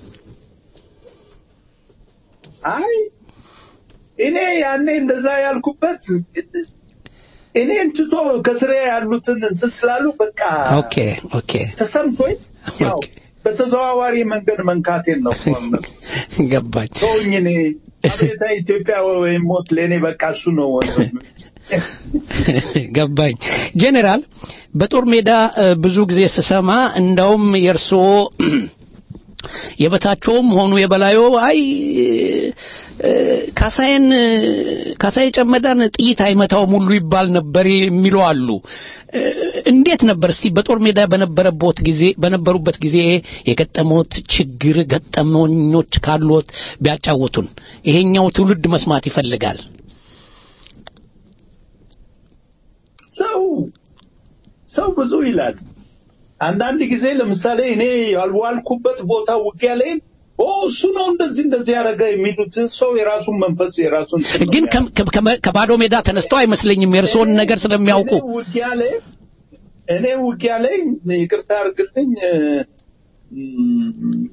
አይ እኔ ያኔ እንደዛ ያልኩበት እኔን ትቶ ከስሬ ያሉትን እንትን ስላሉ በቃ ኦኬ ኦኬ ተሰምቶኝ ያው በተዘዋዋሪ መንገድ መንካቴን ነው ገባኝ። ተውኝ እኔ አቤታ ኢትዮጵያ ወይም ሞት ለእኔ በቃ እሱ ነው ወንድም ገባኝ። ጄኔራል በጦር ሜዳ እ፣ ብዙ ጊዜ ስሰማ እንደውም የእርስዎ የበታቸውም ሆኑ የበላዮ አይ እ፣ ካሳዬን ካሳዬ ጨመዳን ጥይት አይመታውም ሁሉ ይባል ነበር የሚሉ አሉ። እ፣ እንዴት ነበር እስቲ በጦር ሜዳ በነበረበት ጊዜ በነበሩበት ጊዜ የገጠመዎት ችግር ገጠመኞች ካሉት ቢያጫውቱን። ይሄኛው ትውልድ መስማት ይፈልጋል። ሰው ሰው ብዙ ይላል። አንዳንድ ጊዜ ለምሳሌ እኔ ያልዋልኩበት ቦታ ውጊያ ላይ ኦ እሱ ነው እንደዚህ እንደዚህ ያደረገ የሚሉት ሰው የራሱን መንፈስ የራሱን እንትን ነው ግን የሚያደርገው። ከ- ከ- ከመ- ከባዶ ሜዳ ተነስተው አይመስለኝም የእርስዎን ነገር ስለሚያውቁ። እኔ ውጊያ ላይ እኔ ውጊያ ላይ ይቅርታ አድርግልኝ እ፣ ም፣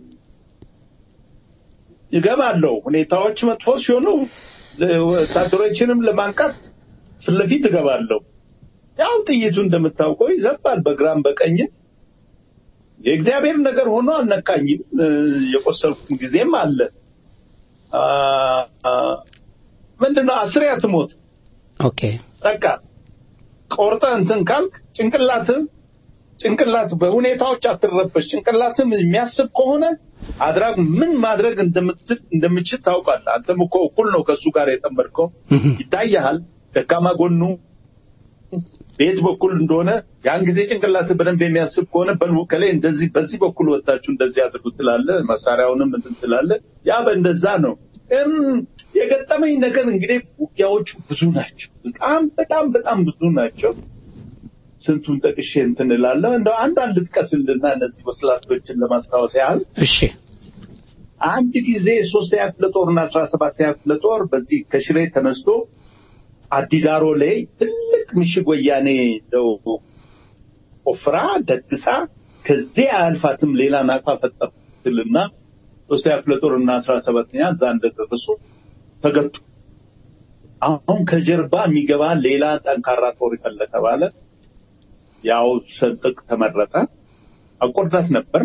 ይገባለሁ። ሁኔታዎች መጥፎ ሲሆኑ ለ- ወታደሮችንም ለማንቃት ፊት ለፊት እገባለሁ። ያው ጥይቱ እንደምታውቀው ይዘባል በግራም በቀኝም። የእግዚአብሔር ነገር ሆኖ አልነካኝም። እ፣ የቆሰልኩም ጊዜም አለ። አ፣ አ፣ ምንድነው አስሬ አትሞት ኦኬ በቃ ቆርጠህ እንትን ካልክ ጭንቅላት ጭንቅላት በሁኔታዎች አትረበሽ። ጭንቅላትም የሚያስብ ከሆነ አድራግ ምን ማድረግ እንደምትችል እንደምችል ታውቃለህ። አንተም እኮ እኩል ነው ከእሱ ጋር የጠመድከው ይታያሃል። ደካማ ጎኑ በየት በኩል እንደሆነ ያን ጊዜ ጭንቅላት በደንብ የሚያስብ ከሆነ በሉ ከላይ እንደዚህ በዚህ በኩል ወጣችሁ እንደዚህ አድርጉ ትላለህ። መሳሪያውንም እንትን ትላለህ። ያ በእንደዛ ነው። እም፣ የገጠመኝ ነገር እንግዲህ ውጊያዎቹ ብዙ ናቸው። በጣም በጣም በጣም ብዙ ናቸው። ስንቱን ጠቅሼ እንትን እላለሁ። እንደው አንዷን ልጥቀስልና እነዚህ ወስላቶችን ለማስታወስ ያህል እሺ አንድ ጊዜ ሶስተኛ ክፍለ ጦርና አስራ ሰባተኛ ክፍለ ጦር በዚህ ከሽሬ ተነስቶ አዲዳሮ ላይ ትልቅ ምሽግ ወያኔ እንደው ቆፍራ ደግሳ ከዚህ አያልፋትም ሌላ ናፋ ፈጠርትልና ሶስተኛ ክፍለ ጦርና አስራ ሰባተኛ እዛ እንደደረሱ ተገጡ። አሁን ከጀርባ የሚገባ ሌላ ጠንካራ ጦር ይፈለ ተባለ። ያው ሰንጥቅ ተመረጠ። አቆርዳት ነበር።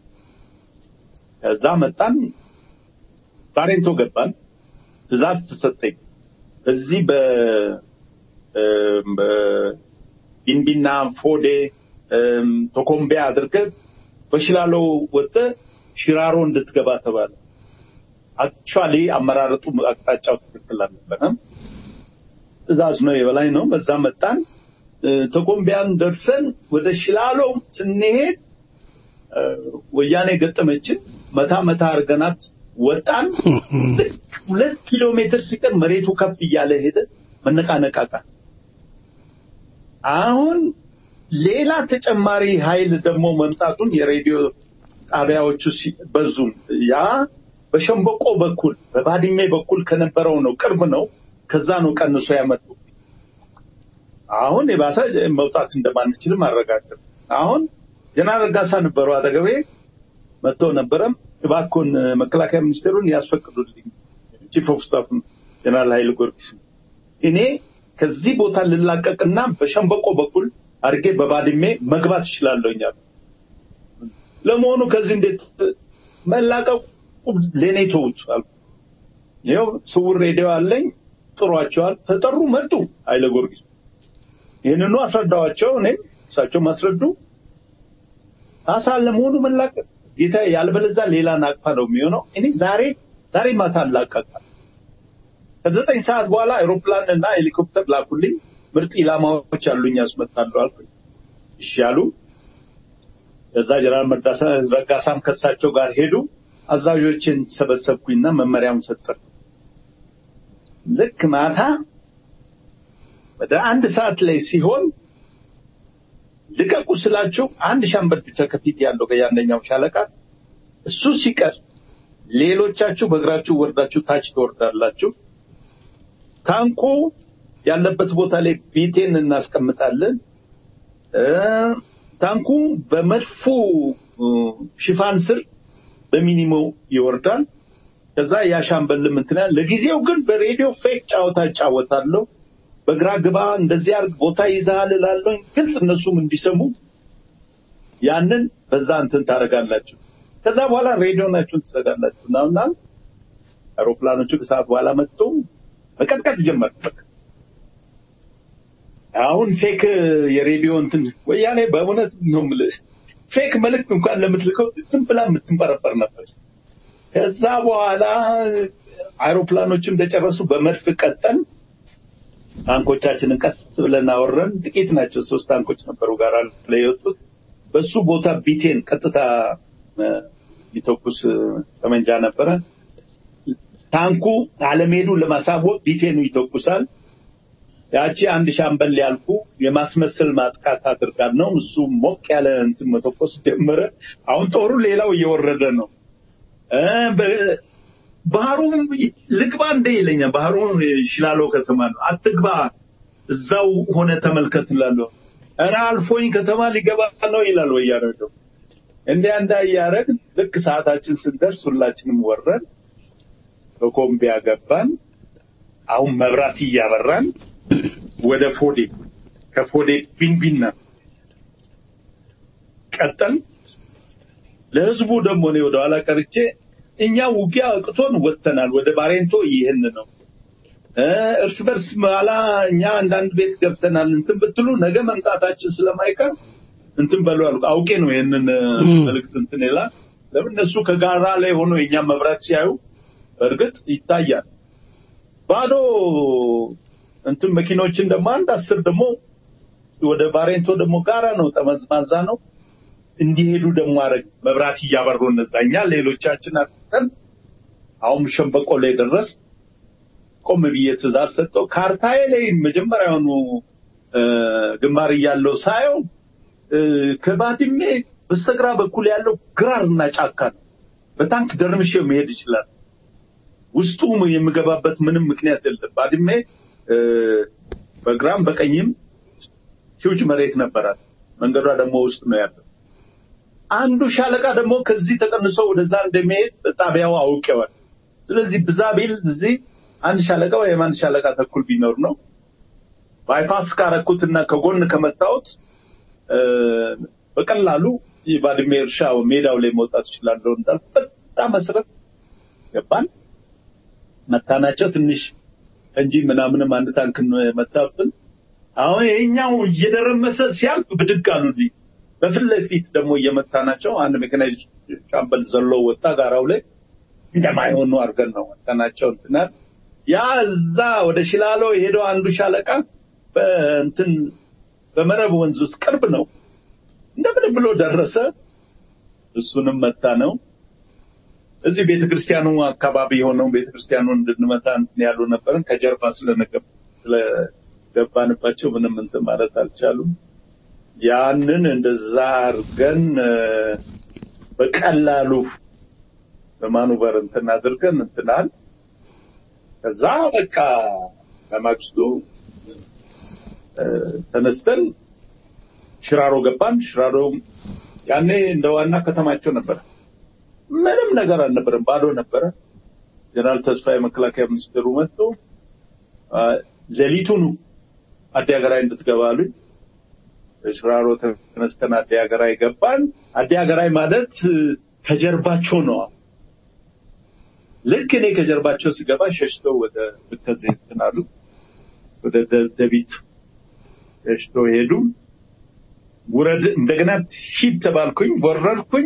ከዛ መጣን፣ ባሬንቶ ገባን። ትእዛዝ ተሰጠኝ። በዚህ በ እም፣ በቢንቢና ፎዴ እም፣ ቶኮምቢያ አድርገህ በሽላሎ ወጥተህ ሽራሮ እንድትገባ ተባለ። አክቹዋሊ አመራረጡ አቅጣጫው ትክክል አልነበረም። ትእዛዝ ነው የበላይ ነው። በዛ መጣን። እ፣ ቶኮምቢያን ደርሰን ወደ ሽላሎ ስንሄድ እ፣ ወያኔ ገጠመችን። መታ መታ አድርገናት ወጣን። ልክ ሁለት ኪሎ ሜትር ሲቀር መሬቱ ከፍ እያለ ሄደ። መነቃነቃቃት። አሁን ሌላ ተጨማሪ ኃይል ደግሞ መምጣቱን የሬዲዮ ጣቢያዎቹ ሲ- በዙ። ያ በሸምበቆ በኩል በባድሜ በኩል ከነበረው ነው፣ ቅርብ ነው። ከዛ ነው ቀንሶ ያመጡ። አሁን የባሰ መውጣት እንደማንችልም አረጋግጥ። አሁን ጀነራል ረጋሳ ነበሩ አጠገቤ መጥተው ነበረም። እባክዎን መከላከያ ሚኒስቴሩን ያስፈቅዱልኝ ቺፍ ኦፍ ስታፍ ጀነራል ኃይለ ጊዮርጊስ እኔ ከዚህ ቦታ ልላቀቅና በሸምበቆ በኩል አድርጌ በባድሜ መግባት እችላለሁ። እኛ ለመሆኑ ከዚህ እንዴት መላቀቁ ለእኔ ተውት አልኩ። ይኸው ስውር ሬዲዮ አለኝ ጥሯቸዋል። ተጠሩ፣ መጡ ኃይለ ጊዮርጊስ። ይህንኑ አስረዳዋቸው። እኔም እሳቸው ማስረዱ አሳ ለመሆኑ መላቀቅ ጌታ ያልበለዛ ሌላ ናቅፋ ነው የሚሆነው። እኔ ዛሬ ዛሬ ማታ አላቀቃል። ከዘጠኝ ሰዓት በኋላ አይሮፕላን እና ሄሊኮፕተር ላኩልኝ። ምርጥ ኢላማዎች አሉኝ ያስመጣሉ አልኩኝ። እሺ አሉ። ከዛ ጀነራል መርዳሳ ረጋሳም ከሳቸው ጋር ሄዱ። አዛዦችን ሰበሰብኩኝና መመሪያውን ሰጠን። ልክ ማታ ወደ አንድ ሰዓት ላይ ሲሆን ልቀቁ ስላችሁ አንድ ሻምበል ብቻ ከፊት ያለው ከያንደኛው ሻለቃ እሱ ሲቀር ሌሎቻችሁ በእግራችሁ ወርዳችሁ ታች ትወርዳላችሁ። ታንኩ ያለበት ቦታ ላይ ቤቴን እናስቀምጣለን። እ ታንኩ በመድፉ እ፣ ሽፋን ስር በሚኒሞ ይወርዳል። ከዛ ያ ሻምበልም እንትን ያለ ለጊዜው ግን በሬዲዮ ፌክ ጫወታ እጫወታለሁ። በግራ ግባ እንደዚህ አድርግ ቦታ ይዛል እላለሁ። ግልጽ እነሱም እንዲሰሙ ያንን በዛ እንትን ታደርጋላችሁ። ከዛ በኋላ ሬዲዮናችሁን ትዘጋላችሁ እና አውሮፕላኖቹ ከሰዓት በኋላ መጥቶ መቀጥቀጥ ጀመር። በቃ አሁን ፌክ የሬዲዮ እንትን ወያኔ በእውነት ነው የምልህ ፌክ መልእክት እንኳን ለምትልከው ዝም ብላ የምትንበረበር ነበር። ከዛ በኋላ አይሮፕላኖቹ እንደጨረሱ በመድፍ ቀጠል ታንኮቻችንን ቀስ ብለን አወረን። ጥቂት ናቸው፣ ሶስት ታንኮች ነበሩ ጋር ላይ የወጡት። በሱ ቦታ ቢቴን ቀጥታ እ፣ ሊተኩስ እ፣ ጠመንጃ ነበረ። ታንኩ አለመሄዱ ለማሳወቅ ቢቴኑ ይተኩሳል። ያቺ አንድ ሻምበል ያልኩ የማስመሰል ማጥቃት አድርጋል ነው። እሱ ሞቅ ያለ እንትን መተኮስ ጀመረ። አሁን ጦሩ ሌላው እየወረደ ነው። እ፣ በ- ባህሩም ልግባ እንደ ይለኛል። ባህሩ ሽላሎ ከተማ ነው። አትግባ፣ እዛው ሆነ ተመልከት እላለሁ። ኧረ አልፎኝ ከተማ ሊገባ ነው ይላል ወያኔ ደግሞ። እንዲያ እንዳ እያደረግን ልክ ሰዓታችን ስንደርስ ሁላችንም ወረን በኮምቢያ ገባን። አሁን መብራት እያበራን ወደ ፎዴ ከፎዴ ቢንቢና ቀጠል ለህዝቡ ደግሞ እኔ ወደ ኋላ ቀርቼ እኛ ውጊያ እቅቶን ወጥተናል፣ ወደ ባሬንቶ ይህን ነው እ፣ እርስ በርስ በኋላ እኛ አንዳንድ ቤት ገብተናል እንትን ብትሉ ነገ መምጣታችን ስለማይቀር እንትን በሉ አልኩ። አውቄ ነው ይህንን እ፣ መልእክት እንትን ይላል። ለምን እነሱ ከጋራ ላይ ሆኖ የኛ መብራት ሲያዩ እርግጥ ይታያል። ባዶ እንትን መኪኖችን ደግሞ አንድ አስር ደግሞ ወደ ባሬንቶ ደግሞ ጋራ ነው፣ ጠመዝማዛ ነው እንዲሄዱ ደግሞ አረግ መብራት እያበሩ እነዛ እኛ ሌሎቻችን አጥተን አሁን ሸንበቆ ላይ ደረስ። ቆም ብዬ ትእዛዝ ሰጠው። ካርታዬ ላይ መጀመሪያውኑ እ፣ ግንባር እያለው ሳየው እ፣ ከባድሜ በስተግራ በኩል ያለው ግራርና ጫካ ነው። በታንክ ደርምሼው መሄድ ይችላል። ውስጡ የምገባበት ምንም ምክንያት የለም። ባድሜ እ፣ በግራም በቀኝም ሲውጭ መሬት ነበራት። መንገዷ ደግሞ ውስጥ ነው ያለው። አንዱ ሻለቃ ደግሞ ከዚህ ተቀንሶ ወደዛ እንደሚሄድ ጣቢያው አውቄዋል። ስለዚህ ብዛ ቢል እዚህ አንድ ሻለቃ ወይም አንድ ሻለቃ ተኩል ቢኖር ነው። ባይፓስ ካረኩትና ከጎን ከመታወት በቀላሉ የባድሜ እርሻ ሜዳው ላይ መውጣት እችላለሁ እንዳል በጣም መሰረት ገባን። መታናቸው ትንሽ እንጂ ምናምንም አንድ ታንክን መታብን። አሁን ይሄኛው እየደረመሰ ሲያልፍ ብድግ አሉልኝ። በፊት ለፊት ደግሞ እየመታናቸው አንድ ሜካናይዝድ ሻምበል ዘሎ ወጣ ጋራው ላይ እንደማይሆኑ አድርገን ነው መታናቸው እንትናል ያ እዛ ወደ ሽላሎ የሄደው አንዱ ሻለቃ በእንትን በመረብ ወንዝ ውስጥ ቅርብ ነው። እንደምን ብሎ ደረሰ። እሱንም መታ ነው። እዚህ ቤተክርስቲያኑ አካባቢ የሆነው ቤተክርስቲያኑ እንድንመታ እንትን ያሉ ነበርን። ከጀርባ ስለነገብ ስለገባንባቸው ምንም እንትን ማለት አልቻሉም። ያንን እንደዛ አድርገን እ፣ በቀላሉ በማኑቨር እንትን አድርገን እንትናል ከዛ በቃ በማግስቱ እ፣ ተነስተን ሽራሮ ገባን። ሽራሮ ያኔ እንደ ዋና ከተማቸው ነበረ። ምንም ነገር አልነበረም፣ ባዶ ነበረ። ጀነራል ተስፋዬ መከላከያ ሚኒስትሩ መጥቶ አ፣ ሌሊቱኑ አዲ ሀገራዊ እንድትገባ አሉኝ። ሽራሮ ተነስተን አዲ ሀገራዊ ገባን። አዲ ሀገራዊ ማለት እ፣ ከጀርባቸው ነው። ልክ እኔ ከጀርባቸው ስገባ ሸሽተው ወደ ብከዜ እንትን አሉ። ወደ ደደቢት ሸሽተው ሄዱ። ውረድ እንደገና ሂድ ተባልኩኝ። ወረድኩኝ።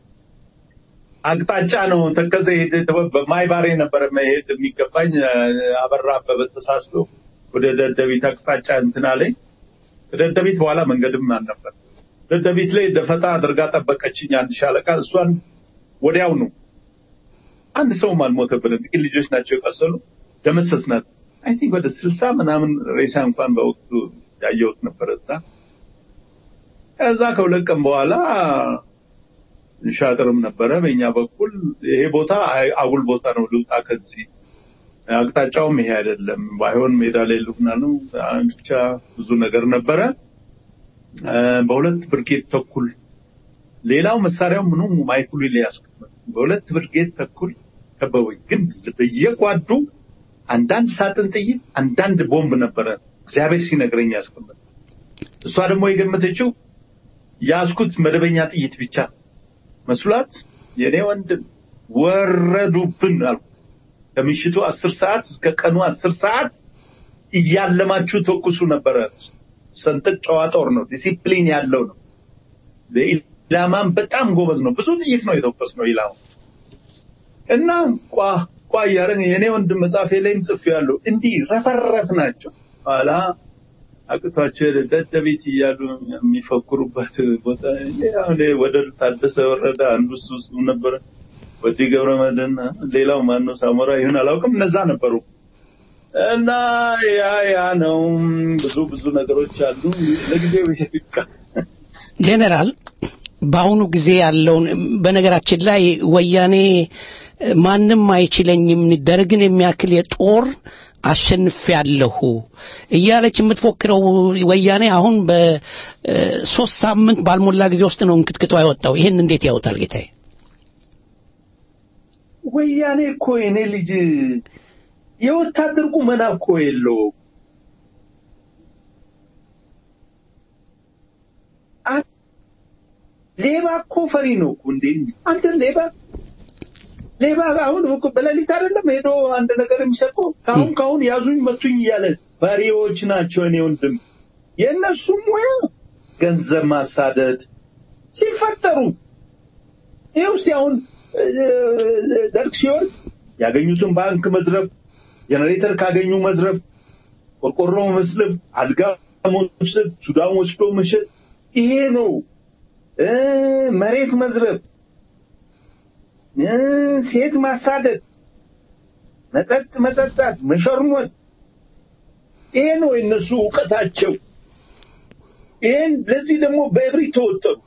አቅጣጫ ነው ተከዘ ሄደ። በማይባሬ ነበረ መሄድ የሚገባኝ። አበራ አበበ ተሳስቶ ወደ ደደቢት አቅጣጫ እንትን አለኝ። ከደደቢት በኋላ መንገድም አልነበር። ደደቢት ላይ ደፈጣ አድርጋ ጠበቀችኝ አንድ ሻለቃ። እሷን ወዲያው ነው አንድ ሰውም አልሞተብንም። ጥቂት ልጆች ናቸው የቆሰሉ። ደመሰስናት። አይ ቲንክ ወደ ስልሳ ምናምን ሬሳ እንኳን በወቅቱ ያየሁት ነበረ እዛ። ከዛ ከሁለት ቀን በኋላ ሻጥርም ነበረ በእኛ በኩል። ይሄ ቦታ አጉል ቦታ ነው፣ ልውጣ ከዚህ አቅጣጫውም ይሄ አይደለም፣ ባይሆን ሜዳ ላይ ልሁና ነው። ብቻ ብዙ ነገር ነበረ። በሁለት ብርጌድ ተኩል ሌላው መሳሪያው ምኑ ማይኩሉ ላይ ያስቀመጥ በሁለት ብርጌድ ተኩል ከበቡኝ። ግን በየጓዱ አንዳንድ ሳጥን ጥይት፣ አንዳንድ ቦምብ ነበረ እግዚአብሔር ሲነግረኝ ያስቀመጥ። እሷ ደግሞ የገመተችው ያዝኩት መደበኛ ጥይት ብቻ መስሏት የኔ ወንድም ወረዱብን አልኩ። ከምሽቱ አስር ሰዓት እስከ ቀኑ አስር ሰዓት እያለማችሁ ተኩሱ ነበረ። ሰንጠቅ ጨዋ ጦር ነው፣ ዲሲፕሊን ያለው ነው። ኢላማም በጣም ጎበዝ ነው። ብዙ ጥይት ነው የተኮስ ነው ኢላማ እና ቋ ቋ እያደረግን የኔ ወንድም መጽሐፌ ላይም ጽፌያለሁ። እንዲህ ረፈረፍ ናቸው። ኋላ አቅቷቸው ደደቢት እያሉ የሚፈክሩበት ቦታ አሁን ወደ ታደሰ ወረደ አንዱ እሱ እሱ ነበረ። ወዲ ገብረ መድህን ሌላው ማነው ሳሞራ ይሁን አላውቅም። እነዛ ነበሩ እና ያ ያ ነው። ብዙ ብዙ ነገሮች አሉ። ለጊዜው ይሄ ይብቃ። ጄኔራል በአሁኑ ጊዜ ያለውን በነገራችን ላይ ወያኔ ማንም አይችለኝም ደርግን የሚያክል የጦር አሸንፊያለሁ እያለች የምትፎክረው ወያኔ አሁን በሶስት ሳምንት ባልሞላ ጊዜ ውስጥ ነው እንክትክቷ የወጣው። ይህን እንዴት ያውታል ጌታዬ? ወያኔ እኮ የኔ ልጅ የወታደር ቁመና እኮ የለውም። ሌባ እኮ ፈሪ ነው እኮ እንዴ! አንተ ሌባ ሌባ አሁን እኮ በሌሊት አይደለም ሄዶ አንድ ነገር የሚሰርቀው ካሁን ካሁን ያዙኝ መቱኝ እያለ ፈሪዎች ናቸው። እኔ ወንድም የእነሱ ሙያ ገንዘብ ማሳደድ ሲፈጠሩ ይኸው እስኪ አሁን ደርግ ሲወርድ ያገኙትን ባንክ መዝረፍ፣ ጀነሬተር ካገኙ መዝረፍ፣ ቆርቆሮ መስለብ፣ አልጋ መውሰድ፣ ሱዳን ወስዶ መሸጥ ይሄ ነው። መሬት መዝረፍ፣ ሴት ማሳደድ፣ መጠጥ መጠጣት፣ መሸርሞት ይሄ ነው የነሱ እውቀታቸው። ይሄን ለዚህ ደግሞ በእብሪት ተወጠሩ።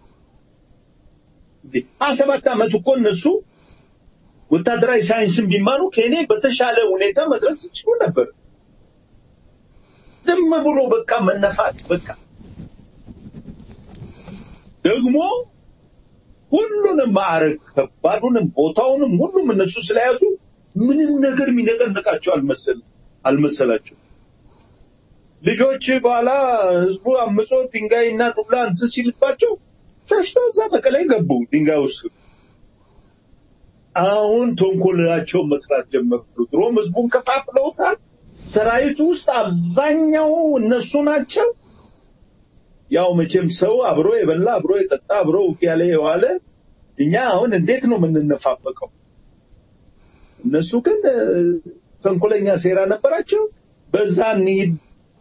ሀያ ሰባት ዓመት እኮ እነሱ ወታደራዊ ሳይንስን ቢማሩ ከእኔ በተሻለ ሁኔታ መድረስ ይችሉ ነበር። ዝም ብሎ በቃ መነፋት በቃ ደግሞ ሁሉንም ማዕረግ ከባዱንም ቦታውንም ሁሉም እነሱ ስለያዙ ምንም ነገር የሚነቀንቃቸው አልመሰል አልመሰላቸው። ልጆች በኋላ ህዝቡ አምጾ ድንጋይና ዱላ እንትን ሲልባቸው ሸሽተው እዛ በቀላይ ገቡ ድንጋይ ውስጥ። አሁን ተንኮላቸው መስራት ጀመሩ። ድሮም ህዝቡን ከፋፍለውታል። ሰራዊቱ ውስጥ አብዛኛው እነሱ ናቸው። ያው መቼም ሰው አብሮ የበላ አብሮ የጠጣ አብሮ ውጊያ ላይ የዋለ እኛ አሁን እንዴት ነው የምንነፋፈቀው? እነሱ ግን ተንኮለኛ ሴራ ነበራቸው። በዛ እንሂድ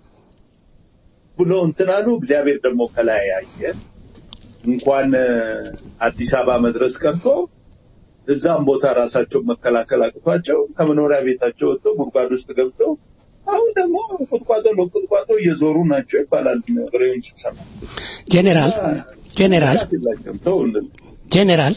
ብሎ እንትን አሉ። እግዚአብሔር ደግሞ ከላይ ያየ እንኳን አዲስ አበባ መድረስ ቀርቶ እዛም ቦታ ራሳቸውን መከላከል አቅቷቸው ከመኖሪያ ቤታቸው ወጥተው ጉድጓድ ውስጥ ገብተው አሁን ደግሞ ቁጥቋጦ ለቁጥቋጦ እየዞሩ ናቸው ይባላል። ወሬውን ስሰማ ጄኔራል ጄኔራል ጄኔራል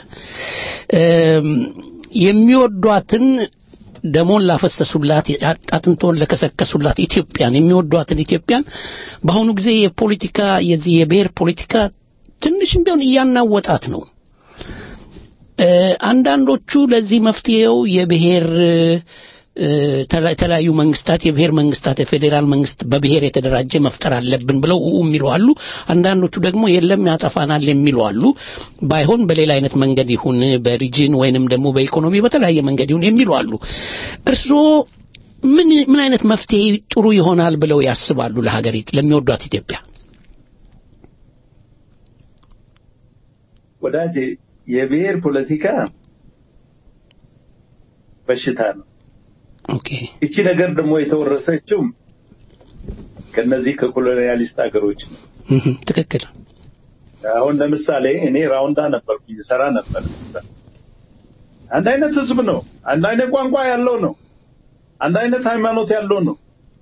የሚወዷትን ደሞን ላፈሰሱላት አጥንቶን ለከሰከሱላት ኢትዮጵያን የሚወዷትን ኢትዮጵያን በአሁኑ ጊዜ የፖለቲካ የዚህ የብሔር ፖለቲካ ትንሽም ቢሆን እያናወጣት ነው። አንዳንዶቹ ለዚህ መፍትሄው የብሔር እ፣ ተላ- የተለያዩ መንግስታት የብሔር መንግስታት የፌዴራል መንግስት በብሔር የተደራጀ መፍጠር አለብን ብለው ኡ የሚሉ አሉ። አንዳንዶቹ ደግሞ የለም ያጠፋናል የሚሉ አሉ። ባይሆን በሌላ አይነት መንገድ ይሁን በሪጅን ወይንም ደግሞ በኢኮኖሚ በተለያየ መንገድ ይሁን የሚሉ አሉ። እርስዎ ምን ምን አይነት መፍትሄ ጥሩ ይሆናል ብለው ያስባሉ ለሀገሪቱ ለሚወዷት ኢትዮጵያ? ወዳጄ የብሔር ፖለቲካ በሽታ ነው። ኦኬ እቺ ነገር ደግሞ የተወረሰችው ከነዚህ ከኮሎኒያሊስት ሀገሮች ነው። እህ፣ ትክክል። አሁን ለምሳሌ እኔ ራውንዳ ነበርኩኝ ሰራ ነበር። አንድ አይነት ህዝብ ነው። አንድ አይነት ቋንቋ ያለው ነው። አንድ አይነት ሃይማኖት ያለው ነው።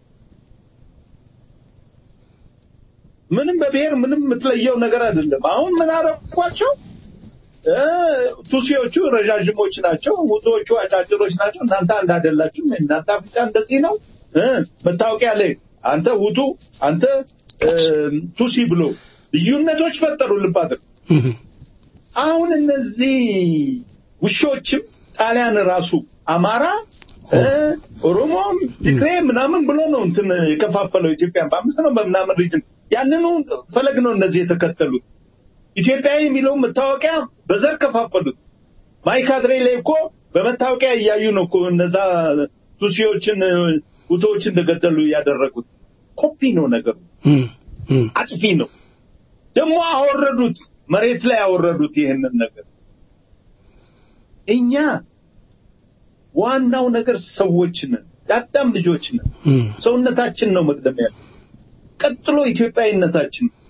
ምንም በብሔር ምንም የምትለየው ነገር አይደለም። አሁን ምን አረኳቸው? እ፣ ቱሲዎቹ ረዣዥሞች ናቸው፣ ውቶቹ አጫጭሮች ናቸው። እናንተ አንድ አይደላችሁም። እናንተ አፍሪካ እንደዚህ ነው። እ፣ መታወቂያ ላይ አንተ ውቱ፣ አንተ እ፣ ቱሲ ብሎ ልዩነቶች ፈጠሩ። ልብ አድርግ። እህ፣ አሁን እነዚህ ውሾችም ጣሊያን ራሱ አማራ እ፣ ኦሮሞም ትግሬ ምናምን ብሎ ነው እንትን የከፋፈለው ኢትዮጵያን በአምስት ነው በምናምን ሪጅን ያንኑ ፈለግ ነው እነዚህ የተከተሉት። ኢትዮጵያዊ የሚለው መታወቂያ በዘር ከፋፈሉት። ማይካድሬ ላይ እኮ በመታወቂያ እያዩ ነው እኮ እነዛ ቱሲዎችን ውቶዎች እንደገደሉ ያደረጉት። ኮፒ ነው ነገሩ፣ እህ፣ እህ፣ አጥፊ ነው። ደግሞ አወረዱት፣ መሬት ላይ አወረዱት ይህንን ነገር። እኛ ዋናው ነገር ሰዎች ነን፣ የአዳም ልጆች ነን። እህ፣ ሰውነታችን ነው መቅደም ያለው። ቀጥሎ ኢትዮጵያዊነታችን ነው።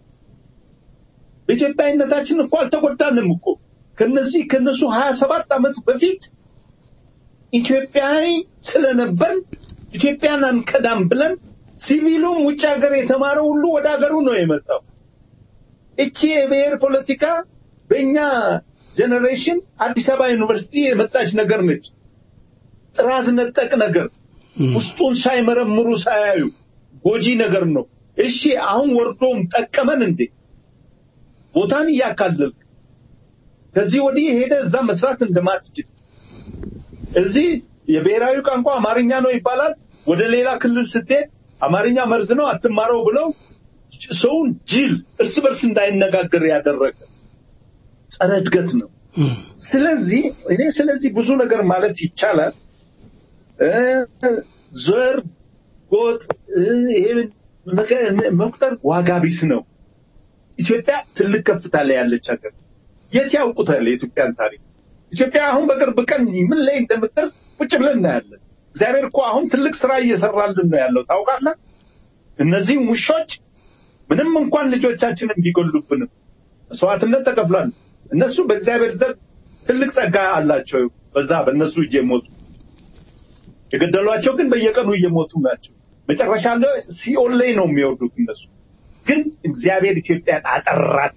በኢትዮጵያዊነታችን እኮ አልተጎዳንም እኮ ከነዚህ ከነሱ ሀያ ሰባት ዓመት በፊት ኢትዮጵያዊ ስለነበር ኢትዮጵያን አንከዳም ብለን ሲቪሉም ውጭ ሀገር የተማረው ሁሉ ወደ ሀገሩ ነው የመጣው። እቺ የብሔር ፖለቲካ በእኛ ጄኔሬሽን አዲስ አበባ ዩኒቨርሲቲ የመጣች ነገር ነች። ጥራዝ ነጠቅ ነገር ውስጡን ሳይመረምሩ ሳያዩ ጎጂ ነገር ነው። እሺ አሁን ወርዶም ጠቀመን እንዴ? ቦታን እያካለልክ ከዚህ ወዲህ ሄደ እዛ መስራት እንደማትችል እዚህ የብሔራዊ ቋንቋ አማርኛ ነው ይባላል። ወደ ሌላ ክልል ስትሄድ አማርኛ መርዝ ነው አትማረው ብለው ሰውን ጅል እርስ በርስ እንዳይነጋገር ያደረገ ጸረ እድገት ነው። እህ፣ ስለዚህ እኔ ስለዚህ ብዙ ነገር ማለት ይቻላል። እ፣ ዘር፣ ጎጥ እ፣ ይሄ መቀ- መቁጠር ዋጋ ቢስ ነው። ኢትዮጵያ ትልቅ ከፍታ ላይ ያለች ሀገር የት ያውቁታል የኢትዮጵያን ታሪክ? ኢትዮጵያ አሁን በቅርብ ቀን ምን ላይ እንደምትደርስ ቁጭ ብለን እናያለን። እግዚአብሔር እኮ አሁን ትልቅ ስራ እየሰራልን ነው ያለው ታውቃለህ። እነዚህም ውሾች ምንም እንኳን ልጆቻችንን ቢጎሉብንም መስዋዕትነት ተከፍሏል። እነሱ በእግዚአብሔር ዘንድ ትልቅ ጸጋ አላቸው። በዛ በእነሱ እጅ የሞቱ የገደሏቸው ግን በየቀኑ እየሞቱ ናቸው። መጨረሻ ላይ ሲኦል ላይ ነው የሚወርዱት እነሱ። ግን እግዚአብሔር ኢትዮጵያን አጠራት፣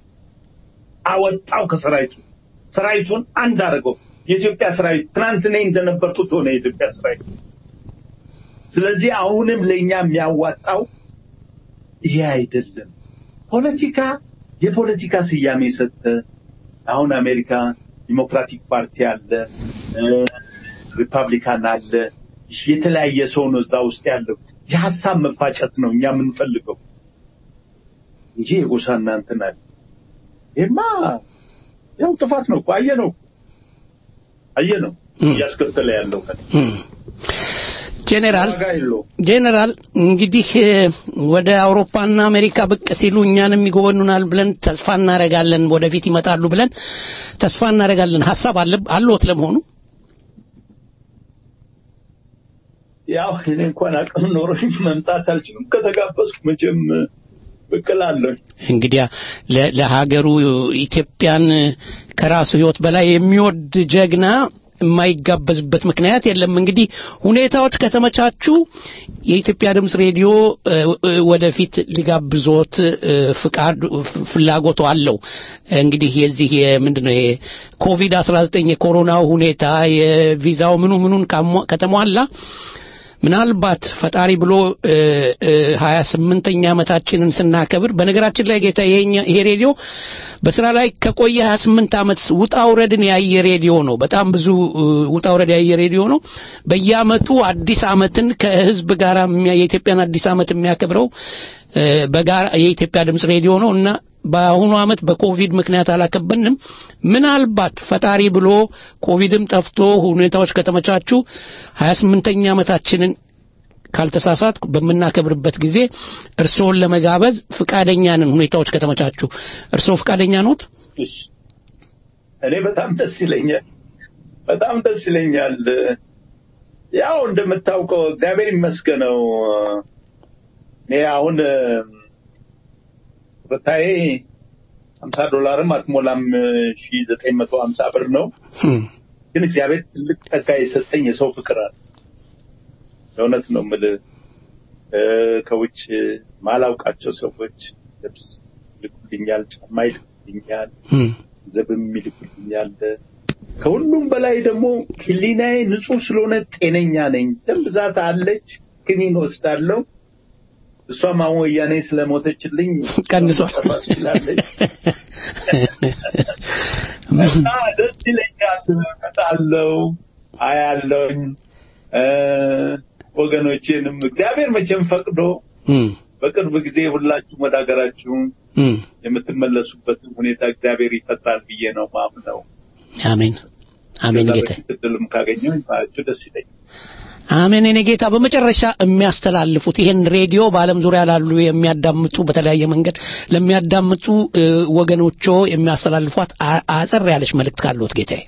አወጣው ከሰራዊቱ ሰራዊቱን አንድ አድርገው የኢትዮጵያ ሰራዊት ትናንት እኔ እንደነበርኩት ሆነ የኢትዮጵያ ሰራዊት። ስለዚህ አሁንም ለእኛ የሚያዋጣው ይሄ አይደለም። ፖለቲካ የፖለቲካ ስያሜ ሰጠ። አሁን አሜሪካ ዲሞክራቲክ ፓርቲ አለ፣ እ፣ ሪፐብሊካን አለ። የተለያየ ሰው ነው እዛ ውስጥ ያለው። የሀሳብ መፋጨት ነው እኛ የምንፈልገው እንጂ የጎሳ እናንትን አለ። ይሄማ ያው ጥፋት ነው እኮ አየነው እኮ አየነው እያስከተለ ያለው ከ እህ። ጄኔራል ዋጋ የለውም። ጄኔራል እንግዲህ እ፣ ወደ አውሮፓና አሜሪካ ብቅ ሲሉ እኛንም ይጎበኑናል ብለን ተስፋ እናደርጋለን። ወደፊት ይመጣሉ ብለን ተስፋ እናደርጋለን። ሀሳብ አለ አለዎት ለመሆኑ? ያው እኔ እንኳን አቅም ኖሮኝ መምጣት አልችልም። ከተጋበዝኩ መቼም ብቅ እላለሁ። እንግዲያ ለ- ለሀገሩ ኢትዮጵያን ከራሱ ሕይወት በላይ የሚወድ ጀግና የማይጋበዝበት ምክንያት የለም። እንግዲህ ሁኔታዎች ከተመቻቹ የኢትዮጵያ ድምፅ ሬዲዮ እ፣ እ፣ ወደፊት ሊጋብዞት እ፣ ፍቃድ ፍ- ፍላጎቱ አለው። እንግዲህ የዚህ የምንድን ነው ኮቪድ 19 የኮሮናው ሁኔታ የቪዛው ምኑ ምኑን ካሟ- ከተሟላ ምናልባት ፈጣሪ ብሎ ሀያ ስምንተኛ ዓመታችንን ስናከብር በነገራችን ላይ ጌታ ይሄኛ- ይሄ ሬዲዮ በስራ ላይ ከቆየ ሀያ ስምንት ዓመት ውጣ ውረድን ያየ ሬዲዮ ነው። በጣም ብዙ እ, ውጣ ውረድ ያየ ሬዲዮ ነው። በየዓመቱ አዲስ ዓመትን ከህዝብ ጋር የሚያ- የኢትዮጵያን አዲስ ዓመት የሚያከብረው እ, በጋራ የኢትዮጵያ ድምፅ ሬዲዮ ነው እና በአሁኑ ዓመት በኮቪድ ምክንያት አላከበንም። ምናልባት ፈጣሪ ብሎ ኮቪድም ጠፍቶ ሁኔታዎች ከተመቻቹ 28ኛ ዓመታችንን ካልተሳሳት በምናከብርበት ጊዜ እርስዎን ለመጋበዝ ፍቃደኛ ነን፣ ሁኔታዎች ከተመቻቹ። እርስዎ ፍቃደኛ ኖት? እሺ። እኔ በጣም ደስ ይለኛል፣ በጣም ደስ ይለኛል። ያው እንደምታውቀው እግዚአብሔር ይመስገነው እኔ አሁን ብታዬ ሀምሳ ዶላርም አትሞላም ሺ ዘጠኝ መቶ ሀምሳ ብር ነው። ግን እግዚአብሔር ትልቅ ጸጋ የሰጠኝ የሰው ፍቅር አለ። ለእውነት ነው የምልህ እ፣ ከውጭ ማላውቃቸው ሰዎች ልብስ ይልኩልኛል፣ ጫማ ይልኩልኛል፣ ገንዘብም ይልኩልኛል። ከሁሉም በላይ ደግሞ ሕሊናዬ ንጹህ ስለሆነ ጤነኛ ነኝ። ደም ብዛት አለች፣ ክኒን ወስዳለሁ። እሷም አሁን ወያኔ ስለሞተችልኝ ቀንሷል። መጨረስ ችላለች። እና ደስ ይለኛል። እመጣለሁ፣ አያለሁኝ እ፣ ወገኖቼንም እግዚአብሔር መቼም ፈቅዶ በቅርብ ጊዜ ሁላችሁም ወደ ሀገራችሁ የምትመለሱበትን ሁኔታ እግዚአብሔር ይፈጥራል ብዬ ነው ማምነው። አሜን አሜን ከዛ ጌታ በፊት እድልም ካገኘሁ ባያችሁ ደስ ይለኛል። አሜን የኔ ጌታ በመጨረሻ የሚያስተላልፉት ይሄን ሬዲዮ በዓለም ዙሪያ ላሉ የሚያዳምጡ በተለያየ መንገድ ለሚያዳምጡ እ, ወገኖቾ የሚያስተላልፏት አ- አጠር ያለች መልእክት ካለዎት ጌታዬ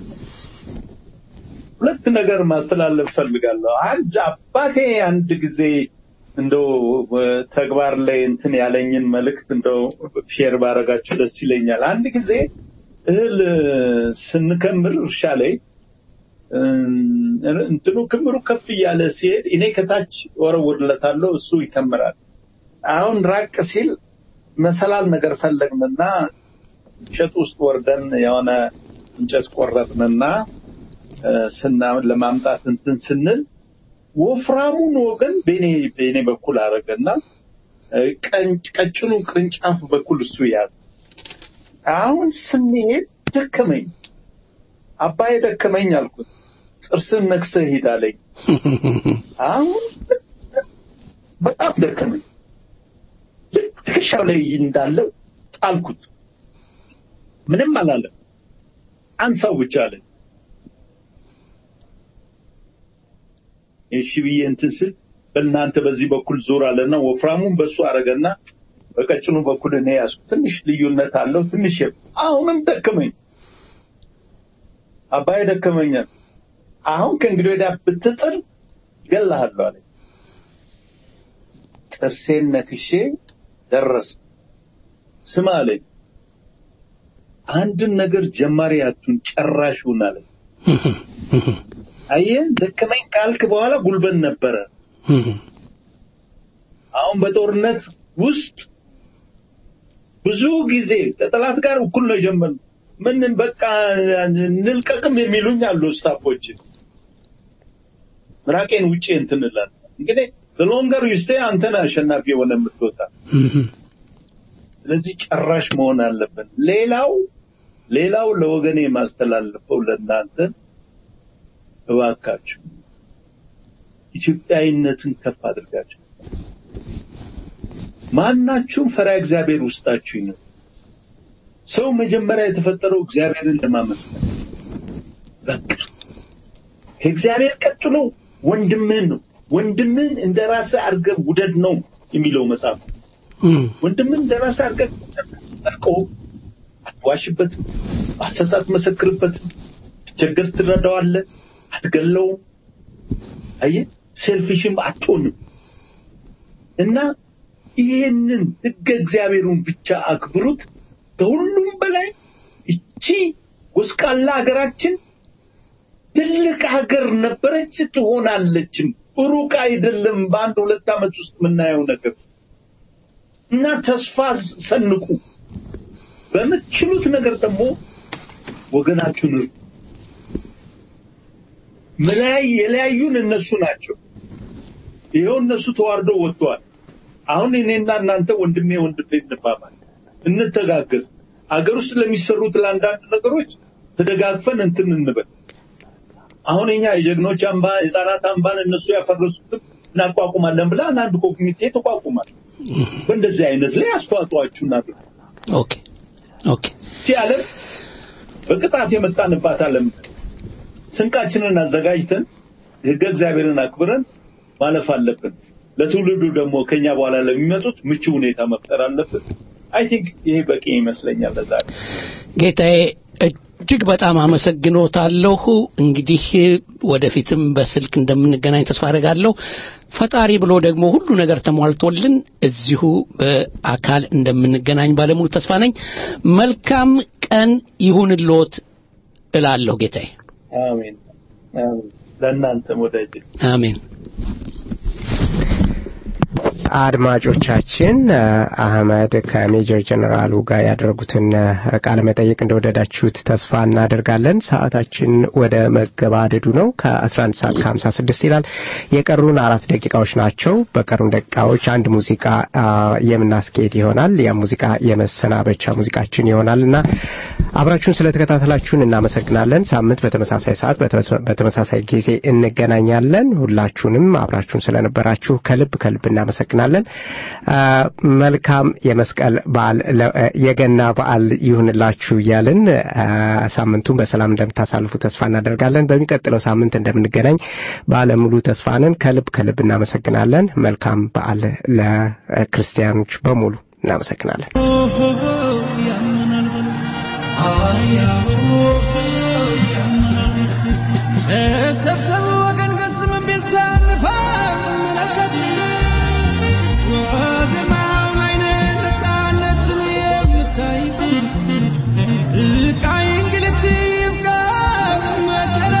ሁለት ነገር ማስተላለፍ ፈልጋለሁ። አንድ አባቴ አንድ ጊዜ እንደው እ፣ ተግባር ላይ እንትን ያለኝን መልእክት እንደው ሼር ባረጋችሁ ደስ ይለኛል። አንድ ጊዜ እህል እ፣ ስንከምር እርሻ ላይ እ፣ እንትኑ ክምሩ ከፍ እያለ ሲሄድ እኔ ከታች ወረውርለታለሁ፣ እሱ ይከምራል። አሁን ራቅ ሲል መሰላል ነገር ፈለግንና እሸት ውስጥ ወርደን የሆነ እንጨት ቆረጥንና እ፣ ስና ለማምጣት እንትን ስንል ወፍራሙን ወገን በኔ በኔ በኩል አረገና እ፣ ቀን- ቀጭኑ ቅርንጫፍ በኩል እሱ ያዘ። አሁን ስንሄድ ደከመኝ። አባዬ ደከመኝ አልኩት። ጥርስን ነክሰህ ሂድ አለኝ። አሁን በጣም ደከመኝ። ልክ ትከሻው ላይ እንዳለው ጣልኩት። ምንም አላለም። አንሳው ብቻ አለኝ። እሺ ብዬ እንትን ስል በእናንተ በዚህ በኩል ዞር አለና ወፍራሙን በሱ አረገና በቀጭኑ በኩል እኔ ያዝኩ። ትንሽ ልዩነት አለው። ትንሽ የ- አሁንም ደከመኝ። አባዬ ደከመኛል። አሁን ከእንግዲህ ወዲያ ብትጥል እገልሃለሁ አለኝ። ጥርሴን ነክሼ ደረስ ስማ አለኝ። አንድን ነገር ጀማሪ አቱን ጨራሹን አለኝ። አየህ ደከመኝ ካልክ በኋላ ጉልበት ነበረ። አሁን በጦርነት ውስጥ ብዙ ጊዜ ከጠላት ጋር እኩል ነው የጀመርነው። ምን በቃ እንልቀቅም የሚሉኝ አሉ ስታፎች። ምራቄን ውጪ እንትን እላለሁ። እንግዲህ በሎንገር ዩስቴ አንተን አሸናፊ የሆነ የምትወጣ ስለዚህ ጨራሽ መሆን አለብን። ሌላው ሌላው ለወገኔ የማስተላልፈው ለእናንተ እባካችሁ ኢትዮጵያዊነትን ከፍ አድርጋችሁ ማናችሁም ፈሪሃ እግዚአብሔር ውስጣችሁ ይኑር። ሰው መጀመሪያ የተፈጠረው እግዚአብሔርን ለማመስገን በቃ ከእግዚአብሔር ቀጥሎ ወንድምህን ነው። ወንድምህን እንደ ራስህ አድርገህ ውደድ ነው የሚለው መጽሐፍ። ወንድምህን እንደ ራስህ አድርገህ ጠርቀው አትዋሽበትም፣ በሐሰት አትመሰክርበትም፣ ችግር ትረዳዋለህ፣ አትገለውም። አየህ ሴልፊሽም አትሆንም እና ይህንን ሕገ እግዚአብሔሩን ብቻ አክብሩት። ከሁሉም በላይ እቺ ጎስቋላ ሀገራችን ትልቅ ሀገር ነበረች፣ ትሆናለችም። ሩቅ አይደለም። በአንድ ሁለት ዓመት ውስጥ የምናየው ነገር እና ተስፋ ሰንቁ። በምትችሉት ነገር ደግሞ ወገናችሁን እርዱ። መለያይ የለያዩን እነሱ ናቸው። ይኸው እነሱ ተዋርደው ወጥተዋል። አሁን እኔና እናንተ ወንድሜ ወንድሜ እንባባል፣ እንተጋገዝ። አገር ውስጥ ለሚሰሩት ለአንዳንድ ነገሮች ተደጋግፈን እንትን እንበል። አሁን እኛ የጀግኖች አምባ የህፃናት አምባን እነሱ ያፈረሱትን እናቋቁማለን ብላ አንድ ኮሚቴ ተቋቁሟል። በእንደዚህ አይነት ላይ አስተዋጽኦአችሁ እናድርግ። ኦኬ ኦኬ ይህ ዓለም በቅጣት የመጣንባት ዓለም ስንቃችንን አዘጋጅተን ህገ እግዚአብሔርን አክብረን ማለፍ አለብን። ለትውልዱ ደግሞ ከኛ በኋላ ለሚመጡት ምቹ ሁኔታ መፍጠር አለብን። አይ ቲንክ ይሄ በቂ ይመስለኛል ለዛሬ። ጌታዬ እጅግ በጣም አመሰግኖታለሁ። እንግዲህ ወደፊትም በስልክ እንደምንገናኝ ተስፋ አደርጋለሁ። ፈጣሪ ብሎ ደግሞ ሁሉ ነገር ተሟልቶልን እዚሁ በአካል እንደምንገናኝ ባለሙሉ ተስፋ ነኝ። መልካም ቀን ይሁንልዎት እላለሁ ጌታዬ። አሜን አሜን። ለእናንተም ወዳጅ አሜን። አድማጮቻችን አህመድ ከሜጀር ጀነራሉ ጋር ያደረጉትን ቃለ መጠይቅ እንደወደዳችሁት ተስፋ እናደርጋለን። ሰዓታችን ወደ መገባደዱ ነው። ከ11 ሰዓት ከ56 ይላል። የቀሩን አራት ደቂቃዎች ናቸው። በቀሩን ደቂቃዎች አንድ ሙዚቃ የምናስኬድ ይሆናል። ያ ሙዚቃ የመሰናበቻ ሙዚቃችን ይሆናል እና አብራችሁን ስለተከታተላችሁን እናመሰግናለን። ሳምንት በተመሳሳይ ሰዓት በተመሳሳይ ጊዜ እንገናኛለን። ሁላችሁንም አብራችሁን ስለነበራችሁ ከልብ ከልብ እናመሰግናለን። መልካም የመስቀል በዓል የገና በዓል ይሁንላችሁ እያልን ሳምንቱን በሰላም እንደምታሳልፉ ተስፋ እናደርጋለን። በሚቀጥለው ሳምንት እንደምንገናኝ ባለሙሉ ተስፋ ነን። ከልብ ከልብ እናመሰግናለን። መልካም በዓል ለክርስቲያኖች በሙሉ እናመሰግናለን። ሰብሰብ ወገን ገጽም ቢልታ እንመለከት ወግማው አይነት ነፃነትን የምታይ ስቃይ እንግልት ይብቃ መከራ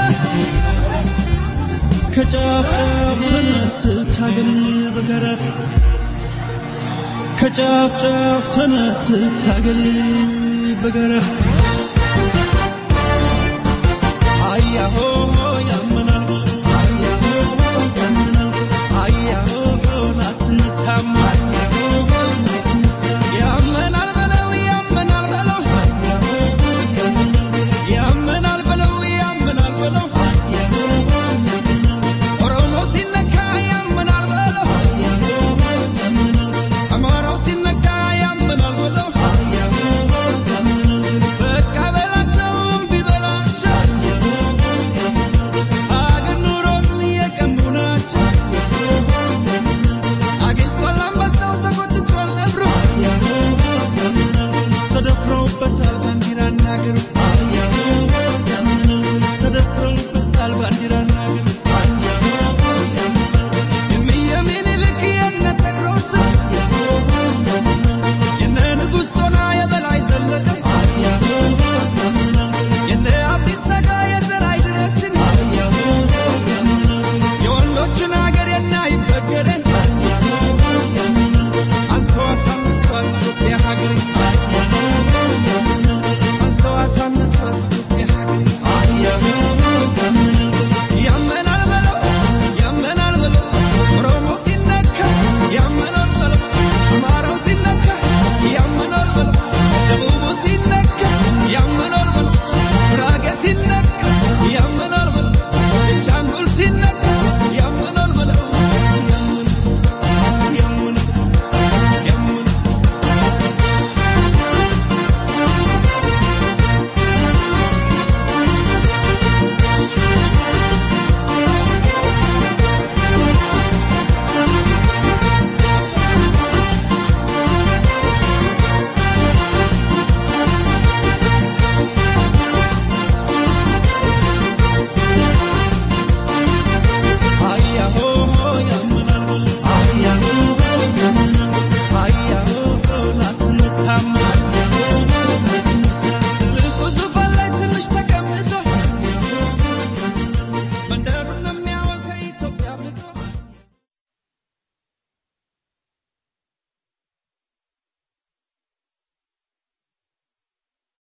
ከጫፍ ጫፍ ተነስት ሀገር በጋራ ከጫፍ ጫፍ ተነስት ሀገር በጋራ